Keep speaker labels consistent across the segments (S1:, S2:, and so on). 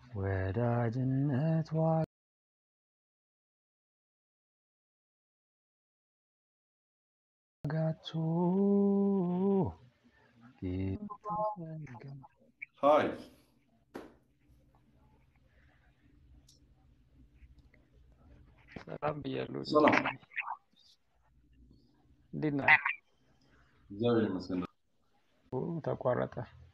S1: ወዳጅነት ዋጋቱ ጌታ
S2: ሀይ
S1: ሰላም ብያለሁ።
S2: ሰላም
S1: እንዴት ነህ?
S2: እግዚአብሔር ይመስገን።
S1: ኦ፣ ተቋረጠ።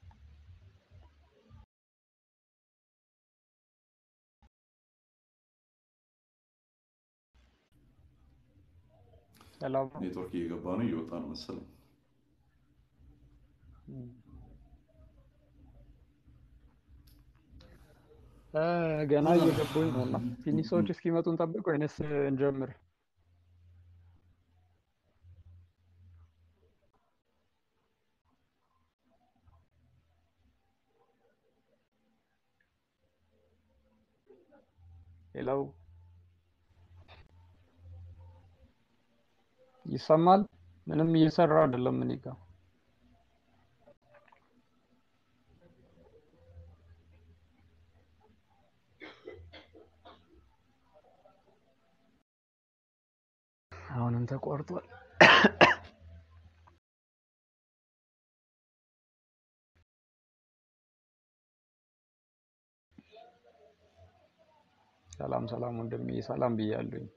S1: ሰላም ነው?
S2: ኔትወርክ እየገባ ነው እየወጣ ነው መሰለኝ።
S1: እም። እ፣ ገና እየገቡኝ ነው እና ትንሽ ሰዎች እስኪመጡ እንጠብቅ ወይንስ እንጀምር? ሄለው ይሰማል? ምንም እየሰራ አይደለም እኔ ጋ። አሁንም ተቋርጧል። ሰላም ሰላም ወንድሜ፣ ሰላም ብያለሁኝ።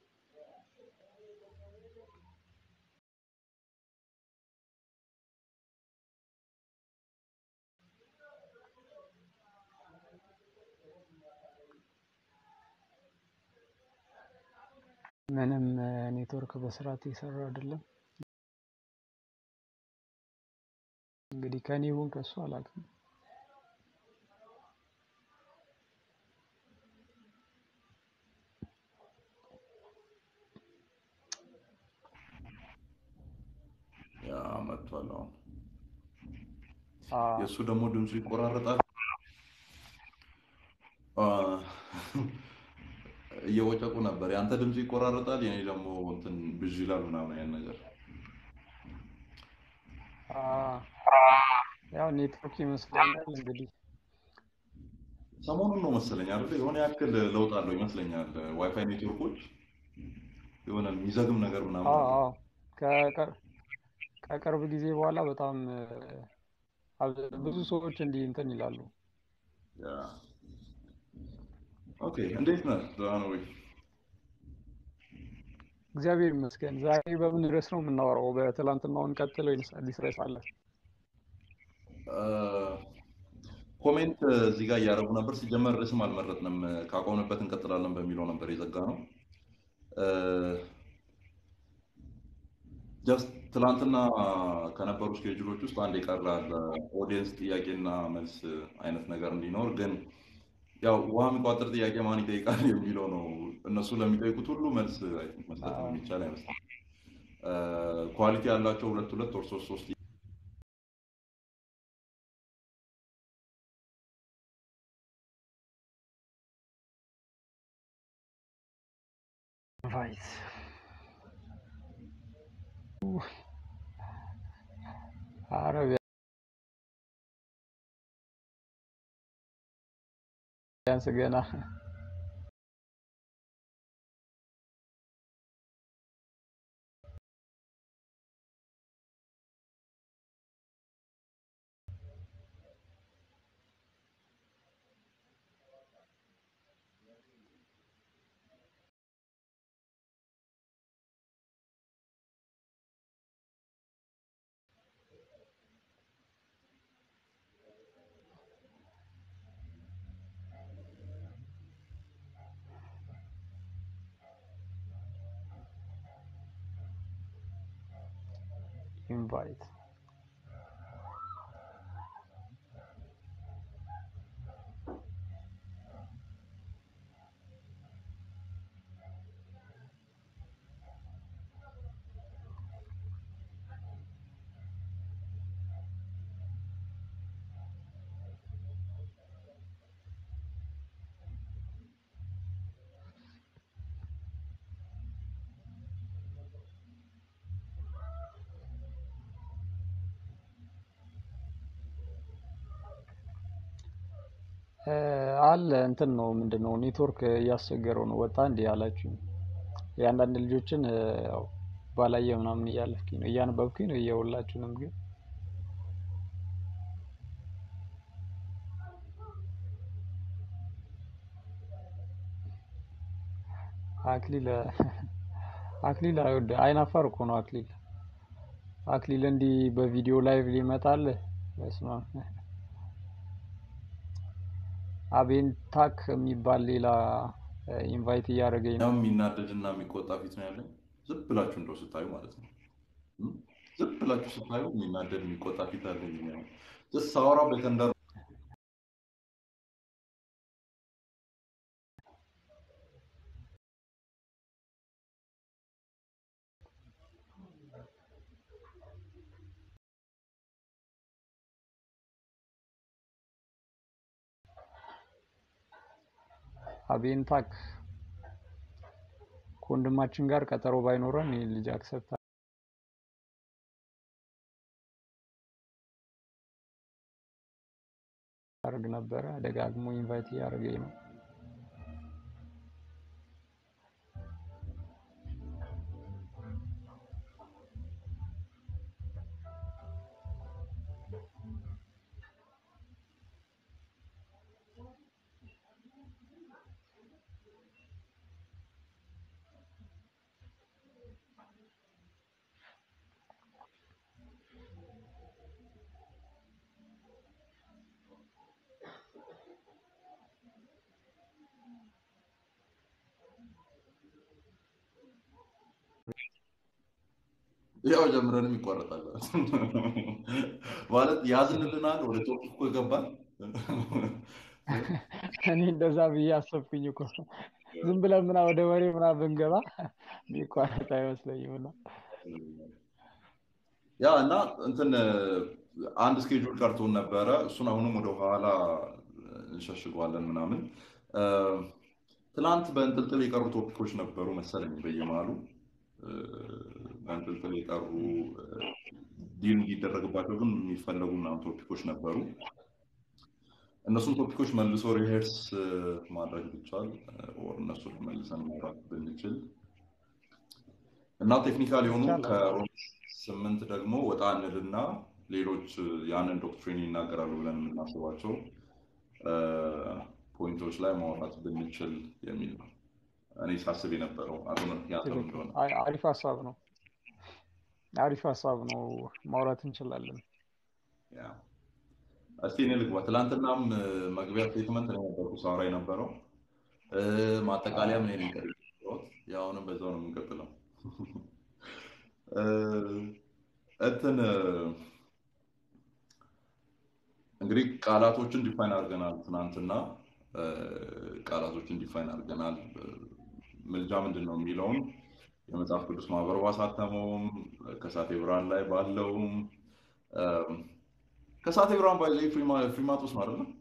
S1: ምንም እ፣ ኔትወርክ በስርዓት እየሰራ አይደለም። እንግዲህ ከኔ ይሁን ከሱ አላውቅም።
S2: ያ መጥቷል። አሁን
S1: አ
S2: የእሱ ደግሞ ድምፁ ይቆራረጣል። አ፣ እየወጨቁ ነበር። የአንተ ድምፁ ይቆራረጣል፣ የኔ ደግሞ እንትን ብዥ ይላል ምናምን ያን ነገር
S1: አ ያው ኔትወርክ ይመስለኛል እንግዲህ
S2: ሰሞኑን ነው መሰለኝ አይደል? የሆነ ያክል ለውጥ አለው ይመስለኛል። ዋይፋይ ኔትወርኮች የሆነ የሚዘግም ነገር ምናምን
S1: አ
S2: አለው።
S1: አ ከቅር- ከቅርብ ጊዜ በኋላ በጣም እ፣ አብ- ብዙ ሰዎች እንዲህ እንትን ይላሉ።
S2: ያ ኦኬ፣ እንዴት ነህ? ደህና ነው ወይ?
S1: እግዚአብሔር ይመስገን። ዛሬ በምን ርዕስ ነው የምናወራው? በትላንትናውን ቀጥል ወይንስ አዲስ ርዕስ አለ?
S2: አ፣ ኮሜንት እዚህ ጋር እያደረጉ ነበር። ሲጀመር ርዕስም አልመረጥንም። ካቆምንበት እንቀጥላለን በሚለው ነበር የዘጋ ነው። ጀስት ትላንትና ከነበሩ ስኬጁሎች ውስጥ አንድ የቀረ አለ። ኦዲየንስ ጥያቄና መልስ አይነት ነገር እንዲኖር ግን ያው ውሃ የሚቋጥር ጥያቄ ማን ይጠይቃል የሚለው ነው። እነሱ ለሚጠይቁት ሁሉ መልስ አይ ቲንክ መስጠት
S1: አዎ።
S2: የሚቻል አይመስልም። ኳሊቲ ያላቸው ሁለት ሁለት ወር ሶስት ሶስት
S1: ራይት ኧረ ቢያንስ ገና ኢንቫይት እ፣ አለ እንትን ነው ምንድን ነው ኔትወርክ እያስቸገረው ነው። ወጣ እንዲህ አላችሁኝ። የአንዳንድ ልጆችን እ፣ ያው ባላየ ምናምን እያለፍኩኝ ነው እያነበብኩኝ ነው እየውላችሁንም ግን አክሊል አክሊል አይወድ አይናፋር እኮ ነው አክሊል አክሊል እንዲህ በቪዲዮ ላይቭ ሊመጣል በስመ አብ አቤንታክ የሚባል ሌላ ኢንቫይት እያደረገኝ ነው
S2: ያው የሚናደድ እና የሚቆጣ ፊት ነው ያለኝ። ዝም ብላችሁ እንደው ስታዩ ማለት ነው። እም? ዝም ብላችሁ ስታዩ የሚናደድ የሚቆጣ ፊት አለኝ። ያው ጀስት ሳወራ በተንደር
S1: አቤንታክ ከወንድማችን ጋር ቀጠሮ ባይኖረን ይህ ልጅ አክሰፕት አድርግ ነበረ። ደጋግሞ ኢንቫይት እያደረገኝ ነው።
S2: ያው ጀምረንም ይቋረጣል ማለት ያዝንልናል። ወደ ቶፒክ እኮ ገባን።
S1: እኔ እንደዛ ብዬ አሰብኩኝ እኮ ዝም ብለን ምና ወደ ወሬ ምና ብንገባ የሚቋረጥ አይመስለኝም እና
S2: ያ እና እንትን አንድ ስኬጁል ቀርቶን ነበረ። እሱን አሁንም ወደ ኋላ እንሸሽገዋለን ምናምን። እ፣ ትናንት በእንጥልጥል የቀሩ ቶፒኮች ነበሩ መሰለኝ በየመሃሉ እ፣ በእንጥልጥል የቀሩ ዲል እንዲደረግባቸው ግን የሚፈለጉ ምናምን ቶፒኮች ነበሩ። እነሱም ቶፒኮች መልሶ ሪሄርስ ማድረግ ቢቻል ኦር እነሱን መልሰን ማውራት ብንችል እና ቴክኒካል የሆኑ
S1: ይቻላል።
S2: ከሮም ስምንት ደግሞ ወጣ እንልና ሌሎች ያንን ዶክትሪን ይናገራሉ ብለን የምናስባቸው እ፣ ፖይንቶች ላይ ማውራት ብንችል የሚል ነው እኔ ሳስብ የነበረው። አቶ ያንተም
S1: ትክክል።
S2: እንደሆነ
S1: አይ- አሪፍ ሀሳብ ነው። አሪፍ ሀሳብ ነው። ማውራት እንችላለን።
S2: ያ። እስቲ እኔ ልግባ። ትናንትናም እ፣ መግቢያ ስቴትመንት ነው የነበርኩ ሳወራ የነበረው እ፣ ማጠቃለያ ምን ነኝ ያው አሁንም በዛው ነው የምንቀጥለው። እ፣ እንትን እ፣ እንግዲህ ቃላቶችን ዲፋይን አድርገናል። ትናንትና እ፣ ቃላቶችን ዲፋይን አድርገናል። እ፣ ምልጃ ምንድን ነው የሚለውን የመጽሐፍ ቅዱስ ማህበር ባሳተመውም ከሳቴ ብርሃን ላይ ባለውም እ፣ ከሳቴ ብርሃን ባይዘ ፍሪማጦስ ነው አይደለም?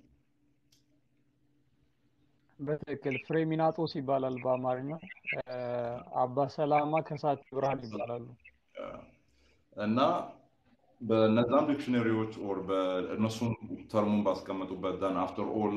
S1: በትክክል ፍሬሚናጦስ ይባላል በአማርኛ። እ፣ አባ ሰላማ ከሳቴ ብርሃን ይባላሉ።
S2: እና በነዛም ዲክሽነሪዎች ኦር እነሱም ተርሙን ባስቀመጡበት ዳን አፍተር ኦል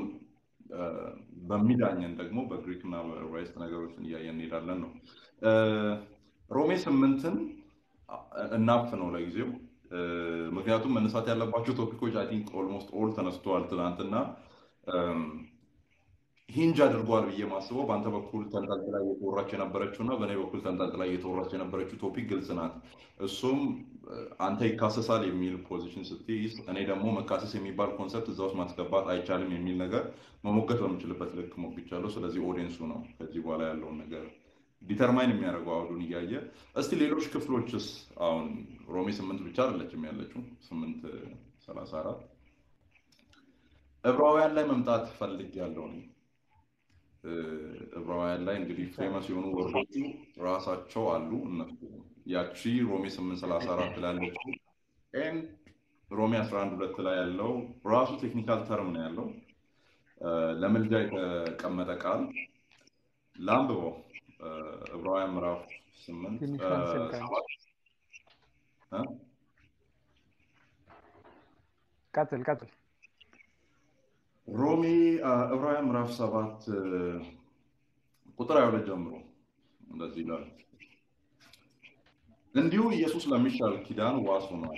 S2: በሚዳኘን ደግሞ በግሪክ እና በዕብራይስጥ ነገሮችን እያየን እንሄዳለን ነው። እ፣ ሮሜ ስምንትን እናፍ ነው ለጊዜው እ፣ ምክንያቱም መነሳት ያለባቸው ቶፒኮች አይ ቲንክ ኦልሞስት ኦል ተነስተዋል ትናንትና። እም፣ ሂንጅ አድርጓል ብዬ ማስበው በአንተ በኩል ተንጠልጥላ እየተወራች የነበረችው እና በእኔ በኩል ተንጠልጥላ እየተወራች የነበረችው ቶፒክ ግልጽ ናት። እሱም እ፣ አንተ ይካሰሳል የሚል ፖዚሽን ስትይዝ፣ እኔ ደግሞ መካሰስ የሚባል ኮንሰፕት እዛ ውስጥ ማስገባት አይቻልም የሚል ነገር መሞገት በምችልበት ልክ ሞግቻለሁ። ስለዚህ ኦዲየንሱ ነው ከዚህ በኋላ ያለውን ነገር ዲተርማይን የሚያደርገው አውዱን እያየ እስቲ ሌሎች ክፍሎችስ አሁን ሮሜ ስምንት ብቻ አይደለችም ያለችው ስምንት ሰላሳ አራት ዕብራውያን ላይ መምጣት ፈልግ ያለው ነው። ዕብራውያን ላይ እንግዲህ ፌመስ የሆኑ ወርዶቹ ራሳቸው አሉ። እነሱ ያቺ ሮሜ 834 ላይ ያለችው ኤንድ ሮሜ 11 ሁለት ላይ ያለው ራሱ ቴክኒካል ተርም ነው ያለው እ፣ ለምልጃ የተቀመጠ ቃል ለአንብበው እ፣ ዕብራውያን ምዕራፍ 8
S1: ትንሽ
S2: እ፣
S1: ካንስል ካንስል
S2: ሰባት እ?
S1: ቀጥል ቀጥል።
S2: ሮሜ ዕብራውያን ምዕራፍ ሰባት ቁጥር 22 ጀምሮ እንደዚህ ይላል። እንዲሁ ኢየሱስ ለሚሻል ኪዳን ዋስ ሆኗል።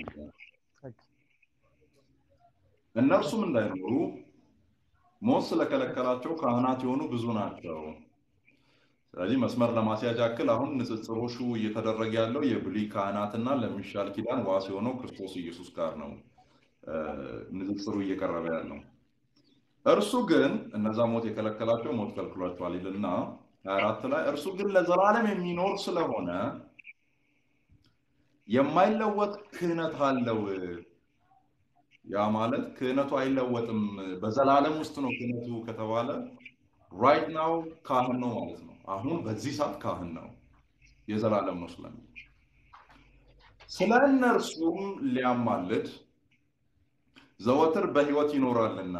S2: እነርሱም እንዳይኖሩ ሞት ስለከለከላቸው ካህናት የሆኑ ብዙ ናቸው። ስለዚህ መስመር ለማስያዝ ያክል አሁን ንጽጽሮሹ እየተደረገ ያለው የብሉይ ካህናትና ለሚሻል ኪዳን ዋስ የሆነው ክርስቶስ ኢየሱስ ጋር ነው ንጽጽሩ እየቀረበ ያለው። እርሱ ግን እነዛ ሞት የከለከላቸው ሞት ከልክሏቸዋል ይልና 24 ላይ እርሱ ግን ለዘላለም የሚኖር ስለሆነ የማይለወጥ ክህነት አለው። ያ ማለት ክህነቱ አይለወጥም፣ በዘላለም ውስጥ ነው ክህነቱ ከተባለ ራይት ናው ካህን ነው ማለት ነው። አሁን በዚህ ሰዓት ካህን ነው፣ የዘላለም ነው ስለሚል ስለ እነርሱም ሊያማልድ ዘወትር በሕይወት ይኖራልና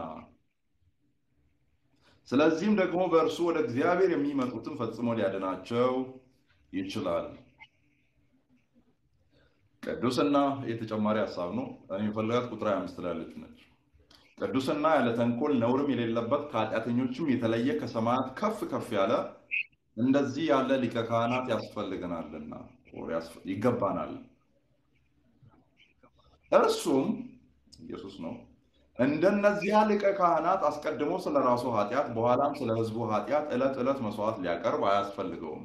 S2: ስለዚህም ደግሞ በእርሱ ወደ እግዚአብሔር የሚመጡትን ፈጽሞ ሊያድናቸው ይችላል። ቅዱስና የተጨማሪ ሀሳብ ነው። እኔ የፈለጋት ቁጥር 25 ላይ ያለች ነች። ቅዱስና ያለ ተንኮል ነውርም የሌለበት ከኃጢአተኞችም የተለየ ከሰማያት ከፍ ከፍ ያለ እንደዚህ ያለ ሊቀ ካህናት ያስፈልገናልና ይገባናል። እርሱም ኢየሱስ ነው። እንደነዚያ ሊቀ ካህናት አስቀድሞ ስለ ራሱ ኃጢአት በኋላም ስለ ሕዝቡ ኃጢአት ዕለት ዕለት መስዋዕት ሊያቀርብ አያስፈልገውም።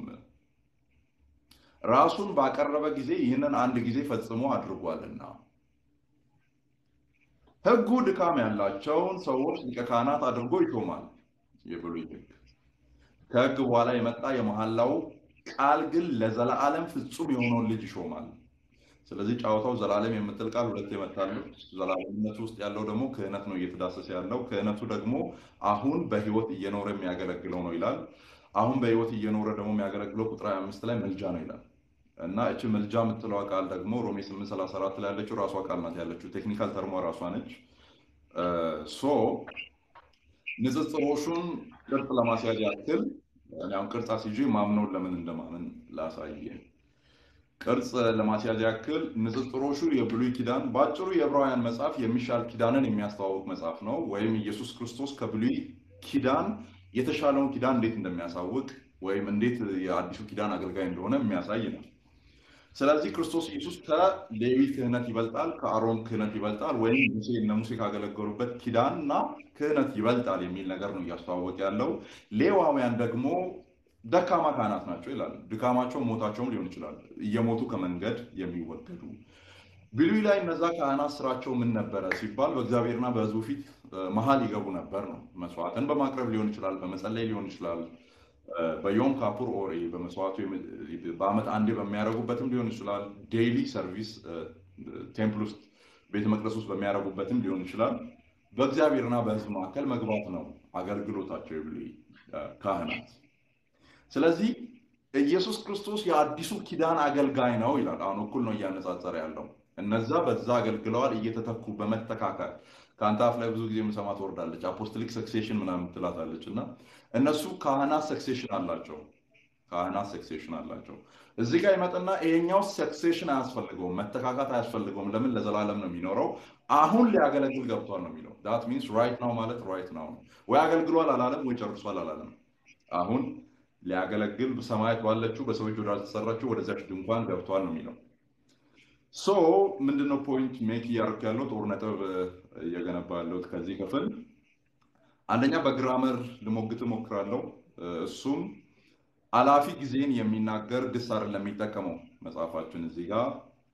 S2: ራሱን ባቀረበ ጊዜ ይህንን አንድ ጊዜ ፈጽሞ አድርጓልና። ሕጉ ድካም ያላቸውን ሰዎች ሊቀ ካህናት አድርጎ ይሾማል። የብሉይ ሕግ ከሕግ በኋላ የመጣ የመሐላው ቃል ግን ለዘላለም ፍጹም የሆነውን ልጅ ይሾማል። ስለዚህ ጨዋታው ዘላለም የምትል ቃል ሁለት የመታለች። ዘላለምነቱ ውስጥ ያለው ደግሞ ክህነት ነው እየተዳሰሰ ያለው። ክህነቱ ደግሞ አሁን በህይወት እየኖረ የሚያገለግለው ነው ይላል። አሁን በህይወት እየኖረ ደግሞ የሚያገለግለው ቁጥር 25 ላይ ምልጃ ነው ይላል እና እቺ ምልጃ የምትለዋ ቃል ደግሞ ሮሜ 834 ላይ ያለችው ራሷ ቃል ናት ያለችው። ቴክኒካል ተርሟ ራሷ ነች። ሶ ንጽጽሮሹን ቅርጽ ለማስያዝ ያክል አሁን ቅርጽ አስይዤ ማምነውን ለምን እንደማምን ላሳየ ቅርጽ ለማስያዝ ያክል ንጽጽሮሹ የብሉይ ኪዳን በአጭሩ የዕብራውያን መጽሐፍ የሚሻል ኪዳንን የሚያስተዋውቅ መጽሐፍ ነው። ወይም ኢየሱስ ክርስቶስ ከብሉይ ኪዳን የተሻለውን ኪዳን እንዴት እንደሚያሳውቅ ወይም እንዴት የአዲሱ ኪዳን አገልጋይ እንደሆነ የሚያሳይ ነው። ስለዚህ ክርስቶስ ኢየሱስ ከሌዊ ክህነት ይበልጣል፣ ከአሮን ክህነት ይበልጣል፣ ወይም ሙሴ እነ ሙሴ ካገለገሉበት ኪዳን እና ክህነት ይበልጣል የሚል ነገር ነው እያስተዋወቅ ያለው። ሌዋውያን ደግሞ ደካማ ካህናት ናቸው ይላል። ድካማቸውም ሞታቸውም ሊሆን ይችላል፣ እየሞቱ ከመንገድ የሚወገዱ። ብሉይ ላይ እነዛ ካህናት ስራቸው ምን ነበረ ሲባል በእግዚአብሔርና በሕዝቡ ፊት መሀል ይገቡ ነበር ነው። መስዋዕትን በማቅረብ ሊሆን ይችላል፣ በመጸለይ ሊሆን ይችላል፣ በዮም ካፑር ኦሬ በመስዋዕቱ በአመት አንዴ በሚያደርጉበትም ሊሆን ይችላል። ዴይሊ ሰርቪስ ቴምፕል ውስጥ ቤተ መቅደስ ውስጥ በሚያደርጉበትም ሊሆን ይችላል። በእግዚአብሔርና በሕዝብ መካከል መግባት ነው አገልግሎታቸው የብሉይ ካህናት። ስለዚህ ኢየሱስ ክርስቶስ የአዲሱ ኪዳን አገልጋይ ነው ይላል። አሁን እኩል ነው እያነጻጸረ ያለው። እነዛ በዛ አገልግለዋል እየተተኩ በመተካከል ከአንተ አፍ ላይ ብዙ ጊዜ የምሰማ ትወርዳለች፣ አፖስቶሊክ ሰክሴሽን ምናምን ትላታለች። እና እነሱ ካህናት ሰክሴሽን አላቸው፣ ካህናት ሰክሴሽን አላቸው። እዚህ ጋር ይመጥና ይሄኛው ሰክሴሽን አያስፈልገውም፣ መተካካት አያስፈልገውም። ለምን ለዘላለም ነው የሚኖረው። አሁን ሊያገለግል ገብቷል ነው የሚለው። ዳት ሚንስ ራይት ናው ማለት ራይት ናው ነው። ወይ አገልግሏል አላለም፣ ወይ ጨርሷል አላለም። አሁን ሊያገለግል ሰማያት ባለችው በሰዎች ወዳልተሰራችው ወደዚያች ድንኳን ገብቷል ነው የሚለው። ሶ ምንድነው ፖይንት ሜክ እያደረኩ ያለው ጦር ነጥብ እየገነባ ያለሁት ከዚህ ክፍል አንደኛ በግራመር ልሞግት እሞክራለሁ። እሱም አላፊ ጊዜን የሚናገር ግስ አይደለም የሚጠቀመው መጽሐፋችን እዚህ ጋር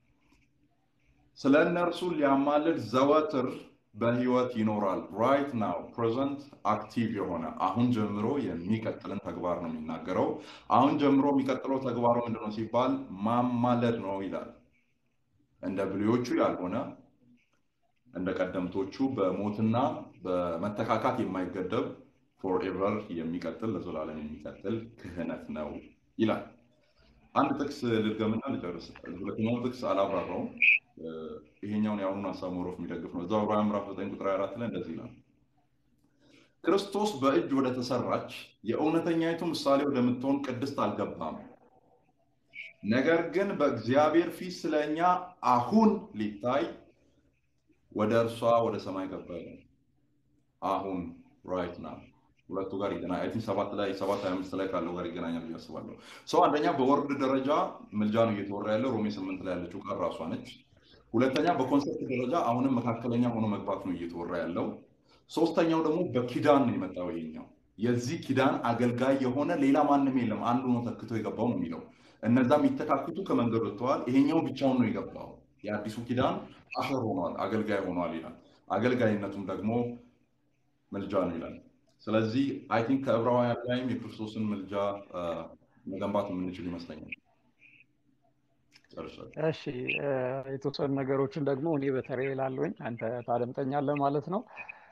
S2: ስለ እነርሱ ሊያማልድ ዘወትር በህይወት ይኖራል። ራይት ናው ፕሬዘንት አክቲቭ የሆነ አሁን ጀምሮ የሚቀጥልን ተግባር ነው የሚናገረው። አሁን ጀምሮ የሚቀጥለው ተግባሩ ምንድነው ሲባል ማማለድ ነው ይላል። እንደ ብሉዮቹ ያልሆነ እንደ ቀደምቶቹ በሞትና በመተካካት የማይገደብ ፎርኤቨር የሚቀጥል ለዘላለም የሚቀጥል ክህነት ነው ይላል። አንድ ጥቅስ ልድገምና ልጨርስ። ሁለተኛውን ጥቅስ አላብራራውም። ይሄኛውን የአሁኑን ሀሳብ ሞሮፍ የሚደግፍ ነው። እዛው ዕብራውያን ምዕራፍ 9 ቁጥር 24 ላይ እንደዚህ ይላል፣ ክርስቶስ በእጅ ወደ ተሰራች የእውነተኛይቱ ምሳሌ ወደምትሆን ቅድስት አልገባም፣ ነገር ግን በእግዚአብሔር ፊት ስለ እኛ አሁን ሊታይ ወደ እርሷ ወደ ሰማይ ገባ። አሁን ራይት ና ሁለቱ ጋር ይገናኛል። አይ ቲንክ ሰባት ላይ ሰባት ሀያ አምስት ላይ ካለው ጋር ይገናኛል ብዬ አስባለሁ። ሰው አንደኛ በወርድ ደረጃ ምልጃ ነው እየተወራ ያለው ሮሜ ስምንት ላይ ያለችው ቃል ራሷ ነች። ሁለተኛ በኮንሰፕት ደረጃ አሁንም መካከለኛ ሆኖ መግባት ነው እየተወራ ያለው። ሶስተኛው ደግሞ በኪዳን ነው የመጣው ይሄኛው የዚህ ኪዳን አገልጋይ የሆነ ሌላ ማንም የለም፣ አንዱ ነው ተክቶ የገባው ነው የሚለው። እነዛ የሚተካክቱ ከመንገድ ወጥተዋል። ይሄኛው ብቻውን ነው የገባው። የአዲሱ ኪዳን አሸር ሆኗል፣ አገልጋይ ሆኗል ይላል። አገልጋይነቱም ደግሞ ምልጃ ነው ይላል። ስለዚህ አይ ቲንክ ከዕብራውያን ላይም የክርስቶስን ምልጃ መገንባት የምንችል ይመስለኛል። ጨርሻለሁ።
S1: እሺ የተወሰኑ ነገሮችን ደግሞ እኔ በተለይ ላለኝ አንተ ታደምጠኛለህ ማለት ነው።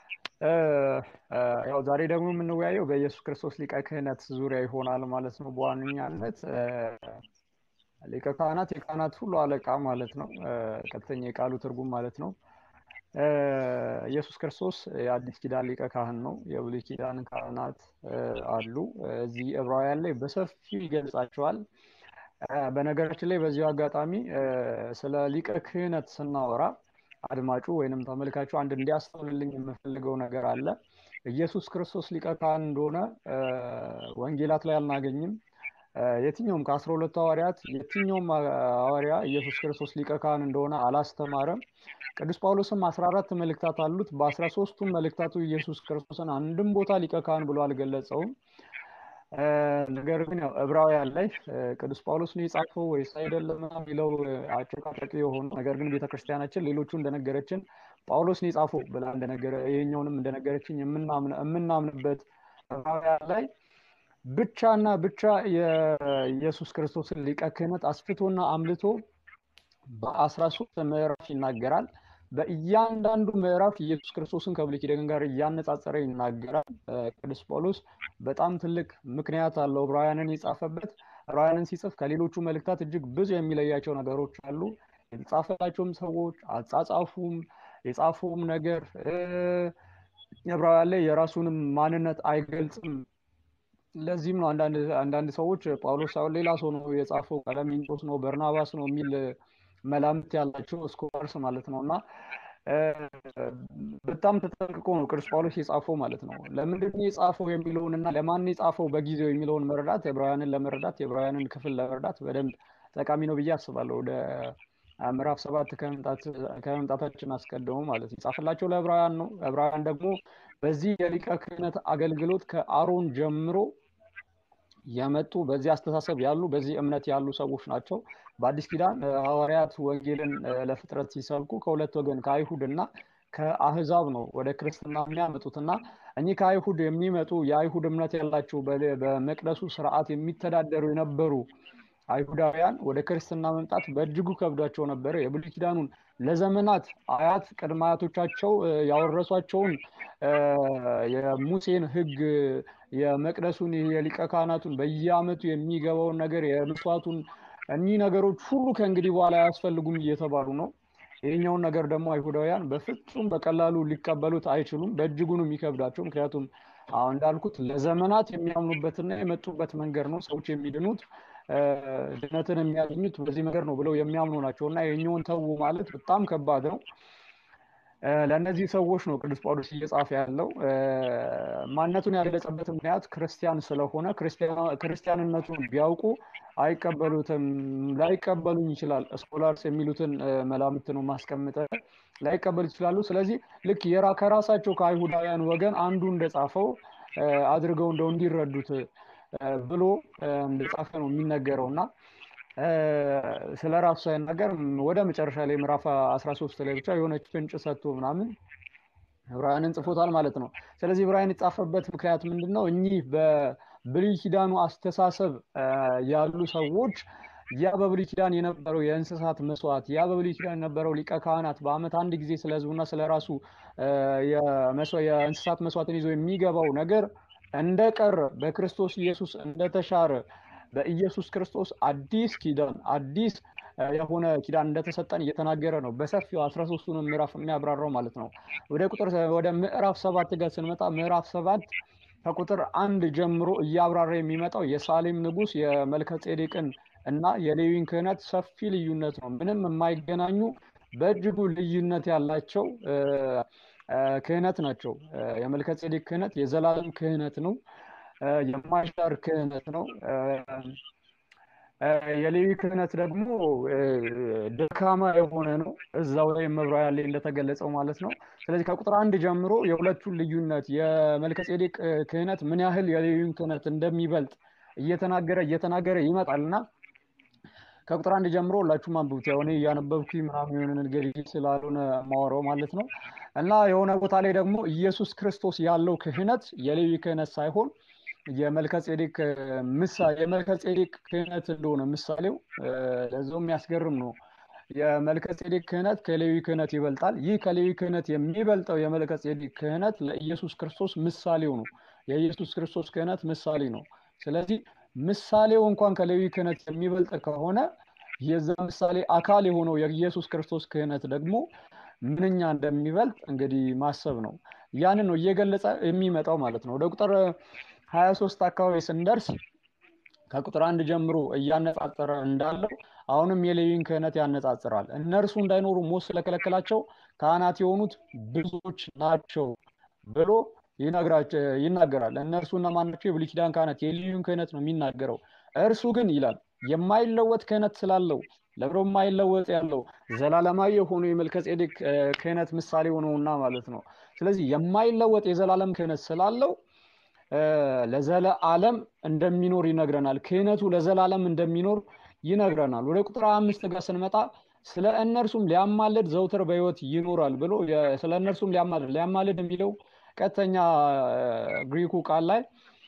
S1: ያው ዛሬ ደግሞ የምንወያየው በኢየሱስ ክርስቶስ ሊቀ ክህነት ዙሪያ ይሆናል ማለት ነው። በዋነኛነት ሊቀ ካህናት የካህናት ሁሉ አለቃ ማለት ነው። ቀጥተኛ የቃሉ ትርጉም ማለት ነው። ኢየሱስ ክርስቶስ የአዲስ ኪዳን ሊቀ ካህን ነው። የብሉይ ኪዳን ካህናት አሉ። እዚህ ዕብራውያን ላይ በሰፊው ይገልጻቸዋል። በነገራችን ላይ በዚሁ አጋጣሚ ስለ ሊቀ ክህነት ስናወራ አድማጩ ወይንም ተመልካቹ አንድ እንዲያስተውልልኝ የምፈልገው ነገር አለ። ኢየሱስ ክርስቶስ ሊቀ ካህን እንደሆነ ወንጌላት ላይ አናገኝም። የትኛውም ከአስራ ሁለቱ ሐዋርያት የትኛውም ሐዋርያ ኢየሱስ ክርስቶስ ሊቀ ካህን እንደሆነ አላስተማረም። ቅዱስ ጳውሎስም አስራ አራት መልእክታት አሉት። በአስራ ሶስቱም መልእክታቱ ኢየሱስ ክርስቶስን አንድም ቦታ ሊቀ ካህን ብሎ አልገለጸውም። ነገር ግን ያው ዕብራውያን ላይ ቅዱስ ጳውሎስ ነው የጻፈው ወይስ አይደለም የሚለው አጨቃጫቂ የሆኑ ነገር ግን ቤተክርስቲያናችን ሌሎቹ እንደነገረችን ጳውሎስ ነው የጻፈው ብላ እንደነገረ ይሄኛውንም እንደነገረችን የምናምንበት ዕብራውያን ላይ ብቻና ብቻ የኢየሱስ ክርስቶስን ሊቀ ክህነት አስፍቶና አምልቶ በአስራ ሶስት ምዕራፍ ይናገራል። በእያንዳንዱ ምዕራፍ ኢየሱስ ክርስቶስን ከብሉይ ኪዳን ጋር እያነጻጸረ ይናገራል። ቅዱስ ጳውሎስ በጣም ትልቅ ምክንያት አለው ዕብራውያንን የጻፈበት። ዕብራውያንን ሲጽፍ ከሌሎቹ መልእክታት እጅግ ብዙ የሚለያቸው ነገሮች አሉ። የተጻፈላቸውም ሰዎች አጻጻፉም፣ የጻፈውም ነገር ዕብራውያን ላይ የራሱንም ማንነት አይገልጽም። ለዚህም ነው አንዳንድ ሰዎች ጳውሎስ ሳይሆን ሌላ ሰው ነው የጻፈው፣ ቀለሚንጦስ ነው፣ በርናባስ ነው የሚል መላምት ያላቸው ስኮላርስ ማለት ነው እና በጣም ተጠንቅቆ ነው ቅዱስ ጳውሎስ የጻፈው ማለት ነው። ለምንድን ነው የጻፈው የሚለውን እና ለማን የጻፈው በጊዜው የሚለውን መረዳት የዕብራውያንን ለመረዳት የዕብራውያንን ክፍል ለመረዳት በደንብ ጠቃሚ ነው ብዬ አስባለሁ። ወደ ምዕራፍ ሰባት ከመምጣታችን አስቀድሞ ማለት ነው የጻፈላቸው ለዕብራውያን ነው። ዕብራውያን ደግሞ በዚህ የሊቀ ክህነት አገልግሎት ከአሮን ጀምሮ የመጡ በዚህ አስተሳሰብ ያሉ በዚህ እምነት ያሉ ሰዎች ናቸው። በአዲስ ኪዳን ሐዋርያት ወንጌልን ለፍጥረት ሲሰብኩ ከሁለት ወገን ከአይሁድ እና ከአህዛብ ነው ወደ ክርስትና የሚያመጡት እና እኚህ ከአይሁድ የሚመጡ የአይሁድ እምነት ያላቸው በመቅደሱ ስርዓት የሚተዳደሩ የነበሩ አይሁዳውያን ወደ ክርስትና መምጣት በእጅጉ ከብዷቸው ነበረ። የብሉይ ኪዳኑን ለዘመናት አያት ቅድመ አያቶቻቸው ያወረሷቸውን የሙሴን ሕግ የመቅደሱን የሊቀ ካህናቱን በየዓመቱ የሚገባውን ነገር የመስዋዕቱን እኒህ ነገሮች ሁሉ ከእንግዲህ በኋላ አያስፈልጉም እየተባሉ ነው። ይህኛውን ነገር ደግሞ አይሁዳውያን በፍጹም በቀላሉ ሊቀበሉት አይችሉም። በእጅጉ ነው የሚከብዳቸው። ምክንያቱም አሁን እንዳልኩት ለዘመናት የሚያምኑበትና የመጡበት መንገድ ነው። ሰዎች የሚድኑት ድነትን የሚያገኙት በዚህ መንገድ ነው ብለው የሚያምኑ ናቸው እና ይህኛውን ተዉ ማለት በጣም ከባድ ነው። ለእነዚህ ሰዎች ነው ቅዱስ ጳውሎስ እየጻፈ ያለው። ማንነቱን ያገለጸበት ምክንያት ክርስቲያን ስለሆነ ክርስቲያንነቱን ቢያውቁ አይቀበሉትም፣ ላይቀበሉኝ ይችላል። ስኮላርስ የሚሉትን መላምት ነው ማስቀምጠ ላይቀበሉ ይችላሉ። ስለዚህ ልክ የራ ከራሳቸው ከአይሁዳውያን ወገን አንዱ እንደጻፈው አድርገው እንደው እንዲረዱት ብሎ እንደጻፈ ነው የሚነገረው እና ስለ ራሱ ሳይናገር ወደ መጨረሻ ላይ ምዕራፍ 13 ላይ ብቻ የሆነች ፍንጭ ሰጥቶ ምናምን ዕብራውያንን ጽፎታል ማለት ነው። ስለዚህ ዕብራውያን የጻፈበት ምክንያት ምንድን ነው? እኚህ በብሉይ ኪዳኑ አስተሳሰብ ያሉ ሰዎች ያ በብሉይ ኪዳን የነበረው የእንስሳት መስዋዕት፣ ያ በብሉይ ኪዳን የነበረው ሊቀ ካህናት በዓመት አንድ ጊዜ ስለ ሕዝቡና ስለ ራሱ የእንስሳት መስዋዕትን ይዞ የሚገባው ነገር እንደቀረ በክርስቶስ ኢየሱስ እንደተሻረ በኢየሱስ ክርስቶስ አዲስ ኪዳን አዲስ የሆነ ኪዳን እንደተሰጠን እየተናገረ ነው። በሰፊው አስራ ሶስቱንም ምዕራፍ የሚያብራራው ማለት ነው። ወደ ቁጥር ወደ ምዕራፍ ሰባት ጋር ስንመጣ ምዕራፍ ሰባት ከቁጥር አንድ ጀምሮ እያብራራ የሚመጣው የሳሌም ንጉሥ የመልከ ጼዴቅን እና የሌዊን ክህነት ሰፊ ልዩነት ነው። ምንም የማይገናኙ በእጅጉ ልዩነት ያላቸው ክህነት ናቸው። የመልከ ጼዴቅ ክህነት የዘላለም ክህነት ነው። የማይሻር ክህነት ነው። የሌዊ ክህነት ደግሞ ደካማ የሆነ ነው። እዛው ላይ መብራያ ላይ እንደተገለጸው ማለት ነው። ስለዚህ ከቁጥር አንድ ጀምሮ የሁለቱን ልዩነት የመልከ ጼዴቅ ክህነት ምን ያህል የሌዊን ክህነት እንደሚበልጥ እየተናገረ እየተናገረ ይመጣል እና ከቁጥር አንድ ጀምሮ ሁላችሁም አንብቡት። ያው እኔ እያነበብኩኝ ምናምን የሆነ ነገር ስላልሆነ ማወራው ማለት ነው እና የሆነ ቦታ ላይ ደግሞ ኢየሱስ ክርስቶስ ያለው ክህነት የሌዊ ክህነት ሳይሆን የመልከጼዴቅ ምሳሌ የመልከጼዴቅ ክህነት እንደሆነ ምሳሌው ለዛው የሚያስገርም ነው። የመልከጼዴቅ ክህነት ከሌዊ ክህነት ይበልጣል። ይህ ከሌዊ ክህነት የሚበልጠው የመልከጼዴቅ ክህነት ለኢየሱስ ክርስቶስ ምሳሌው ነው። የኢየሱስ ክርስቶስ ክህነት ምሳሌ ነው። ስለዚህ ምሳሌው እንኳን ከሌዊ ክህነት የሚበልጥ ከሆነ የዛ ምሳሌ አካል የሆነው የኢየሱስ ክርስቶስ ክህነት ደግሞ ምንኛ እንደሚበልጥ እንግዲህ ማሰብ ነው። ያንን ነው እየገለጸ የሚመጣው ማለት ነው። ወደ ቁጥር ሀያ ሶስት አካባቢ ስንደርስ ከቁጥር አንድ ጀምሮ እያነጻጸረ እንዳለው አሁንም የሌዊን ክህነት ያነጻጽራል። እነርሱ እንዳይኖሩ ሞት ስለከለከላቸው ካህናት የሆኑት ብዙዎች ናቸው ብሎ ይናገራል። እነርሱ እነማን ናቸው? የብሉይ ኪዳን ካህናት የሌዊን ክህነት ነው የሚናገረው። እርሱ ግን ይላል የማይለወጥ ክህነት ስላለው ለብሮ የማይለወጥ ያለው ዘላለማዊ የሆኑ የመልከጼዴቅ ክህነት ምሳሌ ሆነውና ማለት ነው። ስለዚህ የማይለወጥ የዘላለም ክህነት ስላለው ለዘለዓለም እንደሚኖር ይነግረናል። ክህነቱ ለዘላለም እንደሚኖር ይነግረናል። ወደ ቁጥር አምስት ጋር ስንመጣ ስለ እነርሱም ሊያማልድ ዘውትር በሕይወት ይኖራል ብሎ ስለ እነርሱም ሊያማልድ ሊያማልድ የሚለው ቀጥተኛ ግሪኩ ቃል ላይ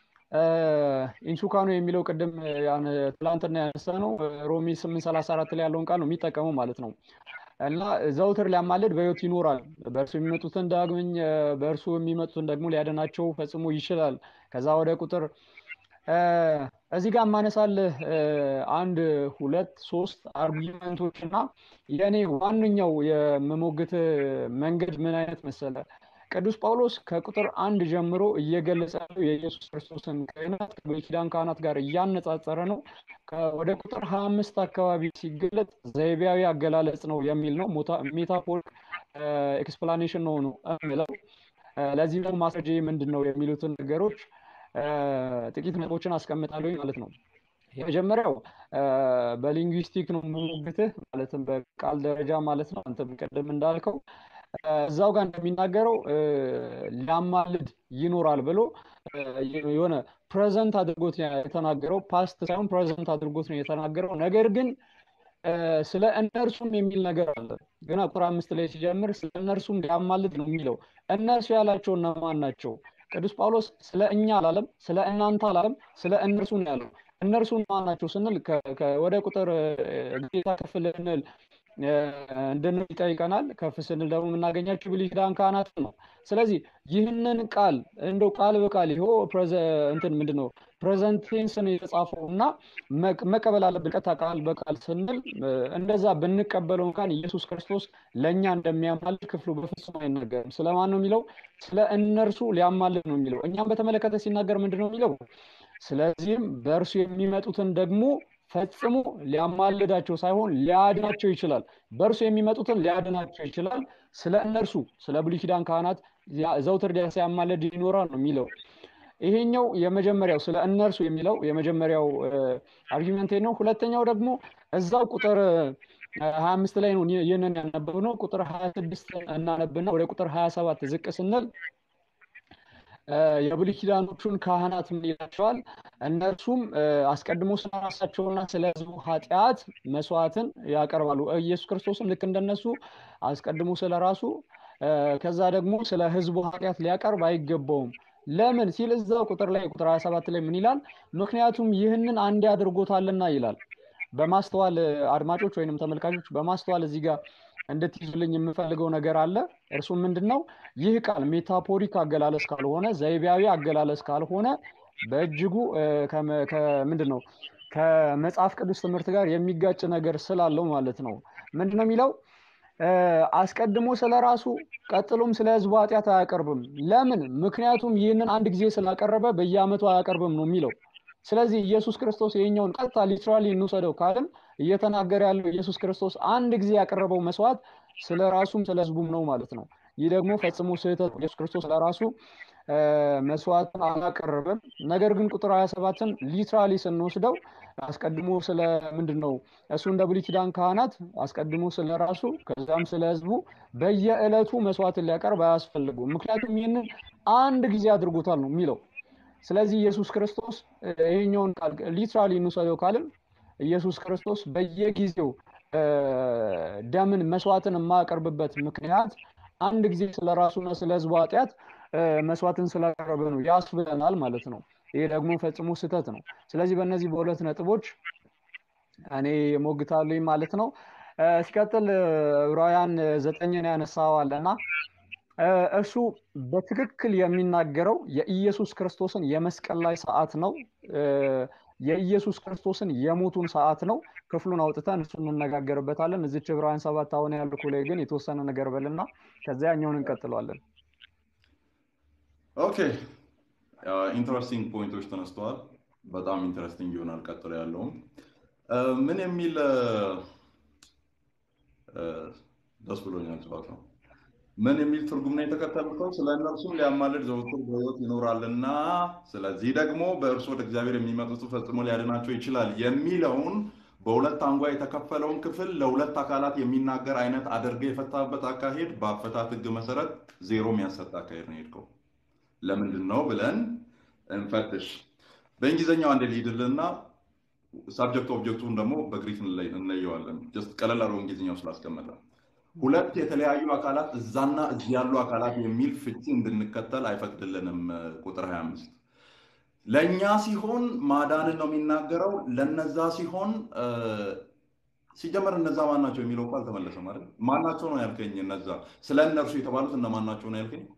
S1: ኢንሱካኖ የሚለው ቅድም ትላንትና ያነሳ ነው ሮሚ ስምንት ሰላሳ አራት ላይ ያለውን ቃል ነው የሚጠቀመው ማለት ነው። እና ዘውትር ሊያማልድ በሕይወት ይኖራል። በእርሱ የሚመጡትን ዳግመኝ በእርሱ የሚመጡትን ደግሞ ሊያድናቸው ፈጽሞ ይችላል። ከዛ ወደ ቁጥር እዚህ ጋር ማነሳልህ አንድ ሁለት ሶስት አርጊመንቶች እና የእኔ ዋነኛው የምሞግት መንገድ ምን አይነት መሰለ ቅዱስ ጳውሎስ ከቁጥር አንድ ጀምሮ እየገለጸ ያለው የኢየሱስ ክርስቶስን ክህነት ከብሉይ ኪዳን ካህናት ጋር እያነጻጸረ ነው። ወደ ቁጥር ሀያ አምስት አካባቢ ሲገለጽ ዘይቤያዊ አገላለጽ ነው የሚል ነው። ሜታፎር ኤክስፕላኔሽን ነው ነው የሚለው። ለዚህ ደግሞ ማስረጃ ምንድን ነው የሚሉትን ነገሮች ጥቂት ነጥቦችን አስቀምጣለሁ ማለት ነው። የመጀመሪያው በሊንጉዊስቲክ ነው የምሞግትህ ማለትም በቃል ደረጃ ማለት ነው። አንተም ቅድም እንዳልከው እዛው ጋር እንደሚናገረው ሊያማልድ ይኖራል ብሎ የሆነ ፕሬዘንት አድርጎት የተናገረው ፓስት ሳይሆን ፕሬዘንት አድርጎት ነው የተናገረው። ነገር ግን ስለ እነርሱም የሚል ነገር አለ። ገና ቁጥር አምስት ላይ ሲጀምር ስለ እነርሱም ሊያማልድ ነው የሚለው። እነርሱ ያላቸው እነማን ናቸው? ቅዱስ ጳውሎስ ስለ እኛ አላለም፣ ስለ እናንተ አላለም፣ ስለ እነርሱ ነው ያለው። እነርሱ ማን ናቸው ስንል ወደ ቁጥር ጌታ ከፍ ልንል እንድንል ይጠይቀናል። ከፍ ስንል ደግሞ የምናገኛቸው ብሉይ ኪዳን ካህናት ነው። ስለዚህ ይህንን ቃል እንደው ቃል በቃል ይሆ እንትን ምንድን ነው ፕሬዘንት ቴንስ ነው የተጻፈው እና መቀበል አለብን። ቀጥታ ቃል በቃል ስንል እንደዛ ብንቀበለው እንኳን ኢየሱስ ክርስቶስ ለእኛ እንደሚያማልድ ክፍሉ በፍጹም አይናገርም። ስለማን ነው የሚለው? ስለ እነርሱ ሊያማልድ ነው የሚለው። እኛም በተመለከተ ሲናገር ምንድን ነው የሚለው? ስለዚህም በእርሱ የሚመጡትን ደግሞ ፈጽሞ ሊያማልዳቸው ሳይሆን ሊያድናቸው ይችላል። በእርሱ የሚመጡትን ሊያድናቸው ይችላል። ስለ እነርሱ ስለ ብሉይ ኪዳን ካህናት ዘውትር ሲያማልድ ይኖራል ነው የሚለው። ይሄኛው የመጀመሪያው ስለ እነርሱ የሚለው የመጀመሪያው አርጊመንቴ ነው። ሁለተኛው ደግሞ እዛው ቁጥር ሀያ አምስት ላይ ነው ይህንን ያነበብነው። ቁጥር ሀያ ስድስት እናነብና ወደ ቁጥር ሀያ ሰባት ዝቅ ስንል የብሉይ ኪዳኖቹን ካህናት ምን ይላቸዋል? እነርሱም አስቀድሞ ስለ ራሳቸውና ስለ ሕዝቡ ኃጢአት መስዋዕትን ያቀርባሉ። ኢየሱስ ክርስቶስም ልክ እንደነሱ አስቀድሞ ስለ ራሱ ከዛ ደግሞ ስለ ሕዝቡ ኃጢአት ሊያቀርብ አይገባውም። ለምን ሲል እዛው ቁጥር ላይ ቁጥር 27 ላይ ምን ይላል? ምክንያቱም ይህንን አንዴ አድርጎታልና ይላል። በማስተዋል አድማጮች ወይንም ተመልካቾች በማስተዋል እዚህ ጋር እንድትይዙልኝ የምፈልገው ነገር አለ። እርሱም ምንድን ነው? ይህ ቃል ሜታፎሪክ አገላለጽ ካልሆነ ዘይቤያዊ አገላለጽ ካልሆነ በእጅጉ ምንድን ነው ከመጽሐፍ ቅዱስ ትምህርት ጋር የሚጋጭ ነገር ስላለው ማለት ነው። ምንድን ነው የሚለው? አስቀድሞ ስለ ራሱ ቀጥሎም ስለ ህዝቡ ኃጢአት አያቀርብም። ለምን? ምክንያቱም ይህንን አንድ ጊዜ ስላቀረበ በየዓመቱ አያቀርብም ነው የሚለው። ስለዚህ ኢየሱስ ክርስቶስ ይሄኛውን ቀጥታ ሊትራሊ እንውሰደው ካልን እየተናገረ ያለው ኢየሱስ ክርስቶስ አንድ ጊዜ ያቀረበው መስዋዕት ስለ ራሱም ስለ ህዝቡም ነው ማለት ነው። ይህ ደግሞ ፈጽሞ ስህተት ኢየሱስ ክርስቶስ ለራሱ መስዋዕትን አላቀረበም። ነገር ግን ቁጥር 27ን ሊትራሊ ስንወስደው አስቀድሞ ስለ ምንድን ነው እሱ እንደ ብሉይ ኪዳን ካህናት አስቀድሞ ስለ ራሱ ከዛም ስለ ህዝቡ በየዕለቱ መስዋዕትን ሊያቀርብ አያስፈልጉም። ምክንያቱም ይህንን አንድ ጊዜ አድርጎታል ነው የሚለው። ስለዚህ ኢየሱስ ክርስቶስ ይሄኛውን ቃል ሊትራሊ እንውሰደው ካልን ኢየሱስ ክርስቶስ በየጊዜው ደምን መስዋዕትን የማያቀርብበት ምክንያት አንድ ጊዜ ስለ ራሱና ስለ ህዝቡ ኃጢአት መስዋዕትን ስላቀረበ ነው ያስብለናል ማለት ነው። ይሄ ደግሞ ፈጽሞ ስህተት ነው። ስለዚህ በእነዚህ በሁለት ነጥቦች እኔ ሞግታለኝ ማለት ነው። ሲቀጥል ዕብራውያን ዘጠኝን ያነሳዋለና እሱ በትክክል የሚናገረው የኢየሱስ ክርስቶስን የመስቀል ላይ ሰዓት ነው። የኢየሱስ ክርስቶስን የሞቱን ሰዓት ነው። ክፍሉን አውጥተን እሱ እንነጋገርበታለን። እዚች ዕብራውያን ሰባት አሁን ያልኩ ላይ ግን የተወሰነ ነገር በልና ከዚያ ያኛውን እንቀጥለዋለን።
S2: ኦኬ ኢንትረስቲንግ ፖይንቶች ተነስተዋል። በጣም ኢንትረስቲንግ ይሆናል። ቀጥሎ ያለውም ምን የሚል ደስ ብሎኛል። ጨዋታ ነው። ምን የሚል ትርጉም ነው የተከተልከው? ስለ እነርሱም ሊያማልድ ዘወትር በሕይወት ይኖራልና ስለዚህ ደግሞ በእርሱ ወደ እግዚአብሔር የሚመጡት ፈጽሞ ሊያድናቸው ይችላል የሚለውን በሁለት አንጓ የተከፈለውን ክፍል ለሁለት አካላት የሚናገር አይነት አድርገህ የፈታበት አካሄድ በአፈታት ሕግ መሰረት ዜሮ የሚያሰጥ አካሄድ ነው የሄድከው። ለምንድን ነው ብለን እንፈትሽ። በእንግሊዝኛው አንድ ሊድልና ሳብጀክት ኦብጀክቱን ደግሞ በግሪክ እንለየዋለን። ጀስት ቀለል አድርጎ እንግሊዝኛው ስላስቀመጠ ሁለት የተለያዩ አካላት እዛና እዚህ ያሉ አካላት የሚል ፍቺ እንድንከተል አይፈቅድልንም። ቁጥር 25 ለእኛ ሲሆን ማዳንን ነው የሚናገረው። ለነዛ ሲሆን ሲጀመር እነዛ ማን ናቸው የሚለው እኮ አልተመለሰም አይደል? ማናቸው ነው ያልከኝ? እነዛ ስለ እነርሱ የተባሉት እነማን ናቸው ነው ያልከኝ?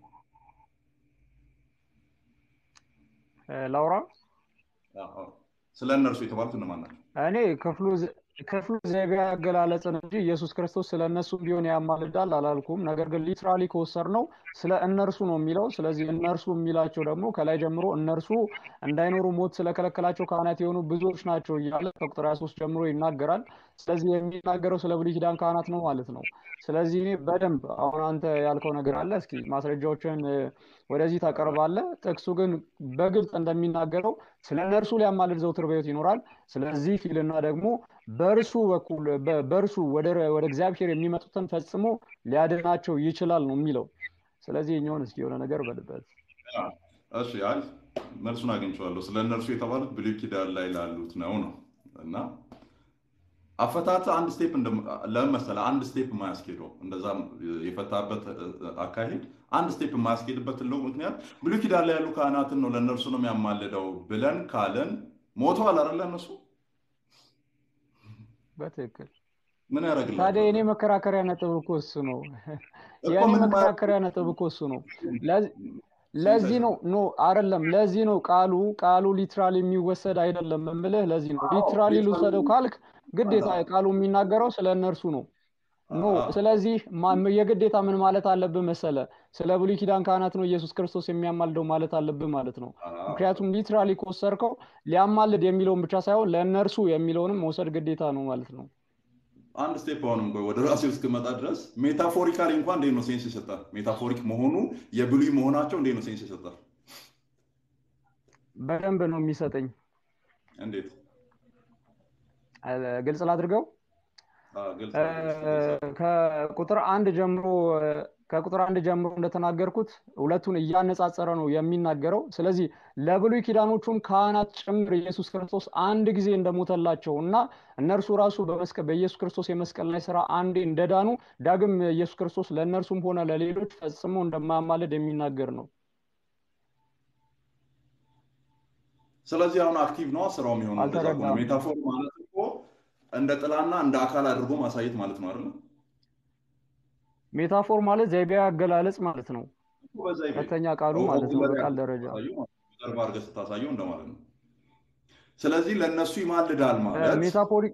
S1: ላውራ
S2: ስለ እነርሱ የተባሉት እነማን ናቸው?
S1: እኔ ክፍሉ ክፍሉ ዘይቤ አገላለጽን እንጂ ኢየሱስ ክርስቶስ ስለ እነሱ ቢሆን ያማልዳል አላልኩም። ነገር ግን ሊትራሊ ከወሰድ ነው ስለ እነርሱ ነው የሚለው። ስለዚህ እነርሱ የሚላቸው ደግሞ ከላይ ጀምሮ እነርሱ እንዳይኖሩ ሞት ስለከለከላቸው ካህናት የሆኑ ብዙዎች ናቸው እያለ ከቁጥር 23 ጀምሮ ይናገራል። ስለዚህ የሚናገረው ስለ ብሉይ ኪዳን ካህናት ነው ማለት ነው። ስለዚህ እኔ በደንብ አሁን አንተ ያልከው ነገር አለ። እስኪ ማስረጃዎችን ወደዚህ ታቀርባለህ። ጥቅሱ ግን በግልጽ እንደሚናገረው ስለ እነርሱ ሊያማልድ ዘውትር በሕይወት ይኖራል። ስለዚህ ፊልና ደግሞ በእርሱ በኩል በእርሱ ወደ እግዚአብሔር የሚመጡትን ፈጽሞ ሊያድናቸው ይችላል ነው የሚለው። ስለዚህ የኛውን እስኪ የሆነ ነገር በልበት።
S2: እሺ አይ መልሱን አግኝቼዋለሁ። ስለ እነርሱ የተባሉት ብሉይ ኪዳን ላይ ላሉት ነው ነው እና አፈታት አንድ ስቴፕ ለምን መሰለህ አንድ ስቴፕ የማያስኬደው እንደዛ የፈታበት አካሄድ አንድ ስቴፕ የማያስኬድበት ትልቁ ምክንያት ብሉይ ኪዳን ላይ ያሉ ካህናትን ነው ለእነርሱ ነው የሚያማልደው ብለን ካለን ሞተዋል አይደለ እነሱ
S1: በትክክል
S2: ምን ያደርግልሃል?
S1: ታዲያ የኔ መከራከሪያ ነጥብ እኮ እሱ ነው። የኔ መከራከሪያ ነጥብ እኮ እሱ ነው። ለዚህ ነው ኖ አይደለም። ለዚህ ነው ቃሉ ቃሉ ሊትራሊ የሚወሰድ አይደለም የምልህ። ለዚህ ነው ሊትራሊ ልውሰደው ካልክ ግዴታ ቃሉ የሚናገረው ስለ እነርሱ ነው። ኖ ስለዚህ የግዴታ ምን ማለት አለብህ መሰለ? ስለ ብሉይ ኪዳን ካህናት ነው ኢየሱስ ክርስቶስ የሚያማልደው ማለት አለብህ ማለት ነው። ምክንያቱም ሊትራሊ ከወሰድከው ሊያማልድ የሚለውን ብቻ ሳይሆን ለእነርሱ የሚለውንም መውሰድ ግዴታ ነው ማለት ነው።
S2: አንድ ስቴፕ አሁንም ቆይ ወደ ራሴ እስክመጣ ድረስ ሜታፎሪካሊ እንኳን እንዴት ነው ሴንስ ይሰጣል? ሜታፎሪክ መሆኑ የብሉይ መሆናቸው እንዴት ነው ሴንስ ይሰጣል?
S1: በደንብ ነው የሚሰጠኝ።
S2: እንዴት
S1: ግልጽ ላድርገው? ከቁጥር አንድ ጀምሮ ከቁጥር አንድ ጀምሮ እንደተናገርኩት ሁለቱን እያነጻጸረ ነው የሚናገረው። ስለዚህ ለብሉይ ኪዳኖቹም ካህናት ጭምር ኢየሱስ ክርስቶስ አንድ ጊዜ እንደሞተላቸው እና እነርሱ ራሱ በኢየሱስ ክርስቶስ የመስቀል ላይ ስራ አንዴ እንደዳኑ ዳግም ኢየሱስ ክርስቶስ ለእነርሱም ሆነ ለሌሎች ፈጽሞ እንደማያማልድ የሚናገር ነው።
S2: ስለዚህ አሁን አክቲቭ ነው ስራው የሚሆነው። ሜታፎር ማለት እኮ እንደ ጥላና እንደ አካል አድርጎ ማሳየት ማለት ነው አይደል?
S1: ሜታፎር ማለት ዘይቤያዊ አገላለጽ ማለት ነው። ሁለተኛ ቃሉ ማለት ነው በቃል ደረጃ
S2: ጀርባ አድርገህ ስታሳየው እንደማለት ነው። ስለዚህ ለእነሱ ይማልዳል ማለት
S1: ሜታፎሪክ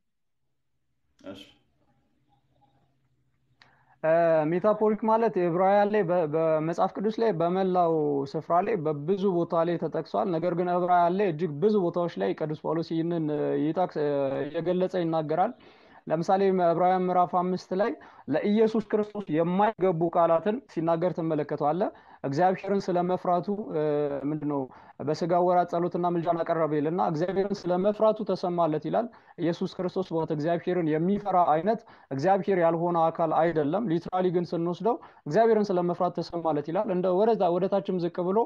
S1: ሜታፎሪክ ማለት ዕብራውያን ላይ በመጽሐፍ ቅዱስ ላይ በመላው ስፍራ ላይ በብዙ ቦታ ላይ ተጠቅሷል። ነገር ግን ዕብራውያን ላይ እጅግ ብዙ ቦታዎች ላይ ቅዱስ ጳውሎስ ይህንን እየገለጸ ይናገራል። ለምሳሌ ዕብራውያን ምዕራፍ አምስት ላይ ለኢየሱስ ክርስቶስ የማይገቡ ቃላትን ሲናገር ትመለከተዋለ። እግዚአብሔርን ስለ መፍራቱ ምንድን ነው በስጋ ወራት ጸሎትና ምልጃን አቀረበ ይልና እግዚአብሔርን ስለ መፍራቱ ተሰማለት ይላል። ኢየሱስ ክርስቶስ በእውነት እግዚአብሔርን የሚፈራ አይነት እግዚአብሔር ያልሆነ አካል አይደለም። ሊትራሊ ግን ስንወስደው እግዚአብሔርን ስለ መፍራት ተሰማለት ይላል። እንደ ወደታችም ዝቅ ብሎ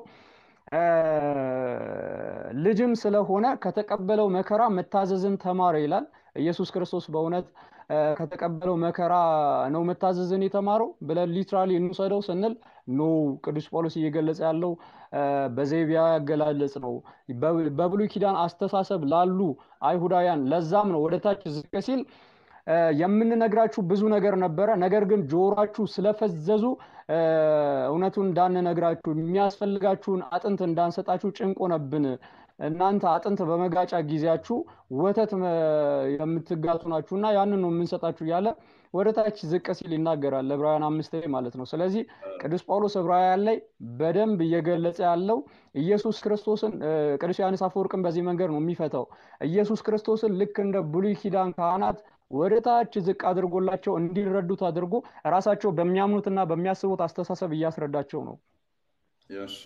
S1: ልጅም ስለሆነ ከተቀበለው መከራ መታዘዝን ተማረ ይላል። ኢየሱስ ክርስቶስ በእውነት ከተቀበለው መከራ ነው መታዘዝን የተማረው ብለን ሊትራሊ እንውሰደው ስንል ኖ ቅዱስ ጳውሎስ እየገለጸ ያለው በዘይቢያ ያገላለጽ ነው። በብሉይ ኪዳን አስተሳሰብ ላሉ አይሁዳውያን ለዛም ነው ወደታች ዝቅ ሲል የምንነግራችሁ ብዙ ነገር ነበረ፣ ነገር ግን ጆሯችሁ ስለፈዘዙ እውነቱን እንዳንነግራችሁ የሚያስፈልጋችሁን አጥንት እንዳንሰጣችሁ ጭንቅ ሆነብን። እናንተ አጥንት በመጋጫ ጊዜያችሁ ወተት የምትጋቱ ናችሁ እና ያንን ነው የምንሰጣችሁ እያለ ወደ ታች ዝቅ ሲል ይናገራል ዕብራውያን አምስት ላይ ማለት ነው። ስለዚህ ቅዱስ ጳውሎስ ዕብራውያን ላይ በደንብ እየገለጸ ያለው ኢየሱስ ክርስቶስን ቅዱስ ዮሐንስ አፈወርቅን በዚህ መንገድ ነው የሚፈታው። ኢየሱስ ክርስቶስን ልክ እንደ ብሉይ ኪዳን ካህናት ወደ ታች ዝቅ አድርጎላቸው እንዲረዱት አድርጎ ራሳቸው በሚያምኑትና በሚያስቡት አስተሳሰብ እያስረዳቸው ነው።
S2: እሺ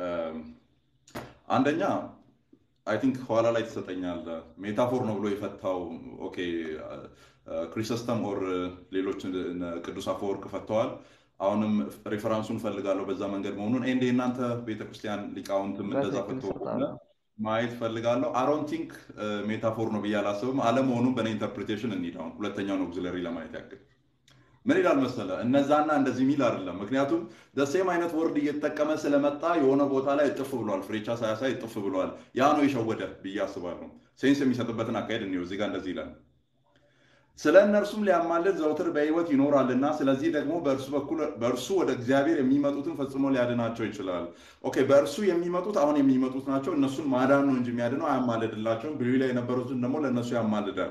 S2: አንደኛ አይ ቲንክ ኋላ ላይ ትሰጠኛል ሜታፎር ነው ብሎ የፈታው ኦኬ ክሪሰስተም ኦር ሌሎች ቅዱስ አፈወርቅ ፈተዋል። አሁንም ሬፈራንሱን ፈልጋለሁ በዛ መንገድ መሆኑን ኤንድ የእናንተ ቤተክርስቲያን ሊቃውንትም እንደዛ ፈቶ ማየት ፈልጋለሁ። አሮን ቲንክ ሜታፎር ነው ብዬ አላስብም። አለመሆኑም በእኔ ኢንተርፕሪቴሽን እንሂድ። አሁን ሁለተኛውን ኦግዚለሪ ለማየት ያክል ምን ይላል መሰለ፣ እነዛና እንደዚህ ሚል አይደለም። ምክንያቱም ደሴም አይነት ወርድ እየተጠቀመ ስለመጣ የሆነ ቦታ ላይ እጥፍ ብሏል፣ ፍሬቻ ሳያሳይ እጥፍ ብሏል። ያ ነው የሸወደ ብዬ አስባለሁ። ሴንስ የሚሰጥበትን አካሄድ እንየው። እዚህ ጋር እንደዚህ ይላል ስለ እነርሱም ሊያማልድ ዘውትር በሕይወት ይኖራልና ስለዚህ ደግሞ በእርሱ በኩል በእርሱ ወደ እግዚአብሔር የሚመጡትን ፈጽሞ ሊያድናቸው ይችላል። ኦኬ በእርሱ የሚመጡት አሁን የሚመጡት ናቸው። እነሱን ማዳን ነው እንጂ የሚያድነው አያማልድላቸውም። ብሉይ ላይ የነበሩትን ደግሞ ለእነሱ ያማልዳል።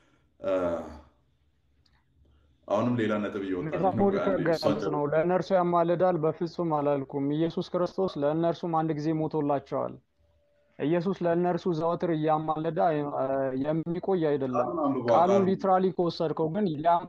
S2: አሁንም ሌላ ነጥብ
S1: እየወጣ ነው። ለእነርሱ ያማልዳል በፍጹም አላልኩም። ኢየሱስ ክርስቶስ ለእነርሱም አንድ ጊዜ ሞቶላቸዋል። ኢየሱስ ለእነርሱ ዘወትር እያማለደ የሚቆይ አይደለም። ቃሉን ሊትራሊ ከወሰድከው ግን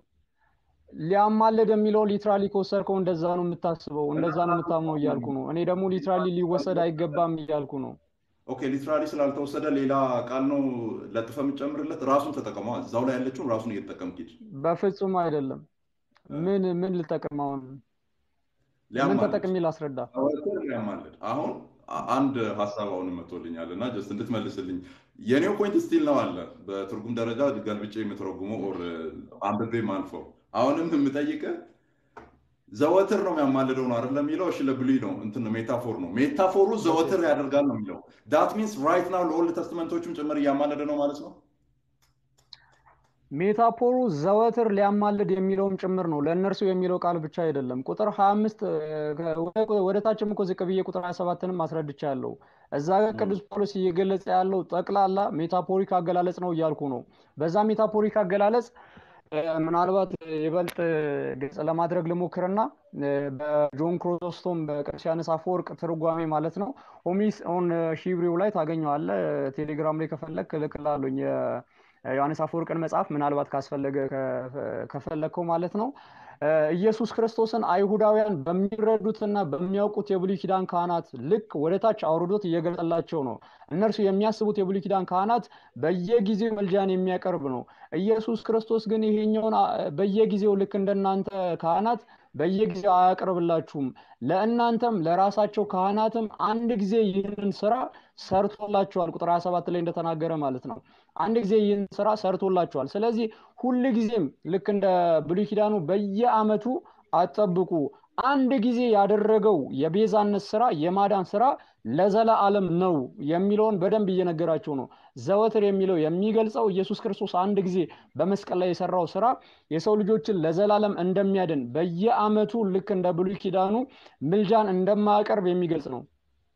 S1: ሊያማልድ የሚለው ሊትራሊ ከወሰድከው እንደዛ ነው የምታስበው፣ እንደዛ ነው የምታምነው እያልኩ ነው። እኔ ደግሞ ሊትራሊ ሊወሰድ አይገባም እያልኩ ነው።
S2: ኦኬ ሊትራሊ ስላልተወሰደ ሌላ ቃል ነው ለጥፈ የምጨምርለት። ራሱን ተጠቀመዋ። እዛው ላይ ያለችውን ራሱን እየተጠቀምክ ሂድ።
S1: በፍጹም አይደለም። ምን ምን ልጠቅም አሁን? ምን ተጠቅሜ ላስረዳ?
S2: ሊያማልድ አሁን አንድ ሀሳብ አሁን መጥቶልኛል እና ጀስት እንድትመልስልኝ የኔው ፖይንት ስቲል ነው አለ በትርጉም ደረጃ ገልብጬ የምትረጉመው ኦር አንብቤ ማልፈው አሁንም የምጠይቅህ ዘወትር ነው የሚያማልደው ነው አይደል የሚለው እሺ ለብሉይ ነው እንትን ሜታፎር ነው ሜታፎሩ ዘወትር ያደርጋል ነው የሚለው ዳት ሚንስ ራይት ናው ለኦልድ ተስትመንቶችም ጭምር እያማለደ ነው ማለት ነው
S1: ሜታፎሩ ዘወትር ሊያማልድ የሚለውም ጭምር ነው ለእነርሱ የሚለው ቃል ብቻ አይደለም ቁጥር 25 ወደ ታችም እኮ ዝቅ ብዬ ቁጥር 27ንም አስረድቻለሁ እዛ ጋር ቅዱስ ጳውሎስ እየገለጸ ያለው ጠቅላላ ሜታፎሪክ አገላለጽ ነው እያልኩ ነው በዛ ሜታፎሪክ አገላለጽ ምናልባት ይበልጥ ግልጽ ለማድረግ ልሞክርና በጆን ክሮሶስቶም በቅዱስ አፈወርቅ ትርጓሜ ማለት ነው ሆሚስ ኦን ሂብሪው ላይ ታገኘዋለ ቴሌግራም ላይ ከፈለግ እልክልሃለሁኝ ዮሐንስ አፈወርቅን መጽሐፍ ምናልባት ካስፈለገ ከፈለግከው ማለት ነው ኢየሱስ ክርስቶስን አይሁዳውያን በሚረዱትና በሚያውቁት የብሉይ ኪዳን ካህናት ልክ ወደ ታች አውርዶት እየገለጸላቸው ነው እነርሱ የሚያስቡት የብሉይ ኪዳን ካህናት በየጊዜው መልጃን የሚያቀርብ ነው ኢየሱስ ክርስቶስ ግን ይሄኛውን በየጊዜው ልክ እንደናንተ ካህናት በየጊዜው አያቀርብላችሁም ለእናንተም ለራሳቸው ካህናትም አንድ ጊዜ ይህንን ስራ ሰርቶላቸዋል ቁጥር 27 ላይ እንደተናገረ ማለት ነው አንድ ጊዜ ይህን ስራ ሰርቶላቸዋል ስለዚህ ሁል ጊዜም ልክ እንደ ብሉይ ኪዳኑ በየአመቱ አጠብቁ አንድ ጊዜ ያደረገው የቤዛነት ስራ የማዳን ስራ ለዘላ አለም ነው የሚለውን በደንብ እየነገራቸው ነው ዘወትር የሚለው የሚገልጸው ኢየሱስ ክርስቶስ አንድ ጊዜ በመስቀል ላይ የሰራው ስራ የሰው ልጆችን ለዘላለም እንደሚያድን በየአመቱ ልክ እንደ ብሉይ ኪዳኑ ምልጃን እንደማያቀርብ የሚገልጽ ነው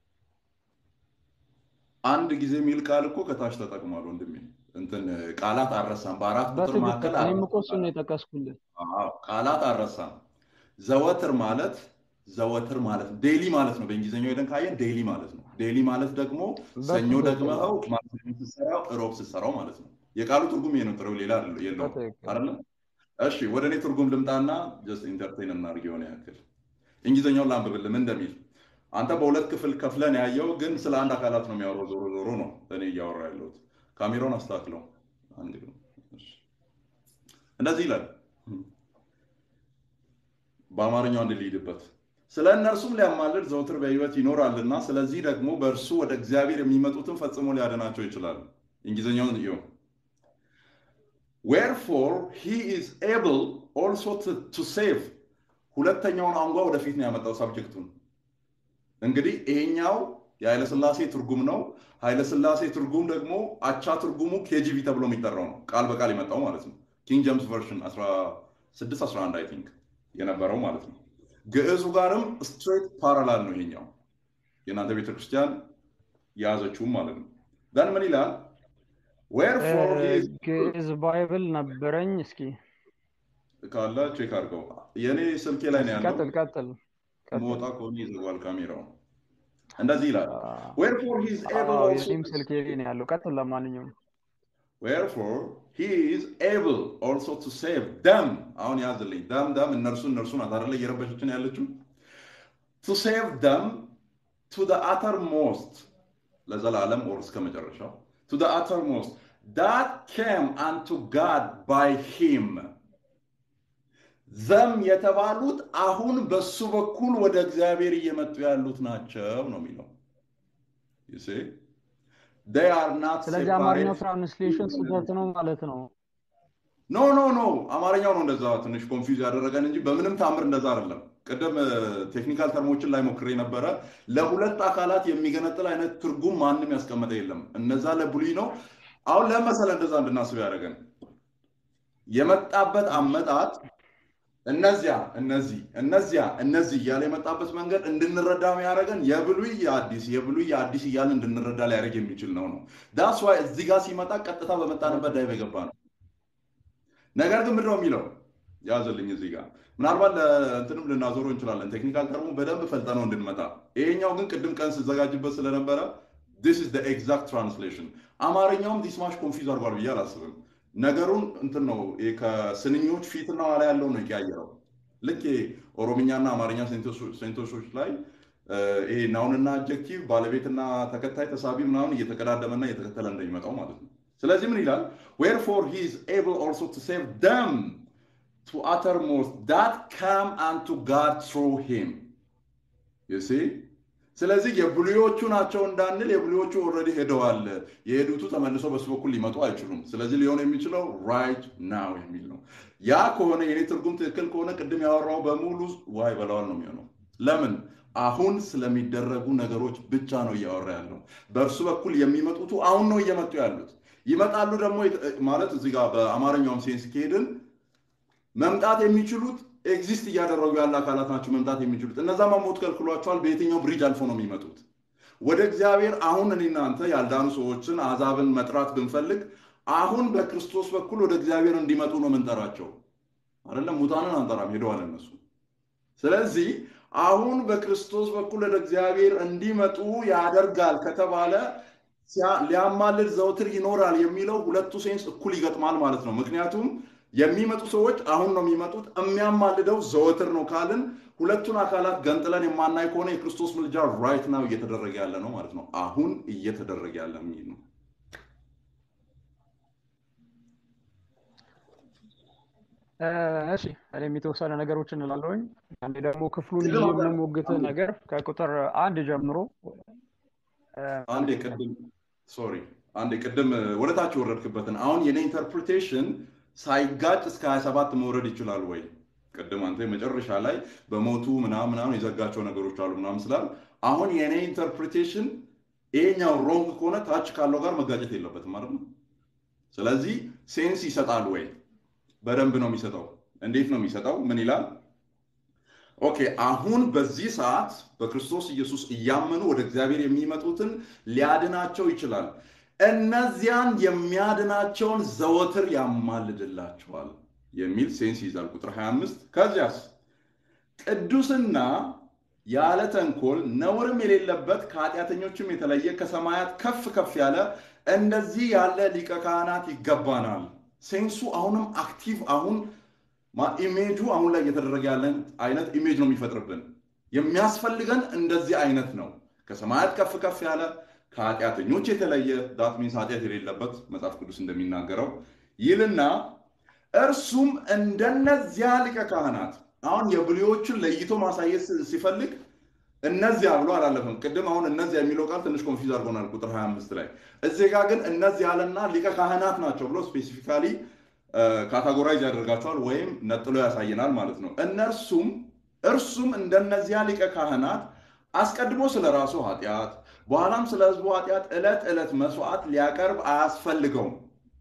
S2: አንድ ጊዜ የሚል ቃል እኮ ከታች ተጠቅሟል ወንድሜ እንትን ቃላት አረሳም በአራት ቁጥር መካከል
S1: እኔም እኮ እሱን የጠቀስኩልን
S2: ቃላት አረሳም ዘወትር ማለት ዘወትር ማለት ዴሊ ማለት ነው በእንግሊዝኛው ሄደን ካየን ዴሊ ማለት ነው ዴሊ ማለት ደግሞ ሰኞ ደግመኸው ማክሰኞ ስትሰራው እሮብ ስትሰራው ማለት ነው የቃሉ ትርጉም ይሄ ነው፣ ጥሬው ሌላ የለውም አይደለ? እሺ ወደ እኔ ትርጉም ልምጣና ጀስት ኢንተርቴን እናድርግ የሆነ ያክል እንግሊዝኛውን ላንብብልህ ምን እንደሚል አንተ በሁለት ክፍል ከፍለን ያየው ግን ስለ አንድ አካላት ነው የሚያወራው። ዞሮ ዞሮ ነው እኔ እያወራ ያለሁት። ካሜራውን አስተካክለው አንድ እንደዚህ ይላል። በአማርኛው አንድ ልሂድበት። ስለ እነርሱም ሊያማልድ ዘውትር በሕይወት ይኖራልና ስለዚህ ደግሞ በእርሱ ወደ እግዚአብሔር የሚመጡትን ፈጽሞ ሊያድናቸው ይችላል። እንግሊዝኛውን እዩ። ዌርፎር ሂ ኢዝ ኤብል ኦልሶ ቱ ሴቭ። ሁለተኛውን አንጓ ወደፊት ነው ያመጣው ሳብጀክቱን እንግዲህ ይሄኛው የኃይለስላሴ ትርጉም ነው። ኃይለስላሴ ትርጉም ደግሞ አቻ ትርጉሙ ኬጂቪ ተብሎ የሚጠራው ነው። ቃል በቃል የመጣው ማለት ነው። ኪንግ ጀምስ ቨርሽን 1611 አይ ቲንክ የነበረው ማለት ነው። ግዕዙ ጋርም ስትሬት ፓራላል ነው ይሄኛው የእናንተ ቤተክርስቲያን የያዘችውም ማለት ነው። ደን ምን ይላል? ዌርፎር
S1: ግዕዝ ባይብል ነበረኝ። እስኪ
S2: ካለ ቼክ አድርገው። የእኔ ስልኬ ላይ ነው ያለው።
S1: ቀጥል ቀጥል
S2: መውጣ ከሆነ ይዘጓል ካሜራው። እንደዚህ ይላል ዌርፎር ሂ ኢዝ ኤብል ኦልሶ
S1: የኔም ስልክ የኔ ነው ያለው። ቀጥል ለማንኛውም
S2: ዌርፎር ሂ ኢዝ ኤብል ኦልሶ ቱ ሴቭ ደም። አሁን ያዝልኝ ደም ደም እነርሱ እነርሱ ናት አይደለ እየረበሸችን ያለችው ቱ ሴቭ ደም ቱ ዘ አተር ሞስት ለዘላለም ኦር እስከ መጨረሻው ቱ ዘ አተር ሞስት ዳት ኬም አንቱ ጋድ ባይ ሂም ዘም የተባሉት አሁን በሱ በኩል ወደ እግዚአብሔር እየመጡ ያሉት ናቸው ነው የሚለው።
S1: ስለዚህ አማርኛው ትራንስሌሽን ስህተት ነው ማለት ነው።
S2: ኖ ኖ ኖ አማርኛው ነው እንደዛ ትንሽ ኮንፊውዝ ያደረገን እንጂ በምንም ታምር እንደዛ አይደለም። ቅድም ቴክኒካል ተርሞችን ላይ ሞክሬ ነበረ። ለሁለት አካላት የሚገነጥል አይነት ትርጉም ማንም ያስቀመጠ የለም። እነዛ ለብሉይ ነው። አሁን ለመሰለ እንደዛ እንድናስብ ያደረገን የመጣበት አመጣጥ እነዚያ እነዚህ እነዚያ እነዚህ እያለ የመጣበት መንገድ እንድንረዳ የሚያደርገን የብሉይ የአዲስ የብሉይ የአዲስ እያለ እንድንረዳ ሊያደርግ የሚችል ነው ነው ዳስ ዋይ እዚህ ጋር ሲመጣ ቀጥታ በመጣንበት ዳይቭ የገባ ነው። ነገር ግን ምንድነው የሚለው ያዘልኝ እዚህ ጋር ምናልባት ለእንትንም ልናዞረው እንችላለን። ቴክኒካል ተርሙ በደንብ ፈልጠነው እንድንመጣ። ይሄኛው ግን ቅድም ቀን ስዘጋጅበት ስለነበረ ዲስ ኢዝ ኤግዛክት ትራንስሌሽን። አማርኛውም ዲስማሽ ኮንፊውዝ አድርጓል ብዬ አላስብም። ነገሩን እንትን ነው ከስንኞች ፊትና ኋላ ያለው ነው የቀያየረው። ልክ ኦሮምኛና አማርኛ ሴንቶሶች ላይ ይሄ ናውንና አጀክቲቭ ባለቤትና ተከታይ ተሳቢ ምናምን እየተቀዳደመና እየተከተለ እንደሚመጣው ማለት ነው። ስለዚህ ምን ይላል? ዌርፎር ሂ ኢዝ ኤብል ኦልሶ ቱ ሴቭ ደም ቱ አተርሞስት ዳት ካም አንቱ ጋድ ትሩ ሂም ዩ ሲ ስለዚህ የብሉዮቹ ናቸው እንዳንል የብሉዮቹ ኦልሬዲ ሄደዋል። የሄዱቱ ተመልሶ በሱ በኩል ሊመጡ አይችሉም። ስለዚህ ሊሆን የሚችለው ራይት ናው የሚል ነው። ያ ከሆነ የኔ ትርጉም ትክክል ከሆነ ቅድም ያወራው በሙሉ ዋይ በላዋል ነው የሚሆነው። ለምን? አሁን ስለሚደረጉ ነገሮች ብቻ ነው እያወራ ያለው። በእርሱ በኩል የሚመጡቱ አሁን ነው እየመጡ ያሉት። ይመጣሉ ደግሞ ማለት እዚህ ጋር በአማርኛውም ሴንስ ከሄድን መምጣት የሚችሉት ኤግዚስት እያደረጉ ያለ አካላት ናቸው መምጣት የሚችሉት። እነዛ መሞት ከልክሏቸዋል። በየትኛው ብሪጅ አልፎ ነው የሚመጡት? ወደ እግዚአብሔር አሁን እኔ እናንተ ያልዳኑ ሰዎችን አሕዛብን መጥራት ብንፈልግ አሁን በክርስቶስ በኩል ወደ እግዚአብሔር እንዲመጡ ነው የምንጠራቸው። አይደለም ሙታንን አንጠራም፣ ሄደዋል እነሱ። ስለዚህ አሁን በክርስቶስ በኩል ወደ እግዚአብሔር እንዲመጡ ያደርጋል ከተባለ ሊያማልድ ዘውትር ይኖራል የሚለው ሁለቱ ሴንስ እኩል ይገጥማል ማለት ነው። ምክንያቱም የሚመጡ ሰዎች አሁን ነው የሚመጡት። የሚያማልደው ዘወትር ነው ካልን ሁለቱን አካላት ገንጥለን የማናይ ከሆነ የክርስቶስ ምልጃ ራይት ናው እየተደረገ ያለ ነው ማለት ነው። አሁን እየተደረገ ያለ የሚል ነው።
S1: እሺ እኔም የተወሰነ ነገሮችን እላለሁኝ። አንዴ ደግሞ ክፍሉን የምንሞግት ነገር ከቁጥር አንድ ጀምሮ
S2: አንዴ ቅድም ሶሪ አንዴ ቅድም ወደታች የወረድክበትን አሁን የኔ ኢንተርፕሪቴሽን ሳይጋጭ እስከ 27 መውረድ ይችላል ወይ? ቅድም አንተ መጨረሻ ላይ በሞቱ ምናምን ምናምን የዘጋቸው ነገሮች አሉ ምናምን ስላል አሁን የኔ ኢንተርፕሪቴሽን ይሄኛው ሮንግ ከሆነ ታች ካለው ጋር መጋጨት የለበትም ማለት ነው። ስለዚህ ሴንስ ይሰጣል ወይ? በደንብ ነው የሚሰጠው። እንዴት ነው የሚሰጠው? ምን ይላል? ኦኬ አሁን በዚህ ሰዓት በክርስቶስ ኢየሱስ እያመኑ ወደ እግዚአብሔር የሚመጡትን ሊያድናቸው ይችላል። እነዚያን የሚያድናቸውን ዘወትር ያማልድላቸዋል የሚል ሴንስ ይይዛል። ቁጥር 25 ከዚያስ ቅዱስና ያለ ተንኮል ነውርም የሌለበት ከኃጢአተኞችም የተለየ ከሰማያት ከፍ ከፍ ያለ እንደዚህ ያለ ሊቀ ካህናት ይገባናል። ሴንሱ አሁንም አክቲቭ አሁን ኢሜጁ አሁን ላይ እየተደረገ ያለን አይነት ኢሜጅ ነው የሚፈጥርብን። የሚያስፈልገን እንደዚህ አይነት ነው። ከሰማያት ከፍ ከፍ ያለ ከኃጢአተኞች የተለየ ዳት ሚንስ ኃጢአት የሌለበት መጽሐፍ ቅዱስ እንደሚናገረው ይልና እርሱም እንደነዚያ ሊቀ ካህናት አሁን የብሉዮችን ለይቶ ማሳየት ሲፈልግ እነዚያ ብሎ አላለፈም። ቅድም አሁን እነዚያ የሚለው ቃል ትንሽ ኮንፊዝ አድርጎናል ቁጥር 25 ላይ። እዚህ ጋር ግን እነዚህ ያለና ሊቀ ካህናት ናቸው ብሎ ስፔሲፊካሊ ካታጎራይዝ ያደርጋቸዋል ወይም ነጥሎ ያሳየናል ማለት ነው። እነርሱም እርሱም እንደነዚያ ሊቀ ካህናት አስቀድሞ ስለ ራሱ ኃጢአት በኋላም ስለ ሕዝቡ ኃጢአት ዕለት ዕለት መስዋዕት ሊያቀርብ አያስፈልገውም።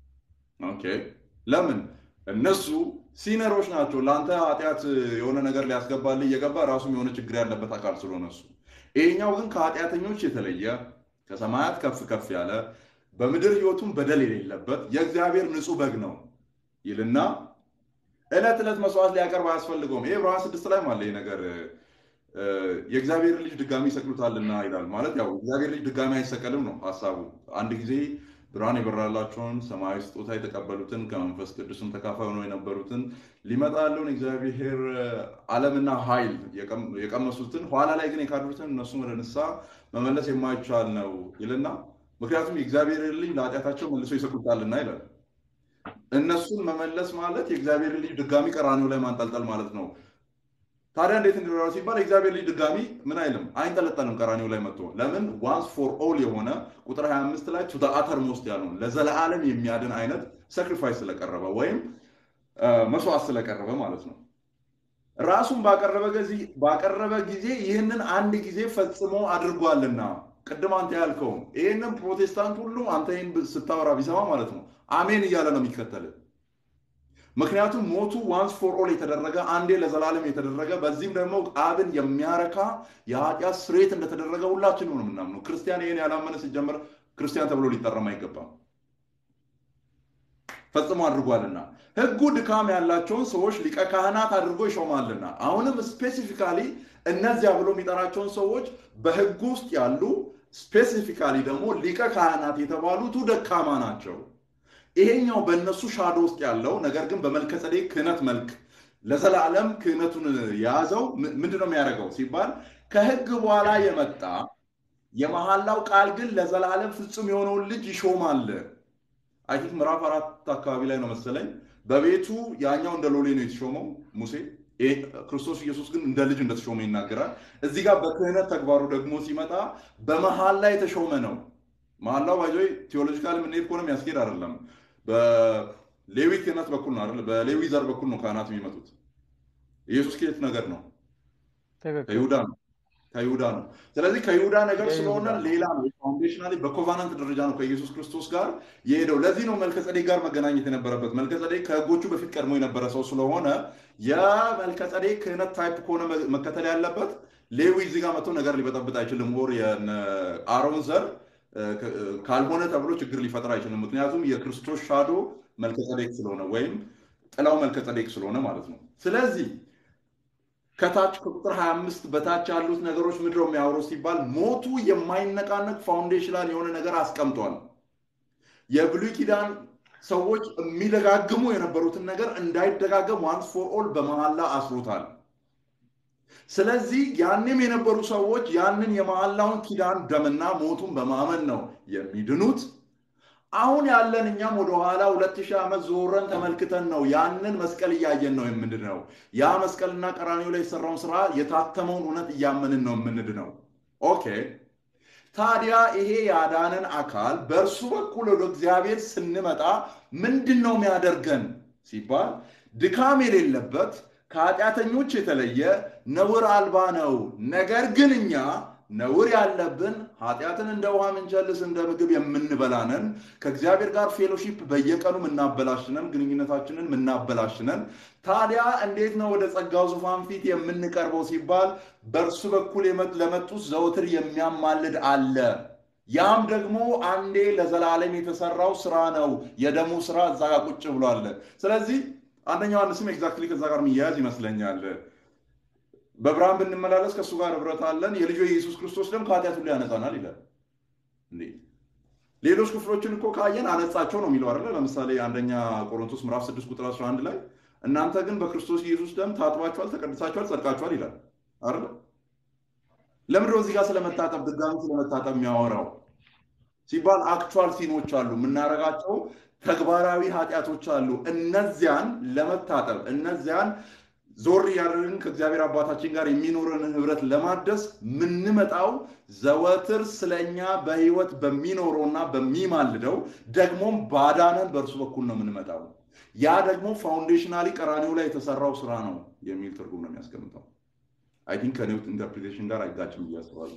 S2: ኦኬ ለምን? እነሱ ሲነሮች ናቸው። ለአንተ ኃጢአት የሆነ ነገር ሊያስገባልህ እየገባ ራሱም የሆነ ችግር ያለበት አካል ስለሆነ እሱ። ይሄኛው ግን ከኃጢአተኞች የተለየ ከሰማያት ከፍ ከፍ ያለ በምድር ሕይወቱም በደል የሌለበት የእግዚአብሔር ንጹሕ በግ ነው ይልና ዕለት ዕለት መስዋዕት ሊያቀርብ አያስፈልገውም። ይሄ ዕብራውያን ስድስት ላይ አለ ይሄ ነገር የእግዚአብሔር ልጅ ድጋሚ ይሰቅሉታልና ይላል። ማለት ያው እግዚአብሔር ልጅ ድጋሚ አይሰቀልም ነው ሀሳቡ። አንድ ጊዜ ብርሃን የበራላቸውን ሰማያዊ ስጦታ የተቀበሉትን ከመንፈስ ቅዱስም ተካፋይ ሆነው የነበሩትን ሊመጣ ያለውን እግዚአብሔር ዓለምና ኃይል የቀመሱትን ኋላ ላይ ግን የካዱትን እነሱን ወደ ንስሐ መመለስ የማይቻል ነው ይልና ምክንያቱም የእግዚአብሔር ልጅ ለኃጢአታቸው መልሶ ይሰቅሉታልና ይላል። እነሱን መመለስ ማለት የእግዚአብሔር ልጅ ድጋሚ ቀራኒው ላይ ማንጠልጠል ማለት ነው። ታዲያ እንዴት እንዲኖረው ሲባል የእግዚአብሔር ልጅ ድጋሚ ምን አይልም አይንጠለጠልም ቀራኒው ላይ መጥቶ ለምን ዋንስ ፎር ኦል የሆነ ቁጥር 25 ላይ ቱ አተር ሞስት ያለውን ለዘለዓለም የሚያድን አይነት ሳክሪፋይስ ስለቀረበ ወይም መስዋዕት ስለቀረበ ማለት ነው ራሱን ባቀረበ ጊዜ ይህንን አንድ ጊዜ ፈጽሞ አድርጓልና ቅድም አንተ ያልከውም ይህንን ፕሮቴስታንት ሁሉ አንተ ይህን ስታወራ ቢሰማ ማለት ነው አሜን እያለ ነው የሚከተል ምክንያቱም ሞቱ ዋንስ ፎር ኦል የተደረገ አንዴ ለዘላለም የተደረገ በዚህም ደግሞ አብን የሚያረካ የኃጢአት ስርየት እንደተደረገ ሁላችን ነው የምናምነው። ክርስቲያን ይህን ያላመነ ሲጀመር ክርስቲያን ተብሎ ሊጠራም አይገባም። ፈጽሞ አድርጓልና ሕጉ ድካም ያላቸውን ሰዎች ሊቀ ካህናት አድርጎ ይሾማልና። አሁንም ስፔሲፊካሊ እነዚያ ብሎ የሚጠራቸውን ሰዎች በሕጉ ውስጥ ያሉ ስፔሲፊካሊ ደግሞ ሊቀ ካህናት የተባሉቱ ደካማ ናቸው። ይሄኛው በእነሱ ሻዶ ውስጥ ያለው ነገር ግን በመልከጸዴቅ ክህነት መልክ ለዘላለም ክህነቱን የያዘው ምንድን ነው የሚያደርገው ሲባል ከህግ በኋላ የመጣ የመሐላው ቃል ግን ለዘላለም ፍጹም የሆነውን ልጅ ይሾማል። አይ ቲንክ ምዕራፍ አራት አካባቢ ላይ ነው መሰለኝ። በቤቱ ያኛው እንደ ሎሌ ነው የተሾመው ሙሴ፣ ክርስቶስ ኢየሱስ ግን እንደ ልጅ እንደተሾመ ይናገራል። እዚህ ጋር በክህነት ተግባሩ ደግሞ ሲመጣ በመሐላ የተሾመ ነው። መሐላው ባይዞ ቴዎሎጂካል የምንሄድ ከሆነ የሚያስኬድ አይደለም። በሌዊ ክህነት በኩል ነው አይደል? በሌዊ ዘር በኩል ነው ካህናት የሚመጡት። ኢየሱስ ከየት ነገር ነው? ከይሁዳ ነው። ከይሁዳ ነው። ስለዚህ ከይሁዳ ነገር ስለሆነ ሌላ ነው። ፋውንዴሽናሊ በኮቫናንት ደረጃ ነው ከኢየሱስ ክርስቶስ ጋር የሄደው። ለዚህ ነው መልከጸዴቅ ጋር መገናኘት የነበረበት። መልከጸዴቅ ከህጎቹ በፊት ቀድሞ የነበረ ሰው ስለሆነ የመልከጸዴቅ ክህነት ታይፕ ከሆነ መከተል ያለበት ሌዊ እዚህ ጋር መጥቶ ነገር ሊበጠብጥ አይችልም። ወር የአሮን ዘር ካልሆነ ተብሎ ችግር ሊፈጥር አይችልም። ምክንያቱም የክርስቶስ ሻዶ መልከጸዴቅ ስለሆነ ወይም ጥላው መልከጸዴቅ ስለሆነ ማለት ነው። ስለዚህ ከታች ከቁጥር 25 በታች ያሉት ነገሮች ምድረው የሚያወሩ ሲባል ሞቱ የማይነቃነቅ ፋውንዴሽናል የሆነ ነገር አስቀምጧል። የብሉይ ኪዳን ሰዎች የሚደጋግሙ የነበሩትን ነገር እንዳይደጋገም ዋንስ ፎር ኦል በመሐላ አስሮታል። ስለዚህ ያንም የነበሩ ሰዎች ያንን የመሐላውን ኪዳን ደምና ሞቱን በማመን ነው የሚድኑት። አሁን ያለን እኛም ወደኋላ ሁለት ሺህ ዓመት ዞረን ተመልክተን ነው ያንን መስቀል እያየን ነው የምንድነው። ያ መስቀልና ቀራኒው ላይ የሰራውን ስራ የታተመውን እውነት እያመንን ነው የምንድነው። ኦኬ ታዲያ ይሄ ያዳንን አካል በእርሱ በኩል ወደ እግዚአብሔር ስንመጣ ምንድን ነው የሚያደርገን ሲባል ድካም የሌለበት ከኃጢአተኞች የተለየ ነውር አልባ ነው። ነገር ግን እኛ ነውር ያለብን ኃጢአትን እንደ ውሃ ምንቸልስ እንደ ምግብ የምንበላነን ከእግዚአብሔር ጋር ፌሎሺፕ በየቀኑ ምናበላሽነን ግንኙነታችንን ምናበላሽነን። ታዲያ እንዴት ነው ወደ ጸጋው ዙፋን ፊት የምንቀርበው ሲባል በእርሱ በኩል ለመጡት ዘወትር የሚያማልድ አለ። ያም ደግሞ አንዴ ለዘላለም የተሰራው ስራ ነው። የደሙ ስራ እዛ ጋር ቁጭ ብሏል። ስለዚህ አንደኛው ዮሐንስም ኤግዛክትሊ ከዛ ጋር የሚያያዝ ይመስለኛል። በብርሃን ብንመላለስ ከእሱ ጋር ህብረት አለን፣ የልጁ የኢየሱስ ክርስቶስ ደም ከኃጢአት ሁሉ ያነጻናል ይላል። እንዴ ሌሎች ክፍሎችን እኮ ካየን አነጻቸው ነው የሚለው አይደለ? ለምሳሌ አንደኛ ቆሮንቶስ ምዕራፍ 6 ቁጥር 11 ላይ እናንተ ግን በክርስቶስ ኢየሱስ ደም ታጥባችኋል፣ ተቀድሳችኋል፣ ጸድቃችኋል ይላል አይደለ? ለምንድን ነው እዚህ ጋር ስለመታጠብ ድጋሚ ስለመታጠብ የሚያወራው ሲባል አክቹዋል ሲኖች አሉ፣ የምናደርጋቸው ተግባራዊ ኃጢአቶች አሉ። እነዚያን ለመታጠብ እነዚያን ዞር እያደረግን ከእግዚአብሔር አባታችን ጋር የሚኖረንን ህብረት ለማደስ ምንመጣው ዘወትር ስለኛ በህይወት በሚኖረውና በሚማልደው ደግሞም ባዳነን በእርሱ በኩል ነው የምንመጣው። ያ ደግሞ ፋውንዴሽናሊ ቀራኒው ላይ የተሰራው ስራ ነው የሚል ትርጉም ነው የሚያስቀምጠው። አይ ቲንክ ከኔው ኢንተርፕሪቴሽን ጋር አይጋጭም ብዬ አስባለሁ።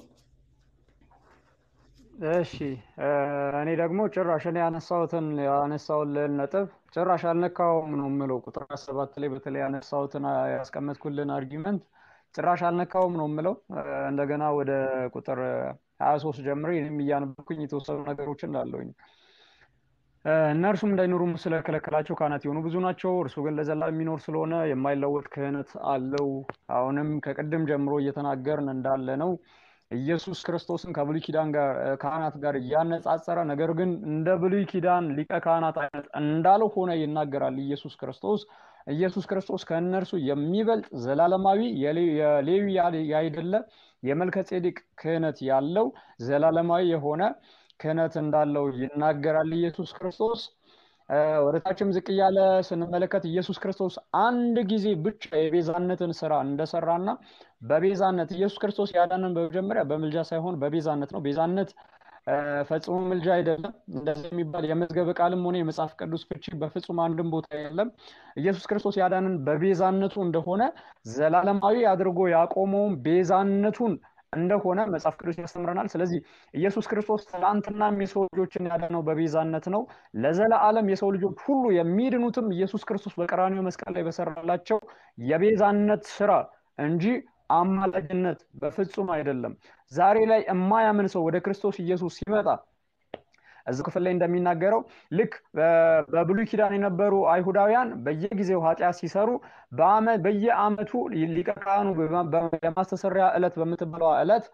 S1: እሺ እኔ ደግሞ ጭራሽ እኔ ያነሳሁትን ያነሳውልን ነጥብ ጭራሽ አልነካውም ነው የምለው። ቁጥር ሰባት ላይ በተለይ ያነሳሁትን ያስቀመጥኩልን አርጊመንት ጭራሽ አልነካውም ነው የምለው። እንደገና ወደ ቁጥር ሀያ ሶስት ጀምሬ እኔም እያነበብኩኝ የተወሰኑ ነገሮች እንዳለውኝ እነርሱም እንዳይኖሩ ስለከለከላቸው ካህናት የሆኑ ብዙ ናቸው። እርሱ ግን ለዘላለም የሚኖር ስለሆነ የማይለወጥ ክህነት አለው። አሁንም ከቅድም ጀምሮ እየተናገርን እንዳለ ነው ኢየሱስ ክርስቶስን ከብሉይ ኪዳን ጋር ካህናት ጋር እያነጻጸረ ነገር ግን እንደ ብሉይ ኪዳን ሊቀ ካህናት አይነት እንዳልሆነ ይናገራል። ኢየሱስ ክርስቶስ ኢየሱስ ክርስቶስ ከእነርሱ የሚበልጥ ዘላለማዊ የሌዊ ያይደለ የመልከ ጼዴቅ ክህነት ያለው ዘላለማዊ የሆነ ክህነት እንዳለው ይናገራል። ኢየሱስ ክርስቶስ ወደታችም ዝቅ እያለ ስንመለከት ኢየሱስ ክርስቶስ አንድ ጊዜ ብቻ የቤዛነትን ስራ እንደሰራና በቤዛነት ኢየሱስ ክርስቶስ ያዳንን በመጀመሪያ በምልጃ ሳይሆን በቤዛነት ነው። ቤዛነት ፈጽሞ ምልጃ አይደለም። እንደዚህ የሚባል የመዝገበ ቃልም ሆነ የመጽሐፍ ቅዱስ ፍቺ በፍጹም አንድም ቦታ የለም። ኢየሱስ ክርስቶስ ያዳንን በቤዛነቱ እንደሆነ ዘላለማዊ አድርጎ ያቆመውን ቤዛነቱን እንደሆነ መጽሐፍ ቅዱስ ያስተምረናል። ስለዚህ ኢየሱስ ክርስቶስ ትናንትናም የሰው ልጆችን ያዳነው በቤዛነት ነው። ለዘለዓለም የሰው ልጆች ሁሉ የሚድኑትም ኢየሱስ ክርስቶስ በቀራኒው መስቀል ላይ በሰራላቸው የቤዛነት ስራ እንጂ አማላጅነት በፍጹም አይደለም። ዛሬ ላይ የማያምን ሰው ወደ ክርስቶስ ኢየሱስ ሲመጣ እዚህ ክፍል ላይ እንደሚናገረው ልክ በብሉይ ኪዳን የነበሩ አይሁዳውያን በየጊዜው ኃጢአት ሲሰሩ በየአመቱ ሊቀ ካህኑ የማስተሰሪያ ዕለት በምትባለዋ ዕለት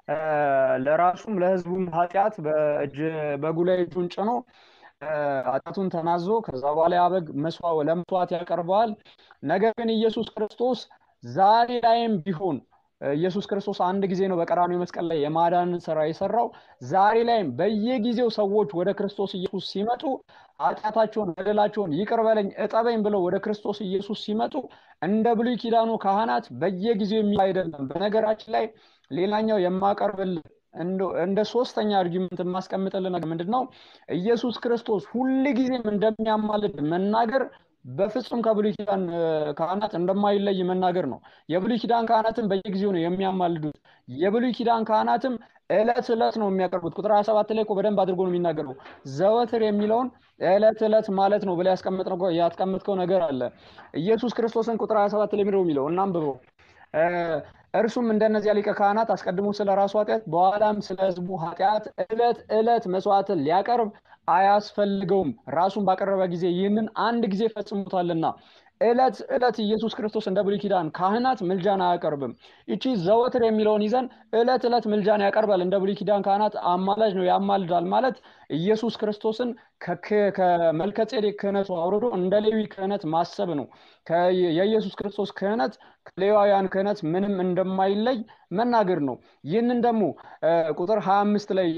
S1: ለራሱም ለህዝቡም ኃጢአት በጉ ላይ እጁን ጭኖ ኃጢአቱን ተናዞ ከዛ በኋላ ያበግ ለመስዋዕት ያቀርበዋል። ነገር ግን ኢየሱስ ክርስቶስ ዛሬ ላይም ቢሆን ኢየሱስ ክርስቶስ አንድ ጊዜ ነው በቀራኒው መስቀል ላይ የማዳንን ስራ የሰራው። ዛሬ ላይም በየጊዜው ሰዎች ወደ ክርስቶስ ኢየሱስ ሲመጡ ኃጢአታቸውን፣ በደላቸውን ይቅር በለኝ እጠበኝ ብለው ወደ ክርስቶስ ኢየሱስ ሲመጡ እንደ ብሉይ ኪዳኑ ካህናት በየጊዜው የሚል አይደለም። በነገራችን ላይ ሌላኛው የማቀርብልን እንደ ሶስተኛ አርጊመንት የማስቀምጥልን ነገር ምንድን ነው? ኢየሱስ ክርስቶስ ሁል ጊዜም እንደሚያማልድ መናገር በፍጹም ከብሉይ ኪዳን ካህናት እንደማይለይ መናገር ነው። የብሉይ ኪዳን ካህናትም በየጊዜው ነው የሚያማልዱት። የብሉይ ኪዳን ካህናትም እለት እለት ነው የሚያቀርቡት። ቁጥር 27 ላይ እኮ በደንብ አድርጎ ነው የሚናገረው። ዘወትር የሚለውን እለት እለት ማለት ነው ብላ ያስቀመጥከው ነገር አለ። ኢየሱስ ክርስቶስን ቁጥር 27 ላይ ምንድነው የሚለው? እናንብበው። እርሱም እንደነዚያ ሊቀ ካህናት አስቀድሞ ስለ ራሱ ኃጢአት በኋላም ስለ ሕዝቡ ኃጢአት እለት እለት መስዋዕትን ሊያቀርብ አያስፈልገውም። ራሱን ባቀረበ ጊዜ ይህንን አንድ ጊዜ ፈጽሞታልና። እለት እለት ኢየሱስ ክርስቶስ እንደ ብሉይ ኪዳን ካህናት ምልጃን አያቀርብም። ይቺ ዘወትር የሚለውን ይዘን እለት እለት ምልጃን ያቀርባል እንደ ብሉይ ኪዳን ካህናት አማላጅ ነው ያማልዳል ማለት ኢየሱስ ክርስቶስን ከመልከጼዴቅ ክህነቱ አውርዶ እንደ ሌዊ ክህነት ማሰብ ነው። የኢየሱስ ክርስቶስ ክህነት ከሌዋውያን ክህነት ምንም እንደማይለይ መናገር ነው። ይህንን ደግሞ ቁጥር ሀያ አምስት ላይ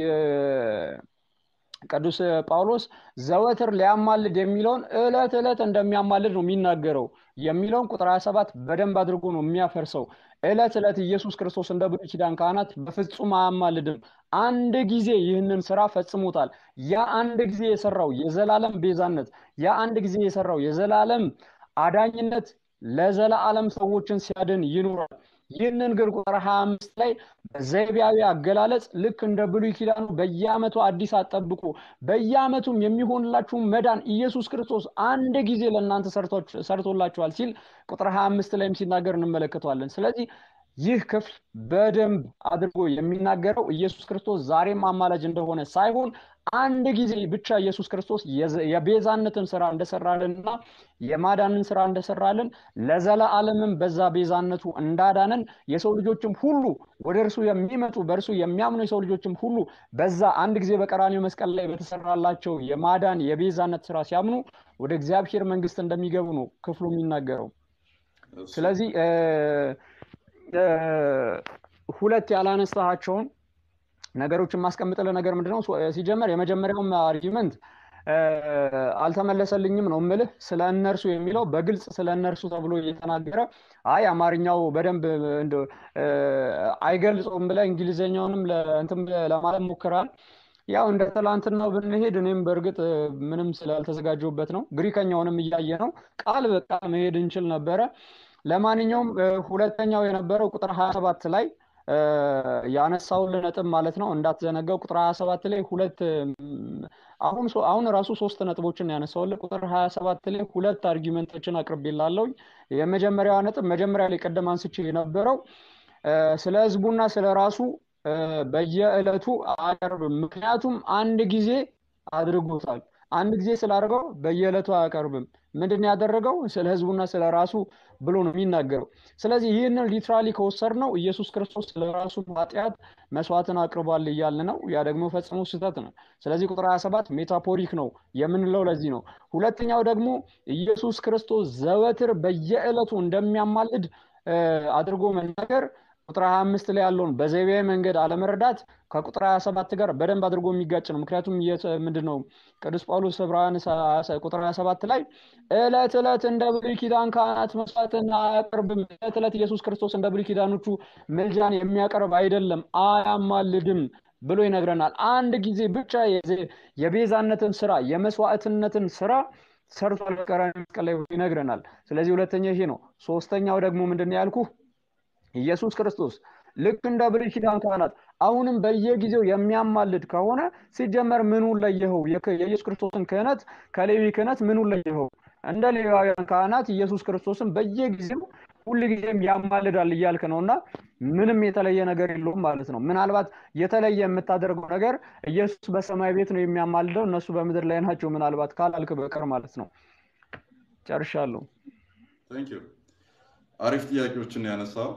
S1: ቅዱስ ጳውሎስ ዘወትር ሊያማልድ የሚለውን እለት እለት እንደሚያማልድ ነው የሚናገረው የሚለውን ቁጥር 27 በደንብ አድርጎ ነው የሚያፈርሰው። እለት እለት ኢየሱስ ክርስቶስ እንደ ብሉይ ኪዳን ካህናት በፍጹም አያማልድም። አንድ ጊዜ ይህንን ስራ ፈጽሞታል። ያ አንድ ጊዜ የሰራው የዘላለም ቤዛነት፣ ያ አንድ ጊዜ የሰራው የዘላለም አዳኝነት ለዘላለም ሰዎችን ሲያድን ይኖራል። ይህንን ግን ቁጥር 25 ላይ በዘይቢያዊ አገላለጽ ልክ እንደ ብሉይ ኪዳኑ በየዓመቱ አዲስ አጠብቁ፣ በየዓመቱም የሚሆንላችሁም መዳን ኢየሱስ ክርስቶስ አንድ ጊዜ ለእናንተ ሰርቶላችኋል ሲል ቁጥር 25 ላይም ሲናገር እንመለከተዋለን። ስለዚህ ይህ ክፍል በደንብ አድርጎ የሚናገረው ኢየሱስ ክርስቶስ ዛሬም አማላጅ እንደሆነ ሳይሆን አንድ ጊዜ ብቻ ኢየሱስ ክርስቶስ የቤዛነትን ስራ እንደሰራልንና የማዳንን ስራ እንደሰራልን ለዘለዓለምም በዛ ቤዛነቱ እንዳዳንን የሰው ልጆችም ሁሉ ወደ እርሱ የሚመጡ በእርሱ የሚያምኑ የሰው ልጆችም ሁሉ በዛ አንድ ጊዜ በቀራኒው መስቀል ላይ በተሰራላቸው የማዳን የቤዛነት ስራ ሲያምኑ ወደ እግዚአብሔር መንግስት እንደሚገቡ ነው ክፍሉ የሚናገረው። ስለዚህ ሁለት ያላነሳቸውን ነገሮችን ማስቀምጥልህ ነገር ምንድነው? ሲጀመር የመጀመሪያውም አርጊመንት አልተመለሰልኝም ነው ምልህ። ስለ እነርሱ የሚለው በግልጽ ስለ እነርሱ ተብሎ እየተናገረ አይ አማርኛው በደንብ አይገልጸውም ብለህ እንግሊዝኛውንም እንትን ለማለት ሞክራል። ያው እንደ ትላንትናው ብንሄድ እኔም በእርግጥ ምንም ስላልተዘጋጀሁበት ነው። ግሪከኛውንም እያየ ነው ቃል በቃል መሄድ እንችል ነበረ። ለማንኛውም ሁለተኛው የነበረው ቁጥር ሀያ ሰባት ላይ ያነሳውን ነጥብ ማለት ነው እንዳትዘነጋው። ቁጥር ሀያ ሰባት ላይ ሁለት አሁን አሁን ራሱ ሶስት ነጥቦችን ያነሳውልህ። ቁጥር ሀያ ሰባት ላይ ሁለት አርጊመንቶችን አቅርቤላለሁ። የመጀመሪያዋ ነጥብ መጀመሪያ ላይ ቀደም አንስቼ የነበረው ስለ ህዝቡና ስለ ራሱ በየዕለቱ አያቀርብም። ምክንያቱም አንድ ጊዜ አድርጎታል። አንድ ጊዜ ስላደርገው በየዕለቱ አያቀርብም። ምንድን ያደረገው ስለ ህዝቡና ስለ ራሱ ብሎ ነው የሚናገረው። ስለዚህ ይህንን ሊትራሊ ከወሰድ ነው ኢየሱስ ክርስቶስ ስለ ራሱ ኃጢአት መስዋዕትን አቅርቧል እያልን ነው። ያ ደግሞ ፈጽሞ ስህተት ነው። ስለዚህ ቁጥር 27 ሜታፎሪክ ነው የምንለው ለዚህ ነው። ሁለተኛው ደግሞ ኢየሱስ ክርስቶስ ዘወትር በየዕለቱ እንደሚያማልድ አድርጎ መናገር ቁጥር 25 ላይ ያለውን በዘቢያዊ መንገድ አለመረዳት ከቁጥር 27 ጋር በደንብ አድርጎ የሚጋጭ ነው። ምክንያቱም ምንድን ነው ቅዱስ ጳውሎስ ዕብራውያን ቁጥር 27 ላይ ዕለት ዕለት እንደ ብሉይ ኪዳን ካህናት መስዋዕትን አያቀርብም። ዕለት ዕለት ኢየሱስ ክርስቶስ እንደ ብሉይ ኪዳኖቹ ምልጃን የሚያቀርብ አይደለም፣ አያማልድም ብሎ ይነግረናል። አንድ ጊዜ ብቻ የቤዛነትን ስራ የመስዋዕትነትን ስራ ሰርቷል በቀራንዮ መስቀል ላይ ይነግረናል። ስለዚህ ሁለተኛ ይሄ ነው። ሶስተኛው ደግሞ ምንድን ነው ያልኩህ ኢየሱስ ክርስቶስ ልክ እንደ ብሉይ ኪዳን ካህናት አሁንም በየጊዜው የሚያማልድ ከሆነ ሲጀመር ምኑን ለየኸው? የኢየሱስ ክርስቶስን ክህነት ከሌዊ ክህነት ምኑን ለየኸው? እንደ ሌዋውያን ካህናት ኢየሱስ ክርስቶስን በየጊዜው ሁልጊዜም ያማልዳል እያልክ ነው እና ምንም የተለየ ነገር የለውም ማለት ነው። ምናልባት የተለየ የምታደርገው ነገር ኢየሱስ በሰማይ ቤት ነው የሚያማልደው፣ እነሱ በምድር ላይ ናቸው ምናልባት ካላልክ በቀር ማለት ነው። ጨርሻለሁ።
S2: አሪፍ ጥያቄዎችን ያነሳው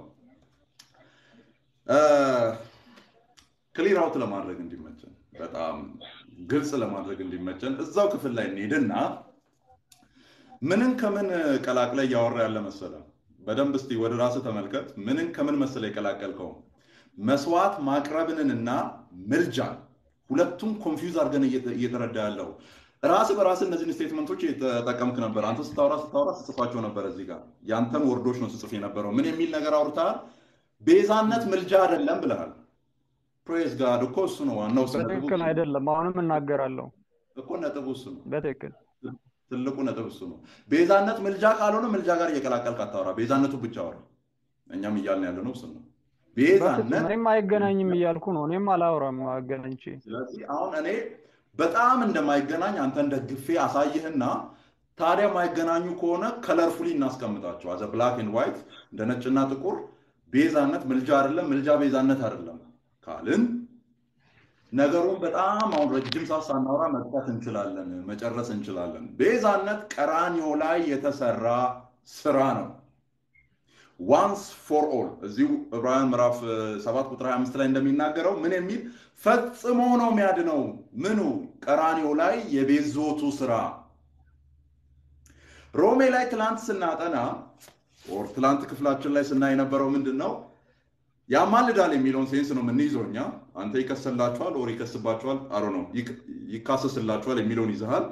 S2: ክሊር አውት ለማድረግ እንዲመቸን በጣም ግልጽ ለማድረግ እንዲመቸን እዛው ክፍል ላይ እንሄድና ምንን ከምን ቀላቅለ እያወራ ያለ መሰለ በደንብ እስቲ ወደ ራስህ ተመልከት። ምንን ከምን መሰለ የቀላቀልከው? መስዋዕት ማቅረብንንና ምልጃን ሁለቱም ኮንፊውዝ አድርገን እየተረዳ ያለው ራስ በራስ እነዚህን ስቴትመንቶች የተጠቀምክ ነበር። አንተ ስታወራ ስታወራ ስጽፋቸው ነበር። እዚህ ጋር ያንተን ወርዶች ነው ስጽፍ የነበረው። ምን የሚል ነገር አውርተሃል? ቤዛነት ምልጃ አይደለም ብለሃል። ፕሬዝ ጋድ እኮ እሱ ነው ዋናው።
S1: በትክክል አይደለም። አሁንም እናገራለሁ
S2: እኮ ነጥቡ እሱ ነው።
S1: በትክክል
S2: ትልቁ ነጥብ እሱ ነው። ቤዛነት ምልጃ ካልሆነ ምልጃ ጋር እየቀላቀልክ አታወራ። ቤዛነቱ ብቻ አውራ። እኛም እያልን ያለ ነው እሱ ነው። ቤዛነት
S1: እኔም አይገናኝም እያልኩ ነው። እኔም አላወራም አገናኝቼ።
S2: ስለዚህ አሁን እኔ በጣም እንደማይገናኝ አንተን ደግፌ አሳይህና ታዲያ ማይገናኙ ከሆነ ከለርፉሊ እናስቀምጣቸው አዘ ብላክ ኤንድ ዋይት እንደ ነጭና ጥቁር ቤዛነት ምልጃ አይደለም፣ ምልጃ ቤዛነት አይደለም ካልን ነገሩን በጣም አሁን ረጅም ሰዓት ሳናወራ መጥቀት እንችላለን፣ መጨረስ እንችላለን። ቤዛነት ቀራኒዮ ላይ የተሰራ ስራ ነው። ዋንስ ፎር ኦል እዚሁ ዕብራውያን ምዕራፍ 7 ቁጥር 25 ላይ እንደሚናገረው ምን የሚል ፈጽሞ ነው የሚያድነው። ምኑ ቀራኒዮ ላይ የቤዞቱ ስራ። ሮሜ ላይ ትላንት ስናጠና ኦር ትላንት ክፍላችን ላይ ስናይ የነበረው ምንድን ነው? ያማልዳል የሚለውን ሴንስ ነው የምንይዘው እኛ። አንተ ይከሰላችኋል ኦር ይከስባችኋል፣ አሮ ነው ይካሰስላችኋል የሚለውን ይዘሃል።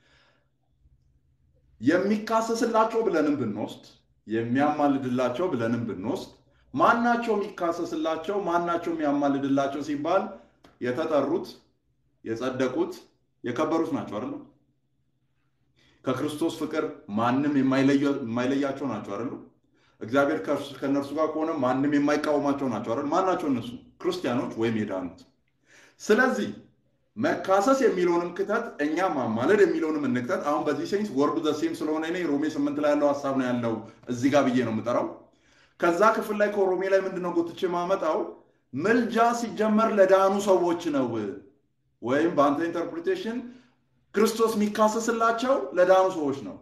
S2: የሚካሰስላቸው ብለንም ብንወስድ የሚያማልድላቸው ብለንም ብንወስድ ማናቸው የሚካሰስላቸው ማናቸው የሚያማልድላቸው ሲባል የተጠሩት የጸደቁት የከበሩት ናቸው አይደለም። ከክርስቶስ ፍቅር ማንም የማይለያቸው ናቸው አይደሉ። እግዚአብሔር ከእነርሱ ጋር ከሆነ ማንም የማይቃወማቸው ናቸው አይደል? ማን ናቸው እነሱ? ክርስቲያኖች ወይም የዳኑት። ስለዚህ መካሰስ የሚለውንም ክተት፣ እኛ ማማለድ የሚለውንም እንክተት። አሁን በዚህ ሴንስ ወርዱ ዘ ሴም ስለሆነ እኔ ሮሜ ስምንት ላይ ያለው ሀሳብ ነው ያለው እዚህ ጋር ብዬ ነው የምጠራው። ከዛ ክፍል ላይ ከሮሜ ላይ ምንድነው ጎትቼ ማመጣው ምልጃ ሲጀመር ለዳኑ ሰዎች ነው ወይም በአንተ ኢንተርፕሪቴሽን ክርስቶስ የሚካሰስላቸው ለዳኑ ሰዎች ነው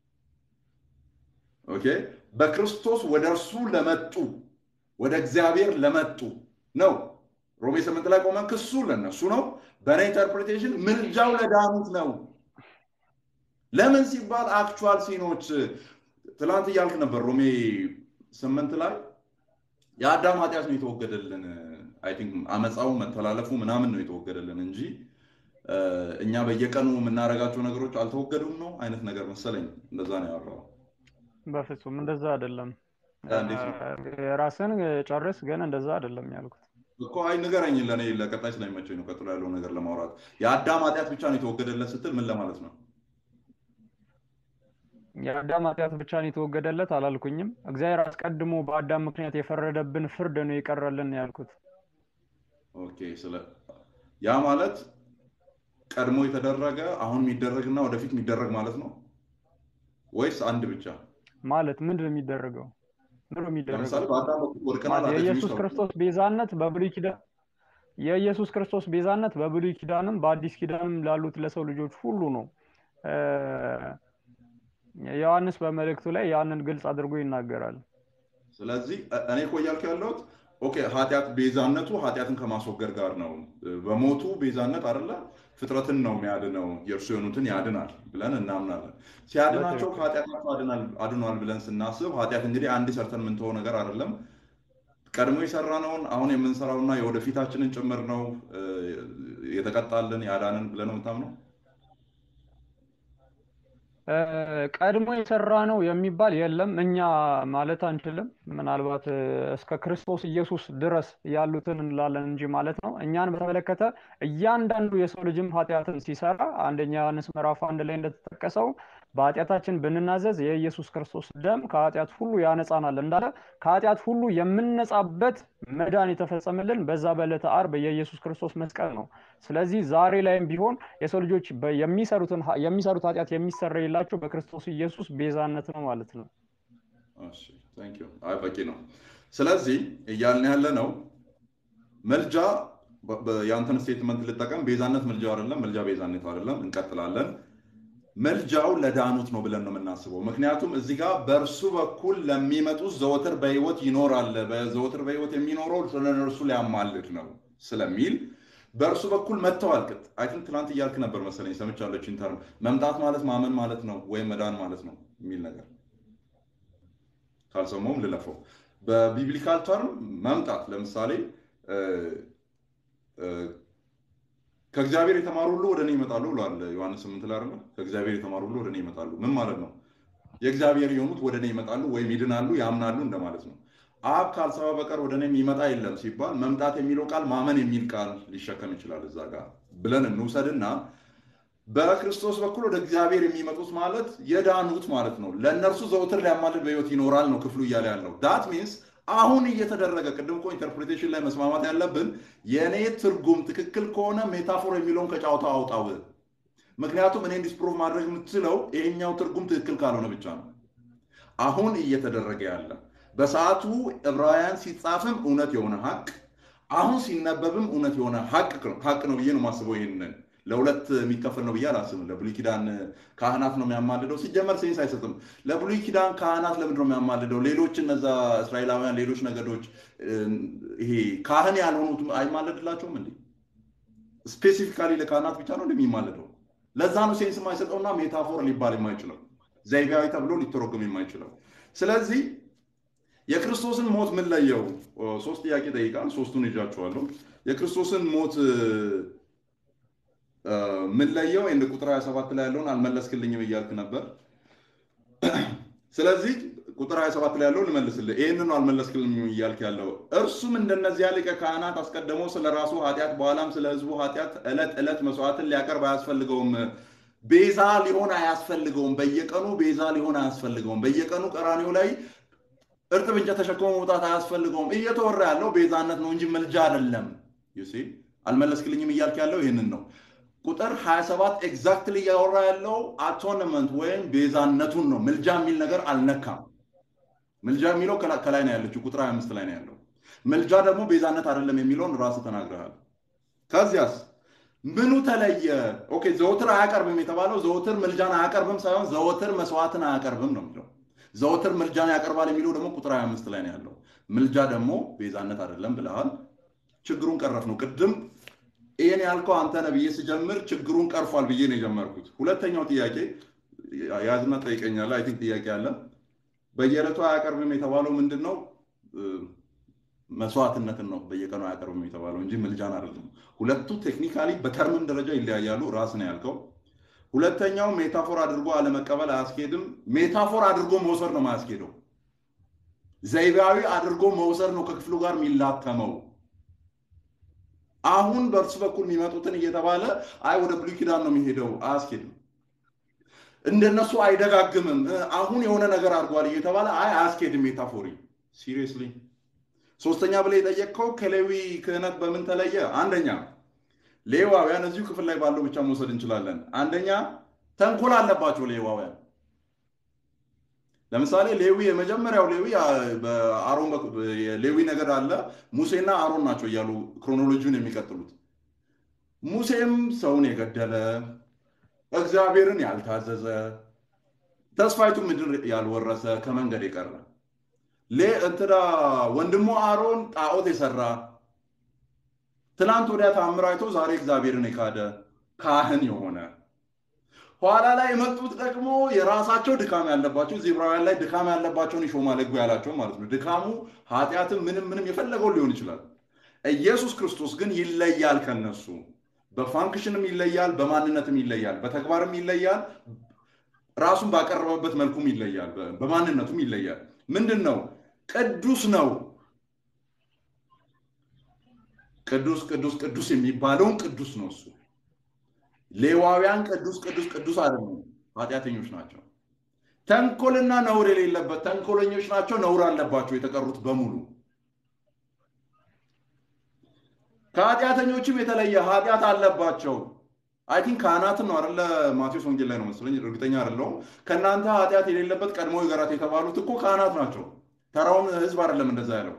S2: ኦኬ በክርስቶስ ወደ እርሱ ለመጡ ወደ እግዚአብሔር ለመጡ ነው ሮሜ ስምንት ላይ ቆመን ክሱ ለነሱ ነው በእኔ ኢንተርፕሪቴሽን ምልጃው ለዳኑት ነው ለምን ሲባል አክቹዋል ሲኖች ትላንት እያልክ ነበር ሮሜ ስምንት ላይ የአዳም ኃጢአት ነው የተወገደልን አይ ቲንክ አመፃው መተላለፉ ምናምን ነው የተወገደልን እንጂ እኛ በየቀኑ የምናደርጋቸው ነገሮች አልተወገዱም ነው አይነት ነገር መሰለኝ እንደዛ ነው ያወራው
S1: በፍጹም እንደዛ አይደለም
S2: እንዴት ነው?
S1: የራስን ጨርስ ግን እንደዛ አይደለም ያልኩት
S2: እኮ አይ ንገረኝ ለእኔ ለቀጣይ ስለሚመቸኝ ነው ቀጥሎ ያለውን ነገር ለማውራት የአዳም ኃጢአት ብቻ ነው የተወገደለት ስትል ምን ለማለት ነው
S1: የአዳም ኃጢአት ብቻ ነው የተወገደለት አላልኩኝም እግዚአብሔር አስቀድሞ በአዳም ምክንያት የፈረደብን ፍርድ ነው የቀረልን ያልኩት
S2: ኦኬ ስለ ያ ማለት ቀድሞ የተደረገ አሁን የሚደረግና ወደፊት የሚደረግ ማለት ነው ወይስ አንድ ብቻ
S1: ማለት ምንድን ነው የሚደረገው ምንድን ነው
S2: ለምሳሌ
S1: የሚደረገው
S2: በአዳም በኩል ወድቀናል
S1: ማለት
S2: ኃጢአት
S1: የኢየሱስ
S2: የሚሰሩ
S1: ክርስቶስ ቤዛነት በብሉይ ኪዳን የኢየሱስ ክርስቶስ ቤዛነት በብሉይ ኪዳንም በአዲስ ኪዳንም ላሉት ለሰው ልጆች ሁሉ ነው እ፣ ዮሐንስ በመልእክቱ ላይ ያንን ግልጽ አድርጎ ይናገራል
S2: ስለዚህ እ- እኔ እኮ እያልኩ ያለሁት ኦኬ ኃጢአት ቤዛነቱ ኃጢአትን ከማስወገድ ጋር ነው በሞቱ ቤዛነት አይደለ ፍጥረትን ነው የሚያድነው የእርሱ የሆኑትን ያድናል ብለን እናምናለን ሲያድናቸው
S1: በትክክል
S2: ከኃጢአታቸው አድናል- አድኗል ብለን ስናስብ ኃጢአት እንግዲህ አንድ ሰርተን የምንተወው ነገር አይደለም ቀድሞ የሰራነውን አሁን የምንሰራውና የወደፊታችንን ጭምር ነው እ፣ የተቀጣልን ያዳንን ብለን ነው የምታምነው
S1: እ፣ ቀድሞ የሰራ ነው የሚባል የለም እኛ ማለት አንችልም ምናልባት እ፣ እስከ ክርስቶስ ኢየሱስ ድረስ ያሉትን እንላለን እንጂ ማለት ነው እኛን በተመለከተ እያንዳንዱ የሰው ልጅም ኃጢአትን ሲሰራ አንደኛ ዮሐንስ ምዕራፍ አንድ ላይ እንደተጠቀሰው በኃጢአታችን ብንናዘዝ የኢየሱስ ክርስቶስ ደም ከኃጢአት ሁሉ ያነጻናል እንዳለ ከኃጢአት ሁሉ የምንነጻበት መዳን የተፈጸመልን በዛ በዕለተ ዓርብ የኢየሱስ ክርስቶስ መስቀል ነው ስለዚህ ዛሬ ላይም ቢሆን የሰው ልጆች በ- የሚሰሩትን ኃ- የሚሰሩት ኃጢአት የሚሰረይላቸው በክርስቶስ ኢየሱስ ቤዛነት ነው ማለት ነው
S2: እሺ ታንክ ዩ አይ በቂ ነው ስለዚህ እያልን ያለ ነው መልጃ በ- በ- የአንተን ስቴትመንት ልጠቀም ቤዛነት መልጃው አይደለም መልጃ ቤዛነት አይደለም እንቀጥላለን መልጃው ለዳኑት ነው ብለን ነው የምናስበው ምክንያቱም እዚህ ጋር በእርሱ በኩል ለሚመጡት ዘወትር በህይወት ይኖራል በዘወትር በህይወት የሚኖረው ስለ እነርሱ ሊያማልድ ነው ስለሚል በእርሱ በኩል መጥተዋል ቅጥ አይ ቲንክ ትናንት እያልክ ነበር መሰለኝ ሰምቻለሁ ኢንተርም መምጣት ማለት ማመን ማለት ነው ወይም መዳን ማለት ነው የሚል ነገር ካልሰማውም ልለፈው በቢብሊካል ተርም መምጣት ለምሳሌ እ፣ እ፣ ከእግዚአብሔር የተማሩ ሁሉ ወደ እኔ ይመጣሉ ብሏል ዮሐንስ ስምንት ላይ አይደለ ከእግዚአብሔር የተማሩ ሁሉ ወደ እኔ ይመጣሉ ምን ማለት ነው የእግዚአብሔር የሆኑት ወደ እኔ ይመጣሉ ወይም ይድናሉ ያምናሉ እንደማለት ነው አብ ካልሰባ በቀር ወደ እኔ የሚመጣ የለም ሲባል መምጣት የሚለው ቃል ማመን የሚል ቃል ሊሸከም ይችላል እዛ ጋር ብለን እንውሰድና በክርስቶስ በኩል ወደ እግዚአብሔር የሚመጡት ማለት የዳኑት ማለት ነው ለእነርሱ ዘውትር ሊያማልድ በህይወት ይኖራል ነው ክፍሉ እያለ ያለው ዳት ሚንስ አሁን እየተደረገ ቅድም እኮ ኢንተርፕሬቴሽን ላይ መስማማት ያለብን የእኔ ትርጉም ትክክል ከሆነ ሜታፎር የሚለውን ከጫውታ አውጣው ምክንያቱም እኔ ዲስፕሮቭ ማድረግ የምትችለው ይሄኛው ትርጉም ትክክል ካልሆነ ብቻ ነው አሁን እየተደረገ ያለ በሰዓቱ ዕብራውያን ሲጻፍም እውነት የሆነ ሀቅ አሁን ሲነበብም እውነት የሆነ ሀቅ ሀቅ ነው ብዬ ነው ማስበው ይህንን ለሁለት የሚከፈል ነው ብዬ አላስብም ለብሉይ ኪዳን ካህናት ነው የሚያማልደው ሲጀመር ሴንስ አይሰጥም ለብሉይ ኪዳን ካህናት ለምንድን ነው የሚያማልደው ሌሎች እነዛ እስራኤላውያን ሌሎች ነገዶች እ፣ ይሄ ካህን ያልሆኑት አይማለድላቸውም እንዴ ስፔሲፊካሊ ለካህናት ብቻ ነው እንደሚማልደው ለዛ ነው ሴንስ የማይሰጠውና ሜታፎር ሊባል የማይችለው ዘይቤያዊ ተብሎ ሊተረጎም የማይችለው ስለዚህ የክርስቶስን ሞት ምን ለየው ሶስት ጥያቄ ጠይቃል ሶስቱን ይዣቸዋለሁ የክርስቶስን ሞት እ፣ እ፣ ምን ለየው እንደ ቁጥር 27 ላይ ያለውን አልመለስክልኝም እያልክ ነበር ስለዚህ ቁጥር 27 ላይ ያለው ልመልስልህ ይህንን ነው አልመለስክልኝም እያልክ ያለው እርሱም እንደነዚያ ሊቀ ካህናት አስቀድሞ ስለ ራሱ ኃጢአት በኋላም ስለ ህዝቡ ኃጢአት ዕለት ዕለት መስዋዕትን ሊያቀርብ አያስፈልገውም ቤዛ ሊሆን አያስፈልገውም በየቀኑ ቤዛ ሊሆን አያስፈልገውም በየቀኑ ቀራኒው ላይ እርጥብ እንጨት ተሸክሞ መውጣት አያስፈልገውም እየተወራ ያለው ቤዛነት ነው እንጂ መልጃ አይደለም ዩሲ አልመለስክልኝም እያልክ ያለው ይህንን ነው ቁጥር 27 ኤግዛክትሊ እያወራ ያለው አቶንመንት ወይም ቤዛነቱን ነው ምልጃ የሚል ነገር አልነካም ምልጃ የሚለው ከላይ ነው ያለችው፣ ቁጥር 25 ላይ ነው ያለው። ምልጃ ደግሞ ቤዛነት አይደለም የሚለውን ራስህ ተናግረሃል። ከዚያስ ምኑ ተለየ? ኦኬ ዘወትር አያቀርብም የተባለው ዘወትር ምልጃን አያቀርብም ሳይሆን ዘወትር መስዋዕትን አያቀርብም ነው የሚለው። ዘወትር ምልጃን ያቀርባል የሚለው ደግሞ ቁጥር 25 ላይ ነው ያለው። ምልጃ ደግሞ ቤዛነት አይደለም ብለሃል። ችግሩን ቀረፍ ነው። ቅድም ይህን ያልከው አንተ ነህ ብዬ ስጀምር ችግሩን ቀርፏል ብዬ ነው የጀመርኩት። ሁለተኛው ጥያቄ ያዝና ጠይቀኛለህ። አይ ቲንክ ጥያቄ አለ። በየዕለቱ አያቀርብም የተባለው ምንድን ነው? መስዋዕትነትን ነው በየቀኑ አያቀርብም የተባለው እንጂ ምልጃን አይደለም። ሁለቱ ቴክኒካሊ በተርምም ደረጃ ይለያያሉ። ራስ ነው ያልከው። ሁለተኛው ሜታፎር አድርጎ አለመቀበል አያስኬድም። ሜታፎር አድርጎ መውሰድ ነው ማያስኬደው። ዘይቤያዊ አድርጎ መውሰድ ነው ከክፍሉ ጋር የሚላተመው። አሁን በእርሱ በኩል የሚመጡትን እየተባለ አይ ወደ ብሉይ ኪዳን ነው የሚሄደው፣ አያስኬድም። እንደነሱ አይደጋግምም። አሁን የሆነ ነገር አድርጓል እየተባለ አይ አያስኬድም። ሜታፎሪ ሲሪየስሊ ሶስተኛ ብለህ የጠየቅከው ከሌዊ ክህነት በምን ተለየ? አንደኛ ሌዋውያን እዚሁ ክፍል ላይ ባለው ብቻ መውሰድ እንችላለን። አንደኛ ተንኮል አለባቸው ሌዋውያን። ለምሳሌ ሌዊ የመጀመሪያው ሌዊ በአሮን ሌዊ ነገድ አለ ሙሴና አሮን ናቸው እያሉ ክሮኖሎጂውን የሚቀጥሉት። ሙሴም ሰውን የገደለ እግዚአብሔርን ያልታዘዘ ተስፋይቱ ምድር ያልወረሰ ከመንገድ የቀረ እንትና ወንድሙ አሮን ጣዖት የሰራ ትናንት ወዲያ ታምር አይቶ ዛሬ እግዚአብሔርን የካደ ካህን የሆነ ኋላ ላይ የመጡት ደግሞ የራሳቸው ድካም ያለባቸው እዚህ ዕብራውያን ላይ ድካም ያለባቸውን ይሾማል ሕጉ ያላቸው ማለት ነው። ድካሙ ኃጢአትም ምንም ምንም የፈለገውን ሊሆን ይችላል። ኢየሱስ ክርስቶስ ግን ይለያል ከነሱ በፋንክሽንም ይለያል፣ በማንነትም ይለያል፣ በተግባርም ይለያል፣ ራሱን ባቀረበበት መልኩም ይለያል፣ በማንነቱም ይለያል። ምንድን ነው? ቅዱስ ነው። ቅዱስ ቅዱስ ቅዱስ የሚባለውን ቅዱስ ነው እሱ። ሌዋውያን ቅዱስ ቅዱስ ቅዱስ አይደሉም፣ ኃጢአተኞች ናቸው። ተንኮልና ነውር የሌለበት ተንኮለኞች ናቸው፣ ነውር አለባቸው የተቀሩት በሙሉ። ከኃጢአተኞችም የተለየ ኃጢአት አለባቸው። አይ ቲንክ ካህናትን ነው አይደለ? ማቴዎስ ወንጌል ላይ ነው መሰለኝ፣ እርግጠኛ አይደለሁም። ከእናንተ ኃጢአት የሌለበት ቀድሞ ይገራት የተባሉት እኮ ካህናት ናቸው። ተራውን ህዝብ አይደለም እንደዛ ያለው።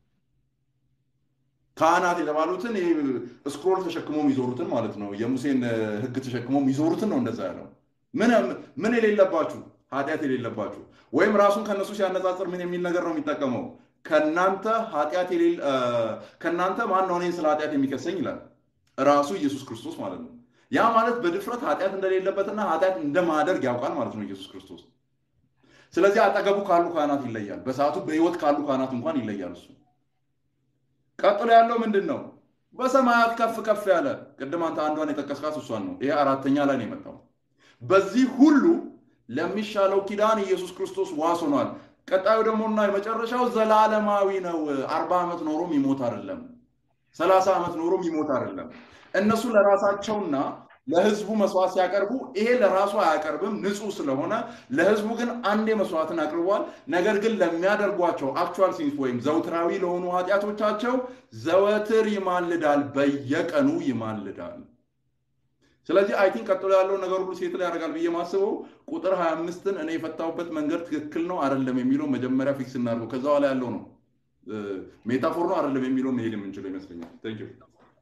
S2: ካህናት የተባሉትን ስክሮል ተሸክሞ የሚዞሩትን ማለት ነው። የሙሴን ህግ ተሸክሞ የሚዞሩትን ነው እንደዛ ያለው። ምን የሌለባችሁ ኃጢአት የሌለባችሁ ወይም ራሱን ከነሱ ሲያነጻጽር ምን የሚል ነገር ነው የሚጠቀመው? ከእናንተ ኃጢአት ከእናንተ ማን ነው እኔን ስለ ኃጢአት የሚከሰኝ ይላል። ራሱ ኢየሱስ ክርስቶስ ማለት ነው። ያ ማለት በድፍረት ኃጢአት እንደሌለበትና ኃጢአት እንደማደርግ ያውቃል ማለት ነው ኢየሱስ ክርስቶስ። ስለዚህ አጠገቡ ካሉ ካህናት ይለያል። በሰዓቱ በህይወት ካሉ ካህናት እንኳን ይለያል እሱ። ቀጥሎ ያለው ምንድን ነው? በሰማያት ከፍ ከፍ ያለ ቅድም አንተ አንዷን የጠቀስካት እሷን ነው። ይሄ አራተኛ ላይ ነው የመጣው። በዚህ ሁሉ ለሚሻለው ኪዳን ኢየሱስ ክርስቶስ ዋስ ሆኗል። ቀጣዩ ደግሞ እና የመጨረሻው ዘላለማዊ ነው። አርባ ዓመት ኖሮም ይሞት አይደለም፣ ሰላሳ ዓመት ኖሮም ይሞት አይደለም። እነሱ ለራሳቸውና ለህዝቡ መስዋዕት ሲያቀርቡ ይሄ ለራሱ አያቀርብም ንጹህ ስለሆነ፣ ለህዝቡ ግን አንዴ መስዋዕትን አቅርቧል። ነገር ግን ለሚያደርጓቸው አክቹዋል ሲንስ ወይም ዘውትራዊ ለሆኑ ኃጢአቶቻቸው ዘወትር ይማልዳል፣ በየቀኑ ይማልዳል። ስለዚህ አይ ቲንክ ቀጥሎ ያለው ነገር ሁሉ ሴትል ያደርጋል ብዬ ማስበው ቁጥር 25ን እኔ የፈታሁበት መንገድ ትክክል ነው አይደለም የሚለው መጀመሪያ ፊክስ እናድርገው። ከዛ በኋላ ያለው ነው ሜታፎር ነው አይደለም የሚለው መሄድ የምንችለው ይመስለኛል። ቴንክ ዩ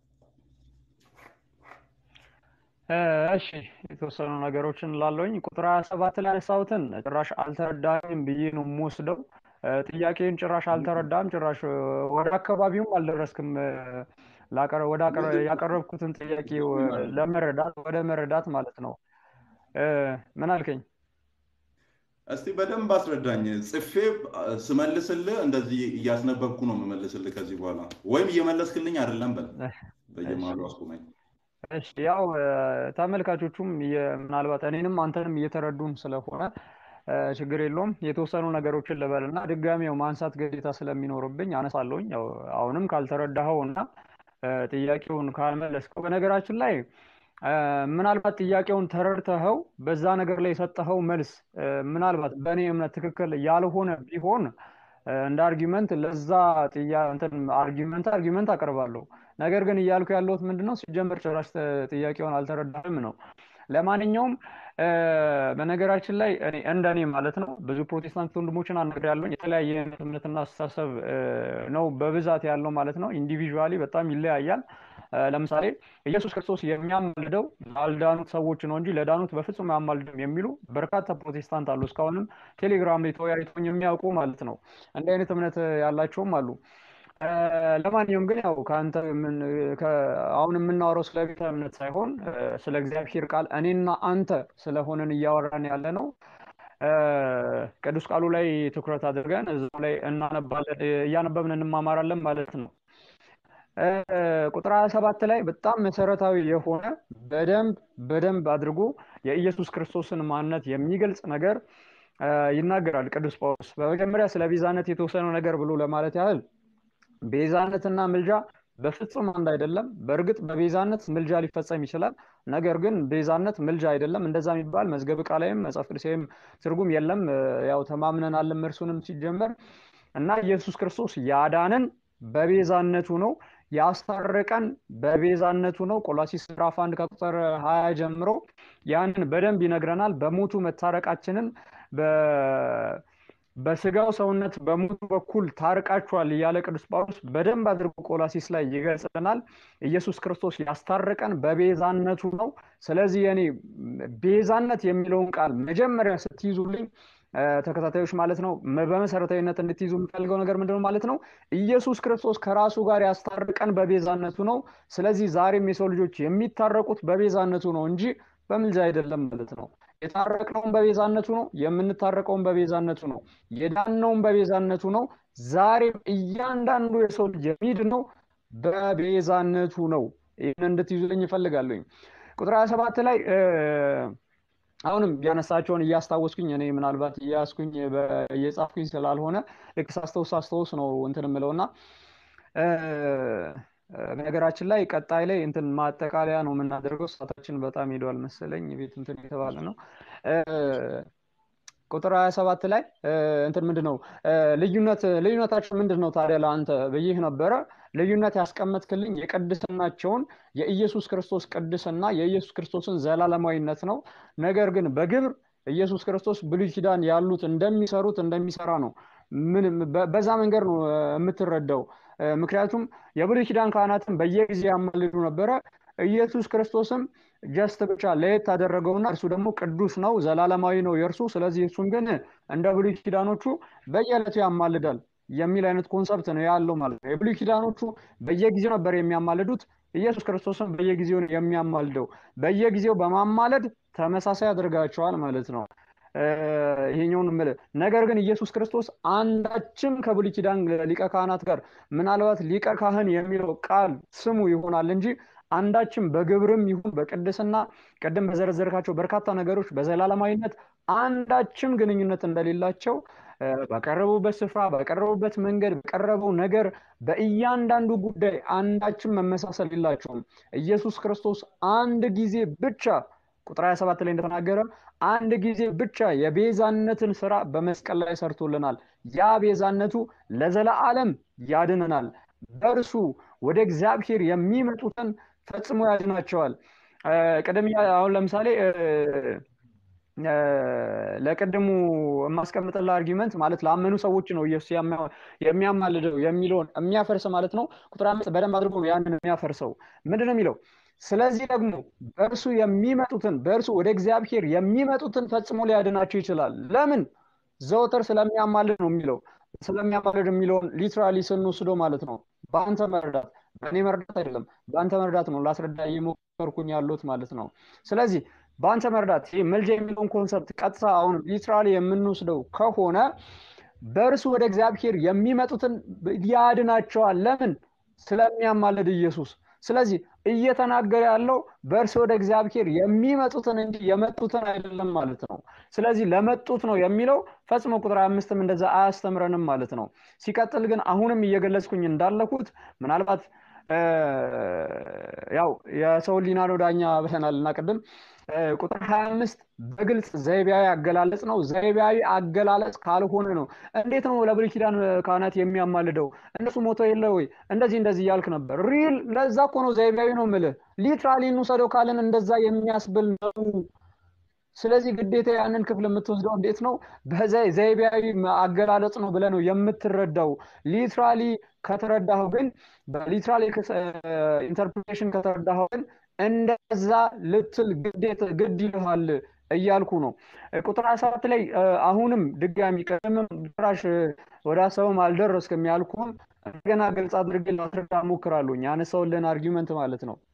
S1: እሺ የተወሰኑ ነገሮችን ላለውኝ ቁጥር ሀያ ሰባት ላይ ያነሳሁትን ጭራሽ አልተረዳኝም ብዬ ነው የምወስደው። ጥያቄን ጭራሽ አልተረዳም፣ ጭራሽ ወደ አካባቢውም አልደረስክም። ያቀረብኩትን ጥያቄ ለመረዳት ወደ መረዳት ማለት ነው። ምን አልከኝ?
S2: እስቲ በደንብ አስረዳኝ። ጽፌ ስመልስልህ እንደዚህ እያስነበብኩ ነው የምመልስልህ ከዚህ በኋላ ወይም እየመለስክልኝ አይደለም በል በየመሀሉ አስቁመኝ።
S1: እሺ ያው ተመልካቾቹም ምናልባት እኔንም አንተንም እየተረዱን ስለሆነ ችግር የለውም። የተወሰኑ ነገሮችን ልበልና ድጋሚው ማንሳት ግዴታ ስለሚኖርብኝ አነሳለሁኝ። ያው አሁንም ካልተረዳኸው እና ጥያቄውን ካልመለስከው፣ በነገራችን ላይ ምናልባት ጥያቄውን ተረድተኸው በዛ ነገር ላይ የሰጠኸው መልስ ምናልባት በእኔ እምነት ትክክል ያልሆነ ቢሆን እንደ አርጊመንት ለዛ አርጊመንት አርጊመንት አቀርባለሁ። ነገር ግን እያልኩ ያለሁት ምንድነው ሲጀመር ጭራሽ ጥያቄውን አልተረዳም ነው። ለማንኛውም በነገራችን ላይ እኔ እንደኔ ማለት ነው ብዙ ፕሮቴስታንት ወንድሞችን አናግሬያለሁኝ። የተለያየ አይነት እምነትና አስተሳሰብ ነው በብዛት ያለው ማለት ነው። ኢንዲቪዥዋሊ በጣም ይለያያል። ለምሳሌ ኢየሱስ ክርስቶስ የሚያማልደው ላልዳኑት ሰዎች ነው እንጂ ለዳኑት በፍጹም አያማልድም የሚሉ በርካታ ፕሮቴስታንት አሉ። እስካሁንም ቴሌግራም ላይ ተወያይቶኝ የሚያውቁ ማለት ነው። እንዲህ አይነት እምነት ያላቸውም አሉ። ለማንኛውም ግን ያው ከአንተ አሁን የምናወራው ስለ ቤተ እምነት ሳይሆን ስለ እግዚአብሔር ቃል እኔና አንተ ስለሆንን እያወራን ያለ ነው። ቅዱስ ቃሉ ላይ ትኩረት አድርገን እዛው ላይ እናነባለን እያነበብን እንማማራለን ማለት ነው። ቁጥር 27 ላይ በጣም መሰረታዊ የሆነ በደንብ በደንብ አድርጎ የኢየሱስ ክርስቶስን ማንነት የሚገልጽ ነገር ይናገራል ቅዱስ ጳውሎስ። በመጀመሪያ ስለ ቤዛነት የተወሰነው ነገር ብሎ ለማለት ያህል ቤዛነትና ምልጃ በፍጹም አንድ አይደለም። በእርግጥ በቤዛነት ምልጃ ሊፈጸም ይችላል። ነገር ግን ቤዛነት ምልጃ አይደለም። እንደዛ የሚባል መዝገብ ቃላይም መጽሐፍ ቅዱሳዊም ትርጉም የለም። ያው ተማምነናልም እርሱንም ሲጀመር እና ኢየሱስ ክርስቶስ ያዳንን በቤዛነቱ ነው። ያስታረቀን በቤዛነቱ ነው። ቆላሲስ ምዕራፍ አንድ ከቁጥር ሀያ ጀምሮ ያንን በደንብ ይነግረናል። በሞቱ መታረቃችንን በስጋው ሰውነት በሞቱ በኩል ታርቃችኋል እያለ ቅዱስ ጳውሎስ በደንብ አድርጎ ቆላሲስ ላይ ይገልጽልናል። ኢየሱስ ክርስቶስ ያስታረቀን በቤዛነቱ ነው። ስለዚህ የኔ ቤዛነት የሚለውን ቃል መጀመሪያ ስትይዙልኝ ተከታታዮች ማለት ነው በመሰረታዊነት እንድትይዙ የምፈልገው ነገር ምንድነው ማለት ነው ኢየሱስ ክርስቶስ ከራሱ ጋር ያስታርቀን በቤዛነቱ ነው ስለዚህ ዛሬም የሰው ልጆች የሚታረቁት በቤዛነቱ ነው እንጂ በምልጃ አይደለም ማለት ነው የታረቅነውን በቤዛነቱ ነው የምንታረቀውን በቤዛነቱ ነው የዳነውን በቤዛነቱ ነው ዛሬም እያንዳንዱ የሰው ልጅ የሚድነው በቤዛነቱ ነው ይህን እንድትይዙልኝ ይፈልጋለኝ ቁጥር 27 ላይ አሁንም ያነሳቸውን እያስታወስኩኝ እኔ ምናልባት እያስኩኝ እየጻፍኩኝ ስላልሆነ ልክ ሳስታውስ ሳስታውስ ነው እንትን የምለው እና በነገራችን ላይ ቀጣይ ላይ እንትን ማጠቃለያ ነው የምናደርገው ሰዓታችን በጣም ሄደዋል መሰለኝ ቤት እንትን የተባለ ነው ቁጥር 27 ላይ እንትን ምንድን ነው ልዩነት ልዩነታችን ምንድን ነው ታዲያ ለአንተ ብይህ ነበረ ልዩነት ያስቀመጥክልኝ የቅድስናቸውን የኢየሱስ ክርስቶስ ቅድስና የኢየሱስ ክርስቶስን ዘላለማዊነት ነው ነገር ግን በግብር ኢየሱስ ክርስቶስ ብሉይ ኪዳን ያሉት እንደሚሰሩት እንደሚሰራ ነው ምን በዛ መንገድ ነው የምትረዳው ምክንያቱም የብሉይ ኪዳን ካህናትን በየጊዜ ያማልዱ ነበረ ኢየሱስ ክርስቶስም ጀስት ብቻ ለየት አደረገውና እርሱ ደግሞ ቅዱስ ነው ዘላለማዊ ነው የእርሱ ስለዚህ እሱን ግን እንደ ብሉይ ኪዳኖቹ በየዕለቱ ያማልዳል የሚል አይነት ኮንሰፕት ነው ያለው ማለት ነው የብሉይ ኪዳኖቹ በየጊዜው ነበር የሚያማልዱት ኢየሱስ ክርስቶስም በየጊዜው የሚያማልደው በየጊዜው በማማለድ ተመሳሳይ አድርጋቸዋል ማለት ነው ይሄኛውን ምል ነገር ግን ኢየሱስ ክርስቶስ አንዳችም ከብሉይ ኪዳን ሊቀ ካህናት ጋር ምናልባት ሊቀ ካህን የሚለው ቃል ስሙ ይሆናል እንጂ አንዳችም በግብርም ይሁን በቅድስና ቅድም በዘረዘርካቸው በርካታ ነገሮች በዘላለማዊነት አንዳችም ግንኙነት እንደሌላቸው በቀረቡበት ስፍራ በቀረቡበት መንገድ በቀረበው ነገር በእያንዳንዱ ጉዳይ አንዳችም መመሳሰል የላቸውም ኢየሱስ ክርስቶስ አንድ ጊዜ ብቻ ቁጥር 27 ላይ እንደተናገረ አንድ ጊዜ ብቻ የቤዛነትን ስራ በመስቀል ላይ ሰርቶልናል ያ ቤዛነቱ ለዘለዓለም ያድነናል በእርሱ ወደ እግዚአብሔር የሚመጡትን ፈጽሞ ያድናቸዋል ቅድም አሁን ለምሳሌ ለቅድሙ የማስቀምጥላ አርጊመንት ማለት ላመኑ ሰዎች ነው ኢየሱስ የሚያማልደው የሚለውን የሚያፈርስ ማለት ነው ቁጥር አምስት በደንብ አድርጎ ነው ያንን የሚያፈርሰው ምንድን ነው የሚለው ስለዚህ ደግሞ በእርሱ የሚመጡትን በእርሱ ወደ እግዚአብሔር የሚመጡትን ፈጽሞ ሊያድናቸው ይችላል ለምን ዘወትር ስለሚያማልድ ነው የሚለው ስለሚያማልድ የሚለውን ሊትራሊ ስንወስደው ማለት ነው በአንተ መረዳት በእኔ መረዳት አይደለም በአንተ መረዳት ነው ላስረዳ እየሞከርኩኝ ያሉት ማለት ነው ስለዚህ በአንተ መረዳት ይህ መልጃ የሚለውን ኮንሰፕት ቀጥታ አሁን ሊትራሊ የምንወስደው ከሆነ በእርሱ ወደ እግዚአብሔር የሚመጡትን ያድናቸዋል ለምን ስለሚያማልድ ኢየሱስ ስለዚህ እየተናገረ ያለው በእርስ ወደ እግዚአብሔር የሚመጡትን እንጂ የመጡትን አይደለም ማለት ነው ስለዚህ ለመጡት ነው የሚለው ፈጽሞ ቁጥር አምስትም እንደዛ አያስተምረንም ማለት ነው ሲቀጥል ግን አሁንም እየገለጽኩኝ እንዳለኩት ምናልባት ያው የሰው ሊና ነው ዳኛ ብለናል እና ቅድም ቁጥር 25 በግልጽ ዘይቤያዊ አገላለጽ ነው። ዘይቤያዊ አገላለጽ ካልሆነ ነው እንዴት ነው ለብሉይ ኪዳን ካህናት የሚያማልደው? እነሱ ሞተው የለ ወይ? እንደዚህ እንደዚህ እያልክ ነበር። ሪል ለዛ እኮ ነው ዘይቤያዊ ነው ምልህ። ሊትራሊ እንውሰደው ካልን እንደዛ የሚያስብል ነው። ስለዚህ ግዴታ ያንን ክፍል የምትወስደው እንዴት ነው? በዘይቤያዊ አገላለጽ ነው ብለህ ነው የምትረዳው። ሊትራሊ ከተረዳኸው ግን በሊትራሊ ኢንተርፕሬሽን ከተረዳኸው ግን እንደዛ ልትል ግድ ይልሃል እያልኩ ነው። ቁጥር ሀያ ሰባት ላይ አሁንም ድጋሚ ቅድምም ጭራሽ ወደ ሀሳብም አልደረስክም ያልኩህም እንደገና ግልጽ አድርጌ ላስረዳ እሞክራለሁ። ያነሳውልን አርጊመንት ማለት ነው።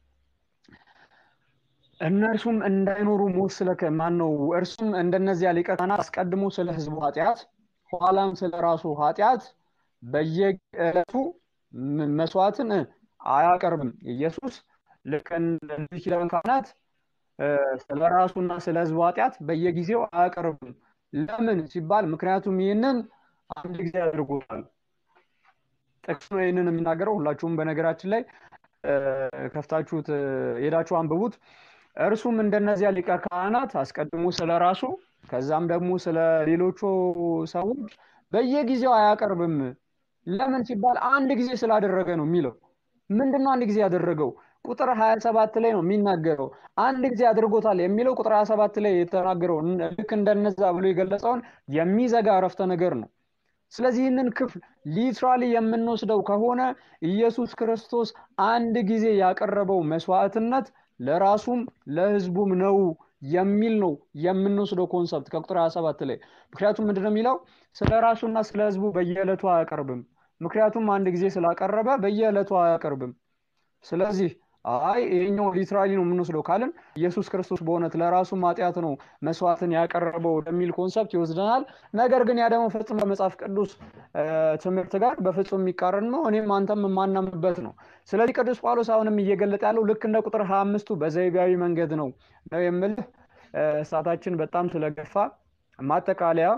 S1: እነርሱም እንዳይኖሩ ሞት ስለከ ማን ነው? እርሱም እንደነዚያ ሊቀ ካህናት አስቀድሞ ስለ ሕዝቡ ኃጢአት ኋላም ስለ ራሱ ኃጢአት በየዕለቱ መስዋዕትን አያቀርብም። ኢየሱስ ልክ እንደ ኪዳን ካህናት ስለ ራሱና ስለ ሕዝቡ ኃጢአት በየጊዜው አያቀርብም። ለምን ሲባል ምክንያቱም ይህንን አንድ ጊዜ አድርጎታል። ጥቅስ ነው ይህንን የሚናገረው። ሁላችሁም በነገራችን ላይ ከፍታችሁት ሄዳችሁ አንብቡት። እርሱም እንደነዚያ ሊቀ ካህናት አስቀድሞ ስለ ራሱ ከዛም ደግሞ ስለ ሌሎቹ ሰዎች በየጊዜው አያቀርብም። ለምን ሲባል አንድ ጊዜ ስላደረገ ነው የሚለው። ምንድን ነው አንድ ጊዜ ያደረገው? ቁጥር 27 ላይ ነው የሚናገረው። አንድ ጊዜ አድርጎታል የሚለው ቁጥር 27 ላይ የተናገረው ልክ እንደነዛ ብሎ የገለጸውን የሚዘጋ አረፍተ ነገር ነው። ስለዚህ ይህንን ክፍል ሊትራሊ የምንወስደው ከሆነ ኢየሱስ ክርስቶስ አንድ ጊዜ ያቀረበው መስዋዕትነት ለራሱም ለሕዝቡም ነው የሚል ነው የምንወስደው ኮንሰፕት ከቁጥር 27 ላይ። ምክንያቱም ምንድነው የሚለው ስለ ራሱና ስለ ሕዝቡ በየዕለቱ አያቀርብም። ምክንያቱም አንድ ጊዜ ስላቀረበ በየዕለቱ አያቀርብም። ስለዚህ አይ ይሄኛው ሊትራሊ ነው የምንወስደው ካልን ኢየሱስ ክርስቶስ በእውነት ለራሱ ኃጢአት ነው መስዋዕትን ያቀረበው ወደሚል ኮንሰፕት ይወስደናል። ነገር ግን ያ ደግሞ ፍጹም ከመጽሐፍ ቅዱስ ትምህርት ጋር በፍጹም የሚቃረን ነው። እኔም አንተም የማናምንበት ነው። ስለዚህ ቅዱስ ጳውሎስ አሁንም እየገለጠ ያለው ልክ እንደ ቁጥር ሀያ አምስቱ በዘይቤያዊ መንገድ ነው ነው የምልህ። ሰዓታችን በጣም ስለገፋ ማጠቃለያ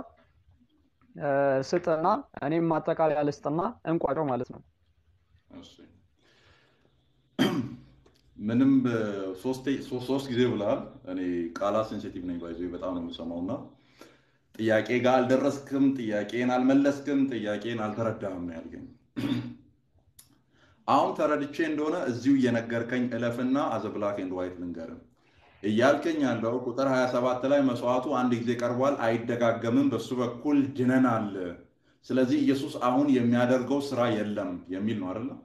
S1: ስጥና እኔም ማጠቃለያ ልስጥና እንቋጨው ማለት ነው።
S2: ምንም ሶስት ጊዜ ብለሃል። እኔ ቃላት ሴንሲቲቭ ነኝ፣ ባይዞ በጣም ነው የምሰማው እና ጥያቄ ጋር አልደረስክም፣ ጥያቄን አልመለስክም፣ ጥያቄን አልተረዳህም ነው ያልከኝ። አሁን ተረድቼ እንደሆነ እዚሁ እየነገርከኝ እለፍና አዘ ብላክ ኤንድ ዋይት ልንገርም እያልከኝ ያለው ቁጥር 27 ላይ መስዋዕቱ አንድ ጊዜ ቀርቧል፣ አይደጋገምም፣ በሱ በኩል ድነናል። ስለዚህ ኢየሱስ አሁን የሚያደርገው ስራ የለም የሚል ነው አይደለም?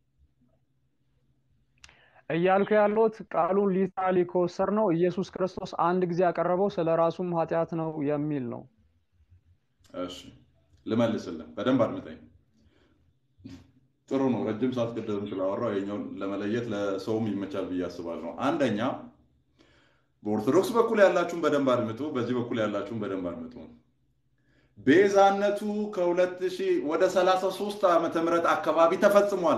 S1: እያልኩ ያለሁት ቃሉን ሊትራሊ ከወሰድ ነው ኢየሱስ ክርስቶስ አንድ ጊዜ ያቀረበው ስለ ራሱም ኃጢአት ነው የሚል ነው።
S2: እሺ ልመልስልህ፣ በደንብ አድምጠኝ። ጥሩ ነው። ረጅም ሰዓት ቅድም ስላወራው የኛውን ለመለየት ለሰውም ይመቻል ብዬ አስባለሁ። አንደኛ በኦርቶዶክስ በኩል ያላችሁን በደንብ አድምጡ፣ በዚህ በኩል ያላችሁን በደንብ አድምጡ። ቤዛነቱ ከሁለት ሺህ ወደ 33 ዓመተ ምህረት አካባቢ ተፈጽሟል።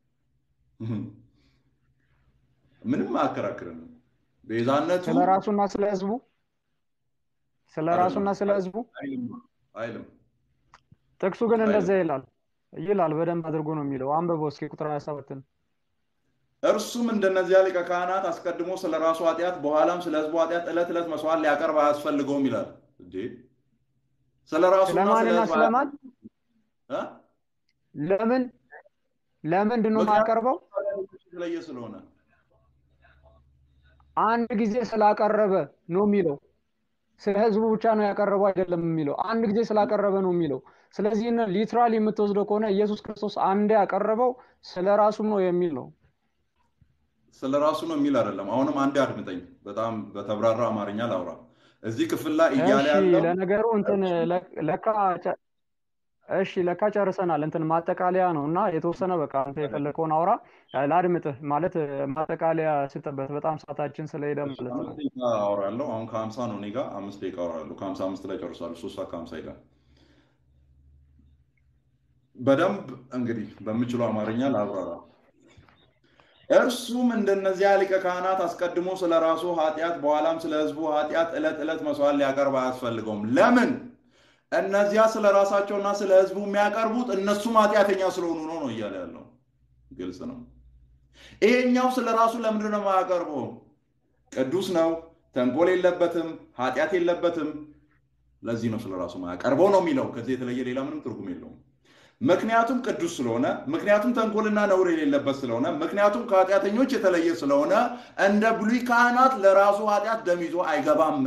S2: ምንም አያከራክርም። ቤዛነቱ
S1: ስለ ራሱና ስለ ህዝቡ ስለ ራሱና ስለ ህዝቡ
S2: አይልም።
S1: ጥቅሱ ግን እንደዛ ይላል ይላል። በደንብ አድርጎ ነው የሚለው። አንብበው እስኪ ቁጥር 27ን
S2: እርሱም እንደነዚያ ሊቀ ካህናት አስቀድሞ ስለ ራሱ ኃጢአት በኋላም ስለ ህዝቡ ኃጢአት ዕለት ዕለት መስዋዕት ሊያቀርብ አያስፈልገውም ይላል። እንዴ ስለ ራሱና ስለ
S1: ስለማንና
S2: ህዝቡ
S1: ስለማን
S2: እ?
S1: ለምን ለምንድን ነው የማያቀርበው?
S2: የተለየ ስለሆነ
S1: አንድ ጊዜ ስላቀረበ ነው የሚለው። ስለ ህዝቡ ብቻ ነው ያቀረበው አይደለም የሚለው። አንድ ጊዜ ስላቀረበ ነው የሚለው። ስለዚህ ሊትራሊ የምትወስደው ከሆነ ኢየሱስ ክርስቶስ አንዴ ያቀረበው ስለ ራሱም ነው የሚል ነው።
S2: ስለ ራሱ ነው የሚል አይደለም። አሁንም አንዴ አድምጠኝ፣ በጣም በተብራራ አማርኛ ላውራ። እዚህ ክፍል ላይ እያለ
S1: እሺ
S2: ያለው
S1: ለነገሩ እንትን ለካ ጨ- እሺ ለካ ጨርሰናል። እንትን ማጠቃለያ ነው እና የተወሰነ በቃ አንተ የፈለከውን አውራ ላድምጥህ። ማለት ማጠቃለያ ስጥበት በጣም ሰዓታችን ስለሄደ ማለት ነው።
S2: አምስት ደቂቃ አወራለሁ። አሁን ከሀምሳ ነው እኔ ጋር አምስት ደቂቃ አወራለሁ። ከሀምሳ አምስት ላይ ጨርሳለሁ። ሶስት ሰዓት ከሀምሳ ይላል። በደንብ እንግዲህ በምችለው አማርኛ ላብራራ። እርሱም እንደነዚያ ሊቀ ካህናት አስቀድሞ ስለ ራሱ ኃጢአት በኋላም ስለ ሕዝቡ ኃጢአት ዕለት ዕለት መስዋዕት ሊያቀርብ አያስፈልገውም። ለምን? እነዚያ ስለ ራሳቸውና ስለ ሕዝቡ የሚያቀርቡት እነሱም ኃጢአተኛ ስለሆኑ ነው ነው እያለ ያለው ግልጽ ነው። ይሄኛው ስለ ራሱ ለምንድን ነው የማያቀርበው? ቅዱስ ነው፣ ተንኮል የለበትም፣ ኃጢአት የለበትም። ለዚህ ነው ስለ ራሱ ማያቀርበው ነው የሚለው። ከዚህ የተለየ ሌላ ምንም ትርጉም የለውም። ምክንያቱም ቅዱስ ስለሆነ፣ ምክንያቱም ተንኮልና ነውር የሌለበት ስለሆነ፣ ምክንያቱም ከኃጢአተኞች የተለየ ስለሆነ እንደ ብሉይ ካህናት ለራሱ ኃጢአት ደም ይዞ አይገባም።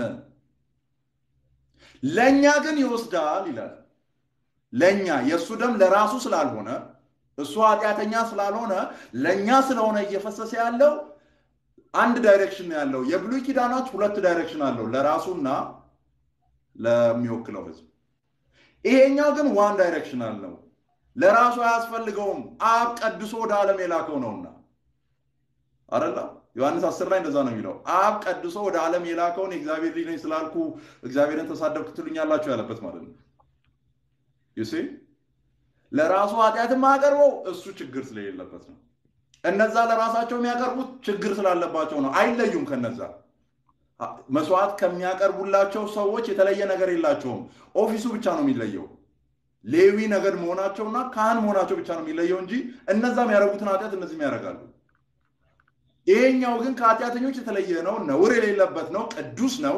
S2: ለእኛ ግን ይወስዳል ይላል። ለእኛ የእሱ ደም ለራሱ ስላልሆነ እሱ ኃጢአተኛ ስላልሆነ ለእኛ ስለሆነ እየፈሰሰ ያለው አንድ ዳይሬክሽን ነው ያለው። የብሉይ ኪዳናት ሁለት ዳይሬክሽን አለው፣ ለራሱና ለሚወክለው ህዝብ። ይሄኛው ግን ዋን ዳይሬክሽን አለው። ለራሱ አያስፈልገውም፣ አብ ቀድሶ ወደ ዓለም የላከው ነውና አደላ ዮሐንስ አስር ላይ እንደዛ ነው የሚለው። አብ ቀድሶ ወደ ዓለም የላከውን የእግዚአብሔር ልጅ ነኝ ስላልኩ እግዚአብሔርን ተሳደብክ ትሉኛላችሁ ያለበት ማለት ነው። ዩሴ ለራሱ ኃጢአት የማያቀርበው እሱ ችግር ስለሌለበት ነው። እነዛ ለራሳቸው የሚያቀርቡት ችግር ስላለባቸው ነው። አይለዩም። ከነዛ መስዋዕት ከሚያቀርቡላቸው ሰዎች የተለየ ነገር የላቸውም። ኦፊሱ ብቻ ነው የሚለየው። ሌዊ ነገድ መሆናቸውና ካህን መሆናቸው ብቻ ነው የሚለየው እንጂ እነዛ የሚያደርጉትን ኃጢአት እነዚህም ያደርጋሉ። ይሄኛው ግን ከኃጢአተኞች የተለየ ነው። ነውር የሌለበት ነው። ቅዱስ ነው።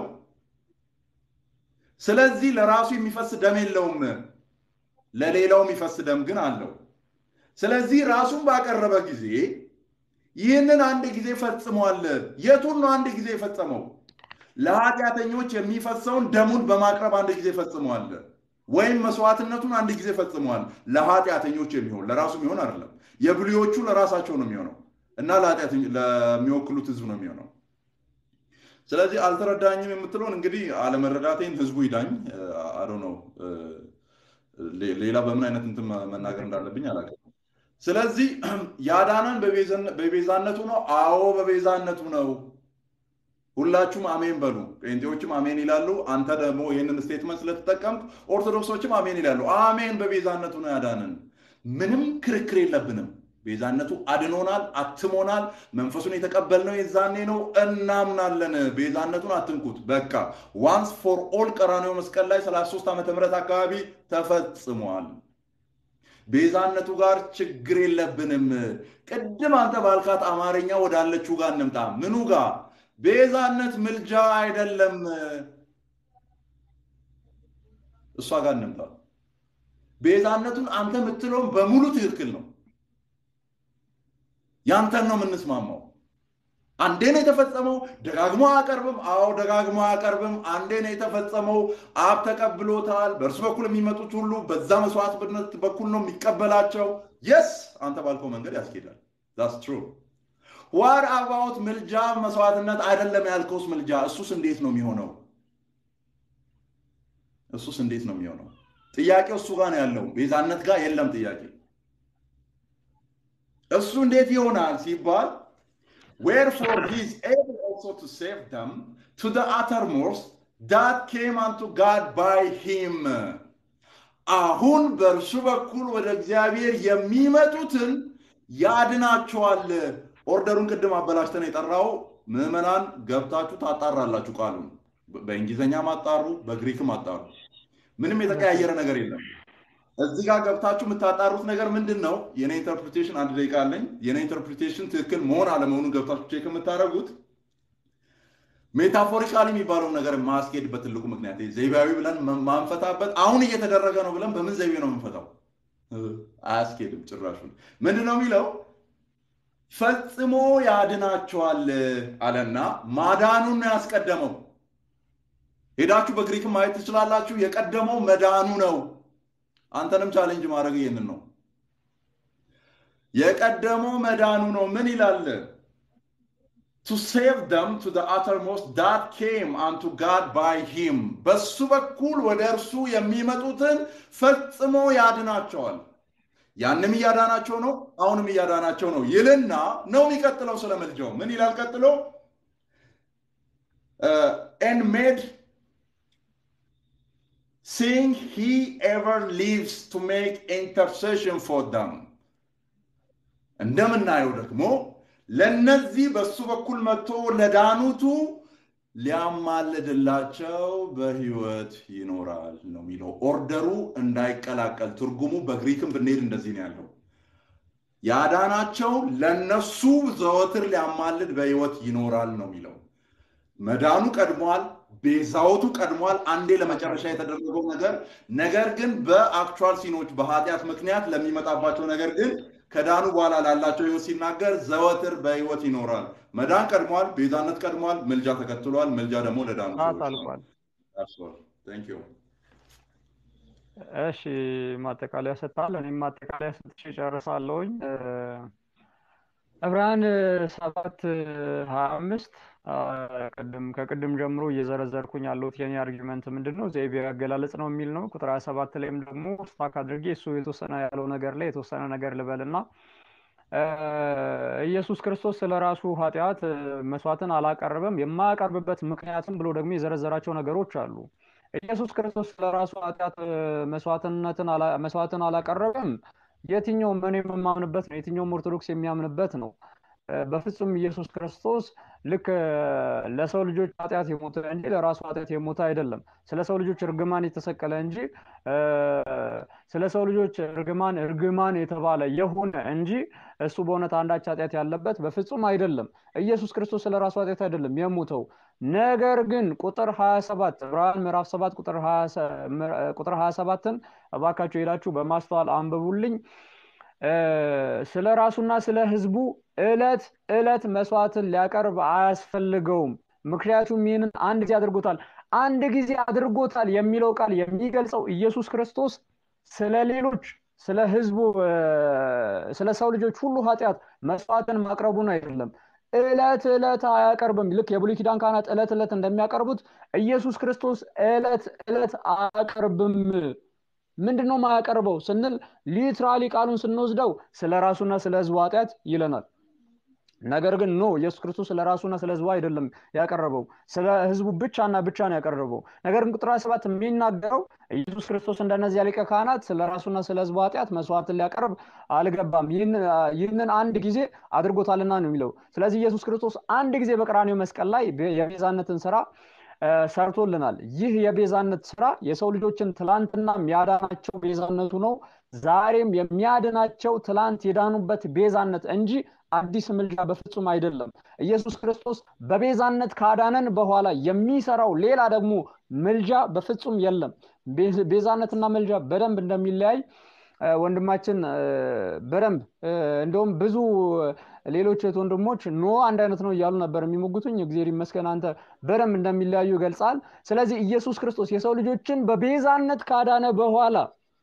S2: ስለዚህ ለራሱ የሚፈስ ደም የለውም። ለሌላው የሚፈስ ደም ግን አለው። ስለዚህ ራሱን ባቀረበ ጊዜ ይህንን አንድ ጊዜ ፈጽሟል። የቱን ነው አንድ ጊዜ የፈጸመው? ለኃጢአተኞች የሚፈሰውን ደሙን በማቅረብ አንድ ጊዜ ፈጽሟል። ወይም መስዋዕትነቱን አንድ ጊዜ ፈጽሟል። ለኃጢአተኞች የሚሆን ለራሱ የሚሆን አይደለም። የብሉዮቹ ለራሳቸው ነው የሚሆነው እና ለሚወክሉት ህዝብ ነው የሚሆነው። ስለዚህ አልተረዳኝም የምትለውን እንግዲህ አለመረዳቴን ህዝቡ ይዳኝ። አዶ ነው ሌላ በምን አይነት እንትን መናገር እንዳለብኝ አላውቅም። ስለዚህ ያዳነን በቤዛነቱ ነው። አዎ በቤዛነቱ ነው። ሁላችሁም አሜን በሉ። ጴንጤዎችም አሜን ይላሉ። አንተ ደግሞ ይህንን ስቴትመንት ስለተጠቀምክ ኦርቶዶክሶችም አሜን ይላሉ። አሜን በቤዛነቱ ነው ያዳነን። ምንም ክርክር የለብንም። ቤዛነቱ አድኖናል፣ አትሞናል። መንፈሱን የተቀበልነው የዛኔ ነው። እናምናለን። ቤዛነቱን አትንኩት። በቃ ዋንስ ፎር ኦል ቀራንዮ መስቀል ላይ 33 ዓመተ ምህረት አካባቢ ተፈጽሟል። ቤዛነቱ ጋር ችግር የለብንም። ቅድም አንተ ባልካት አማርኛ ወዳለችው ጋር እንምጣ። ምኑ ጋር? ቤዛነት ምልጃ አይደለም። እሷ ጋር እንምጣ። ቤዛነቱን አንተ የምትለውን በሙሉ ትክክል ነው። ያንተን ነው የምንስማማው። አንዴ ነው የተፈጸመው፣ ደጋግሞ አያቀርብም። አዎ ደጋግሞ አያቀርብም። አንዴ ነው የተፈጸመው፣ አብ ተቀብሎታል። በእርሱ በኩል የሚመጡት ሁሉ በዛ መስዋዕትነት በኩል ነው የሚቀበላቸው። የስ አንተ ባልከው መንገድ ያስኬዳል። ዛትስ ትሩ። ዋር አባውት ምልጃ መስዋዕትነት አይደለም ያልከውስ ምልጃ፣ እሱስ እንዴት ነው የሚሆነው? እሱስ እንዴት ነው የሚሆነው? ጥያቄው እሱ ጋር ነው ያለው፣ ቤዛነት ጋር የለም ጥያቄ። እሱ እንዴት ይሆናል ሲባል wherefore he is able also to save them to the uttermost that came unto God by him አሁን በእርሱ በኩል ወደ እግዚአብሔር የሚመጡትን ያድናቸዋል። ኦርደሩን ቅድም አበላሽተን የጠራው ምዕመናን ገብታችሁ ታጣራላችሁ። ቃሉን በእንግሊዝኛም አጣሩ፣ በግሪክም አጣሩ። ምንም የተቀያየረ ነገር የለም። እዚህ ጋር ገብታችሁ የምታጣሩት ነገር ምንድን ነው? የኔ ኢንተርፕሪቴሽን አንድ ደቂቃ አለኝ። የኔ ኢንተርፕሪቴሽን ትክክል መሆን አለመሆኑን ገብታችሁ ቼክ የምታደርጉት ሜታፎሪካሊ የሚባለውን ነገር ማስኬድበት ትልቁ ምክንያት ዘይቤያዊ ብለን ማንፈታበት አሁን እየተደረገ ነው ብለን በምን ዘይቤ ነው የምንፈታው? አያስኬድም ጭራሹን። ምንድን ነው የሚለው? ፈጽሞ ያድናቸዋል አለና ማዳኑን ነው ያስቀደመው። ሄዳችሁ በግሪክ ማየት ትችላላችሁ። የቀደመው መዳኑ ነው። አንተንም ቻሌንጅ ማድረግ ይህንን ነው። የቀደመው መዳኑ ነው። ምን ይላል? to save them to the uttermost that came unto God by him በሱ በኩል ወደ እርሱ የሚመጡትን ፈጽሞ ያድናቸዋል። ያንም እያዳናቸው ነው፣ አሁንም እያዳናቸው ነው ይልና ነው የሚቀጥለው። ስለ ምልጃው ምን ይላል ቀጥሎ? and made seeing he ever lives to make intercession for them እንደምናየው ደግሞ ለነዚህ በሱ በኩል መጥቶ ለዳኑቱ ሊያማልድላቸው በህይወት ይኖራል ነው የሚለው። ኦርደሩ እንዳይቀላቀል ትርጉሙ በግሪክም ብንሄድ እንደዚህ ነው ያለው። ያዳናቸው ለነሱ ዘወትር ሊያማልድ በህይወት ይኖራል ነው የሚለው። መዳኑ ቀድሟል፣ ቤዛዎቱ ቀድሟል፣ አንዴ ለመጨረሻ የተደረገው ነገር ነገር ግን በአክቹዋል ሲኖች በኃጢአት ምክንያት ለሚመጣባቸው ነገር ግን ከዳኑ በኋላ ላላቸው ህይወት ሲናገር ዘወትር በህይወት ይኖራል። መዳን ቀድሟል፣ ቤዛነት ቀድሟል፣ ምልጃ ተከትሏል። ምልጃ ደግሞ ለዳኑ
S1: ሰዓት
S2: ሰዎች ነው።
S1: አልቋል።
S2: ደርሷል። Thank you።
S1: እሺ ማጠቃለያ ሰጥታል። እኔም ማጠቃለያ ሰጥቼ ጨርሳለሁኝ። እ፣ ዕብራውያን ሰባት ሀያ አምስት ቅድም ከቅድም ጀምሮ እየዘረዘርኩኝ ያለሁት የኔ አርጊመንት ምንድን ነው? ዘይቤ አገላለጽ ነው የሚል ነው። ቁጥር ሀያ ሰባት ላይም ደግሞ ስታክ አድርጌ እሱ የተወሰነ ያለው ነገር ላይ የተወሰነ ነገር ልበልና እ፣ ኢየሱስ ክርስቶስ ስለ ራሱ ኃጢአት እ፣ መስዋዕትን አላቀረበም። የማያቀርብበት ምክንያትም ብሎ ደግሞ የዘረዘራቸው ነገሮች አሉ። ኢየሱስ ክርስቶስ ስለ ራሱ ኃጢአት እ፣ መስዋዕትነትን አላ- መስዋዕትን አላቀረበም። የትኛውም እኔ የማምንበት ነው። የትኛውም ኦርቶዶክስ የሚያምንበት ነው። እ፣ በፍጹም ኢየሱስ ክርስቶስ ልክ እ፣ ለሰው ልጆች ኃጢአት የሞተ እንጂ ለራሱ ኃጢአት የሞተ አይደለም። ስለ ሰው ልጆች እርግማን የተሰቀለ እንጂ እ፣ ስለ ሰው ልጆች እርግማን እርግማን የተባለ የሆነ እንጂ እሱ በእውነት አንዳች ኃጢአት ያለበት በፍጹም አይደለም። ኢየሱስ ክርስቶስ ስለ ራሱ ኃጢአት አይደለም የሞተው። ነገር ግን ቁጥር 27 ዕብራውያን ምዕራፍ 7 ቁጥር 20 ምዕራ- ቁጥር 27ን እባካችሁ ሄዳችሁ በማስተዋል አንብቡልኝ። እ፣ ስለ ራሱና ስለ ሕዝቡ ዕለት ዕለት መስዋዕትን ሊያቀርብ አያስፈልገውም። ምክንያቱም ይህንን አንድ ጊዜ አድርጎታል። አንድ ጊዜ አድርጎታል የሚለው ቃል የሚገልጸው ኢየሱስ ክርስቶስ ስለ ሌሎች ስለ ሕዝቡ እ፣ ስለ ሰው ልጆች ሁሉ ኃጢአት መስዋዕትን ማቅረቡን አይደለም። ዕለት ዕለት አያቀርብም። ልክ የብሉይ ኪዳን ካህናት ዕለት ዕለት እንደሚያቀርቡት ኢየሱስ ክርስቶስ ዕለት ዕለት አያቀርብም። ምንድን ነው የማያቀርበው ስንል ሊትራሊ ቃሉን ስንወስደው ስለ ራሱና ስለ ህዝቡ ኃጢአት ይለናል። ነገር ግን ኖ ኢየሱስ ክርስቶስ ስለ ራሱና ስለ ህዝቡ አይደለም ያቀረበው፣ ስለ ህዝቡ ብቻና ብቻ ነው ያቀረበው። ነገር ግን ቁጥር 27 የሚናገረው ኢየሱስ ክርስቶስ እንደነዚያ ሊቀ ካህናት ስለ ራሱና ስለ ህዝቡ ኃጢአት መስዋዕትን ሊያቀርብ አልገባም፣ ይህን- ይህንን አንድ ጊዜ አድርጎታልና ነው የሚለው። ስለዚህ ኢየሱስ ክርስቶስ አንድ ጊዜ በቀራኔው መስቀል ላይ የቤዛነትን ስራ እ፣ ሰርቶልናል። ይህ የቤዛነት ስራ የሰው ልጆችን ትላንትና የሚያዳናቸው ቤዛነቱ ነው። ዛሬም የሚያድናቸው ትላንት የዳኑበት ቤዛነት እንጂ አዲስ ምልጃ በፍጹም አይደለም። ኢየሱስ ክርስቶስ በቤዛነት ካዳነን በኋላ የሚሰራው ሌላ ደግሞ ምልጃ በፍጹም የለም። ቤ- ቤዛነትና ምልጃ በደንብ እንደሚለያይ እ፣ ወንድማችን እ፣ በደንብ እ፣ እንደውም ብዙ ሌሎች እህት ወንድሞች ኖ አንድ አይነት ነው እያሉ ነበር የሚሞግቱኝ። እግዚአብሔር ይመስገን አንተ በደንብ እንደሚለያዩ ይገልጻል። ስለዚህ ኢየሱስ ክርስቶስ የሰው ልጆችን በቤዛነት ካዳነ በኋላ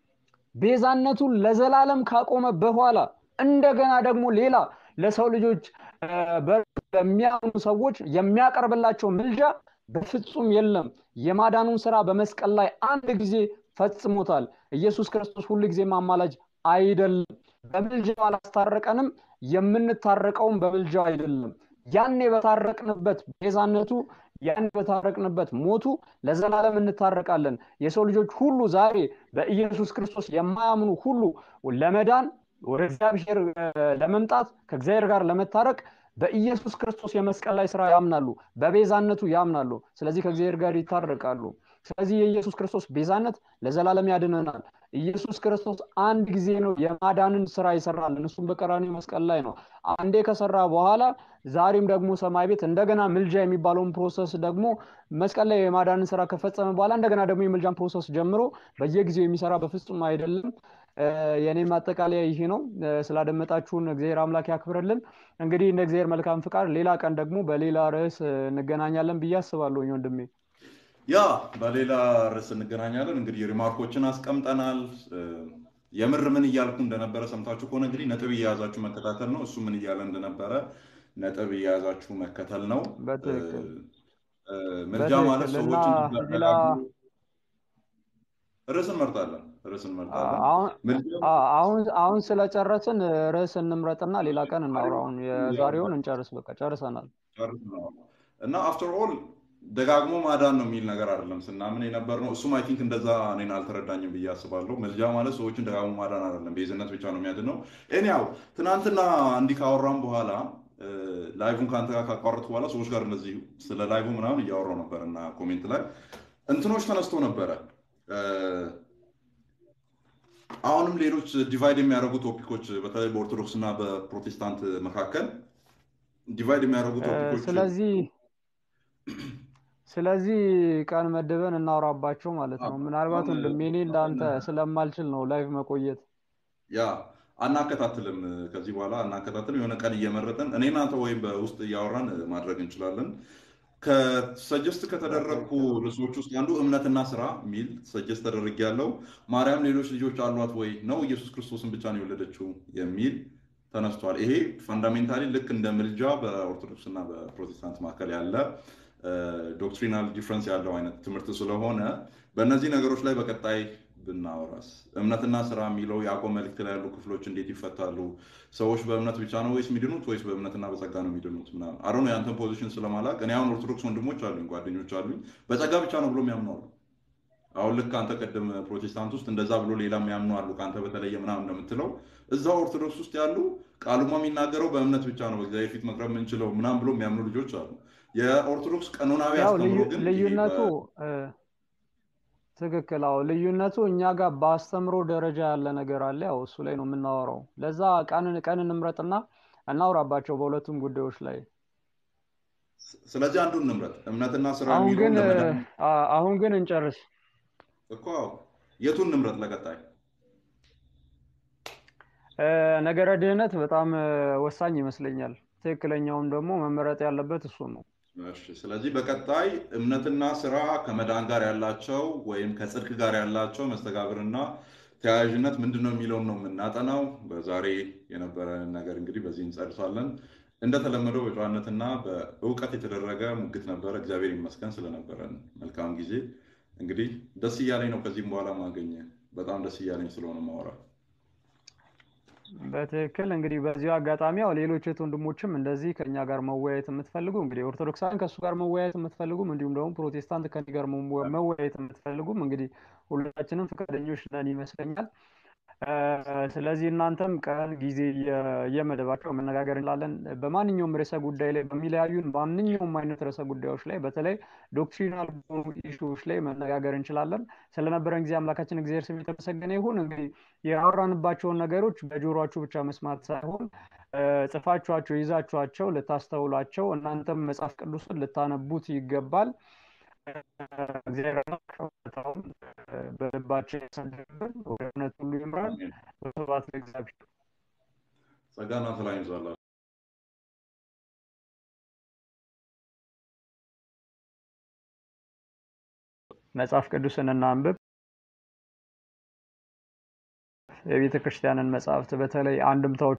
S1: ቤዛነቱን ለዘላለም ካቆመ በኋላ እንደገና ደግሞ ሌላ ለሰው ልጆች እ፣ በእርሱ ለሚያምኑ ሰዎች የሚያቀርብላቸው ምልጃ በፍጹም የለም። የማዳኑን ስራ በመስቀል ላይ አንድ ጊዜ ፈጽሞታል። ኢየሱስ ክርስቶስ ሁል ጊዜ አማላጅ አይደለም። በምልጃው አላስታረቀንም። የምንታረቀውም በምልጃው አይደለም። ያኔ በታረቅንበት ቤዛነቱ ያኔ በታረቅንበት ሞቱ ለዘላለም እንታረቃለን። የሰው ልጆች ሁሉ ዛሬ በኢየሱስ ክርስቶስ የማያምኑ ሁሉ ለመዳን ወደ እግዚአብሔር እ፣ ለመምጣት ከእግዚአብሔር ጋር ለመታረቅ በኢየሱስ ክርስቶስ የመስቀል ላይ ስራ ያምናሉ፣ በቤዛነቱ ያምናሉ። ስለዚህ ከእግዚአብሔር ጋር ይታረቃሉ። ስለዚህ የኢየሱስ ክርስቶስ ቤዛነት ለዘላለም ያድነናል። ኢየሱስ ክርስቶስ አንድ ጊዜ ነው የማዳንን ስራ ይሰራልን። እሱም በቀራንዮ መስቀል ላይ ነው። አንዴ ከሰራ በኋላ ዛሬም ደግሞ ሰማይ ቤት እንደገና ምልጃ የሚባለውን ፕሮሰስ ደግሞ መስቀል ላይ የማዳንን ስራ ከፈጸመ በኋላ እንደገና ደግሞ የምልጃን ፕሮሰስ ጀምሮ በየጊዜው የሚሰራ በፍጹም አይደለም። እ፣ የኔ ማጠቃለያ ይሄ ነው። እ፣ ስላደመጣችሁን እግዚአብሔር አምላክ ያክብርልን። እንግዲህ እንደ እግዚአብሔር መልካም ፍቃድ ሌላ ቀን ደግሞ በሌላ ርዕስ እ፣ እንገናኛለን ብዬ አስባለሁ ወንድሜ።
S2: ያ በሌላ ርዕስ እንገናኛለን። እንግዲህ ሪማርኮችን አስቀምጠናል። እ፣ የምር ምን እያልኩ እንደነበረ ሰምታችሁ ከሆነ እንግዲህ ነጥብ እየያዛችሁ መከታተል ነው። እሱ ምን እያለ እንደነበረ ነጥብ እየያዛችሁ መከተል ነው። እ፣
S1: በትክክል
S2: እ፣ ምልጃ ማለት
S1: በትክክል እና
S2: ሰዎችን
S1: ሌላ
S2: ደጋግሞ ርዕስ እንመርጣለን። ርዕስ እንመርጣለን።
S1: አሁን
S2: ምልጃ
S1: አ- አሁን አሁን ስለጨረስን ርዕስ እንምረጥና ሌላ ቀን እናውራ። አሁን የዛሬውን እንጨርስ። በቃ ጨርሰናል።
S2: ጨርሰናል። እና አፍተር ኦል ደጋግሞ ማዳን ነው የሚል ነገር አይደለም ስናምን የነበር ነው። እሱም አይ ቲንክ እንደዛ እኔን አልተረዳኝም ብዬ አስባለሁ። መልጃ ማለት ሰዎችን ደጋግሞ ማዳን አይደለም፣ ቤዝነት ብቻ ነው የሚያድነው። ኤኒያው ትናንትና እንዲህ ካወራም በኋላ እ፣ ላይቭን ከአንተ ጋር ካቋረጥኩ በኋላ ሰዎች ጋር እንደዚህ ስለ ላይቭ ምናምን እያወራው ነበር እና ኮሜንት ላይ እንትኖች ተነስቶ ነበረ እ፣ አሁንም ሌሎች ዲቫይድ የሚያደርጉ ቶፒኮች በተለይ በኦርቶዶክስ እና በፕሮቴስታንት መካከል ዲቫይድ የሚያደርጉ
S1: እ፣
S2: ቶፒኮች
S1: ስለዚህ ስለዚህ ቀን መድበን እናውራባቸው ማለት ነው። ምናልባት
S2: አሁን
S1: ወንድሜ እኔ እንዳንተ ስለማልችል ነው ላይቭ መቆየት።
S2: ያ አናከታትልም። ከዚህ በኋላ አናከታትልም። የሆነ ቀን እየመረጥን እኔ እናንተ ወይም በውስጥ እያወራን ማድረግ እንችላለን። ከሰጀስት ከተደረግኩ ርዕሶች ውስጥ አንዱ እምነትና ስራ የሚል ሰጀስት ተደርግ ያለው ማርያም ሌሎች ልጆች አሏት ወይ ነው ኢየሱስ ክርስቶስን ብቻ ነው የወለደችው የሚል ተነስቷል። ይሄ ፈንዳሜንታሊ ልክ እንደ ምልጃ በኦርቶዶክስ እና በፕሮቴስታንት መካከል ያለ ዶክትሪናል ዲፍረንስ ያለው አይነት ትምህርት ስለሆነ በእነዚህ ነገሮች ላይ በቀጣይ ብናወራስ እምነትና ስራ የሚለው የያዕቆብ መልእክት ላይ ያሉ ክፍሎች እንዴት ይፈታሉ? ሰዎች በእምነት ብቻ ነው ወይስ የሚድኑት ወይስ በእምነትና በጸጋ ነው የሚድኑት? ምናምን አሮ የአንተን ፖዚሽን ስለማላቅ እኔ አሁን ኦርቶዶክስ ወንድሞች አሉኝ፣ ጓደኞች አሉኝ በጸጋ ብቻ ነው ብሎ የሚያምኑ አሉ። አሁን ልክ አንተ ቀደም ፕሮቴስታንት ውስጥ እንደዛ ብሎ ሌላ የሚያምኑ አሉ፣ ከአንተ በተለየ ምናምን እንደምትለው እዛው ኦርቶዶክስ ውስጥ ያሉ ቃሉማ የሚናገረው በእምነት ብቻ ነው በእግዚአብሔር ፊት መቅረብ የምንችለው ምናምን ብሎ የሚያምኑ ልጆች አሉ። የኦርቶዶክስ ቀኖናዊ
S1: ያው
S2: አስተምሮ
S1: ልዩ-
S2: ግን ይሄ
S1: ልዩነቱ
S2: በ-
S1: እ፣ ትክክል። አዎ ልዩነቱ እኛ ጋር በአስተምሮ ደረጃ ያለ ነገር አለ። ያው እሱ ላይ ነው የምናወራው። ለዛ ቀን ቀን እንምረጥና እናውራባቸው በሁለቱም ጉዳዮች ላይ።
S2: ስለዚህ አንዱን እንምረጥ፣ እምነትና ስራ
S1: አሁን
S2: የሚለውን
S1: ግን እ፣
S2: ለመዳን
S1: አ- አሁን ግን እንጨርስ።
S2: እኮ የቱን እንምረጥ ለቀጣይ?
S1: እ፣ ነገረ ድህነት በጣም እ፣ ወሳኝ ይመስለኛል። ትክክለኛውም ደግሞ መመረጥ ያለበት እሱ ነው።
S2: እሺ፣ ስለዚህ በቀጣይ እምነትና ስራ ከመዳን ጋር ያላቸው ወይም ከጽድቅ ጋር ያላቸው መስተጋብርና ተያያዥነት ምንድን ነው የሚለውን ነው የምናጠናው። በዛሬ የነበረን ነገር እንግዲህ በዚህ እንጨርሳለን። እንደተለመደው በጨዋነትና በእውቀት የተደረገ ሙግት ነበረ። እግዚአብሔር ይመስገን ስለነበረን መልካም ጊዜ። እንግዲህ ደስ እያለኝ ነው ከዚህም በኋላ ማገኘ በጣም ደስ እያለኝ ስለሆነ ማወራ
S1: በትክክል እንግዲህ በዚሁ አጋጣሚ ያው ሌሎች እህት ወንድሞችም እንደዚህ ከኛ ጋር መወያየት የምትፈልጉ እንግዲህ ኦርቶዶክሳን ከእሱ ጋር መወያየት የምትፈልጉም እንዲሁም ደግሞ ፕሮቴስታንት ከኔ ጋር መወ- መወያየት የምትፈልጉም እንግዲህ ሁላችንም ፈቃደኞች ነን ይመስለኛል። እ፣ ስለዚህ እናንተም ቀን ጊዜ እየ- እየመደባቸው መነጋገር እንችላለን። በማንኛውም ርዕሰ ጉዳይ ላይ በሚለያዩን ማንኛውም አይነት ርዕሰ ጉዳዮች ላይ በተለይ ዶክትሪናል በሆኑ ኢሹዎች ላይ መነጋገር እንችላለን። ስለነበረን ጊዜ አምላካችን እግዚአብሔር ስም የተመሰገነ ይሁን። እንግዲህ ያወራንባቸውን ነገሮች በጆሮአችሁ ብቻ መስማት ሳይሆን እ፣ ጽፋችኋቸው ይዛችኋቸው ልታስተውሏቸው እናንተም መጽሐፍ ቅዱስን ልታነቡት ይገባል። እ፣ እግዚአብሔር አምላክ እውነታውን እ፣ በልባችን ያሳድርብን፣ ወደ እውነት ሁሉ ይምራል።
S2: አሜን።
S1: ስብሐት ለእግዚአብሔር።
S2: ጸጋና ሰላም ይብዛላችሁ።
S1: መጽሐፍ ቅዱስን እናንብብ። የቤተ ክርስቲያንን መጽሐፍት በተለይ አንድምታዎች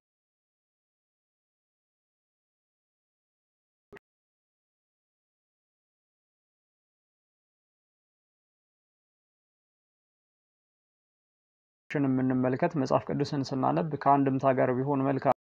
S1: የምንመልከት መጽሐፍ ቅዱስን ስናነብ ከአንድምታ ጋር ቢሆን መልካም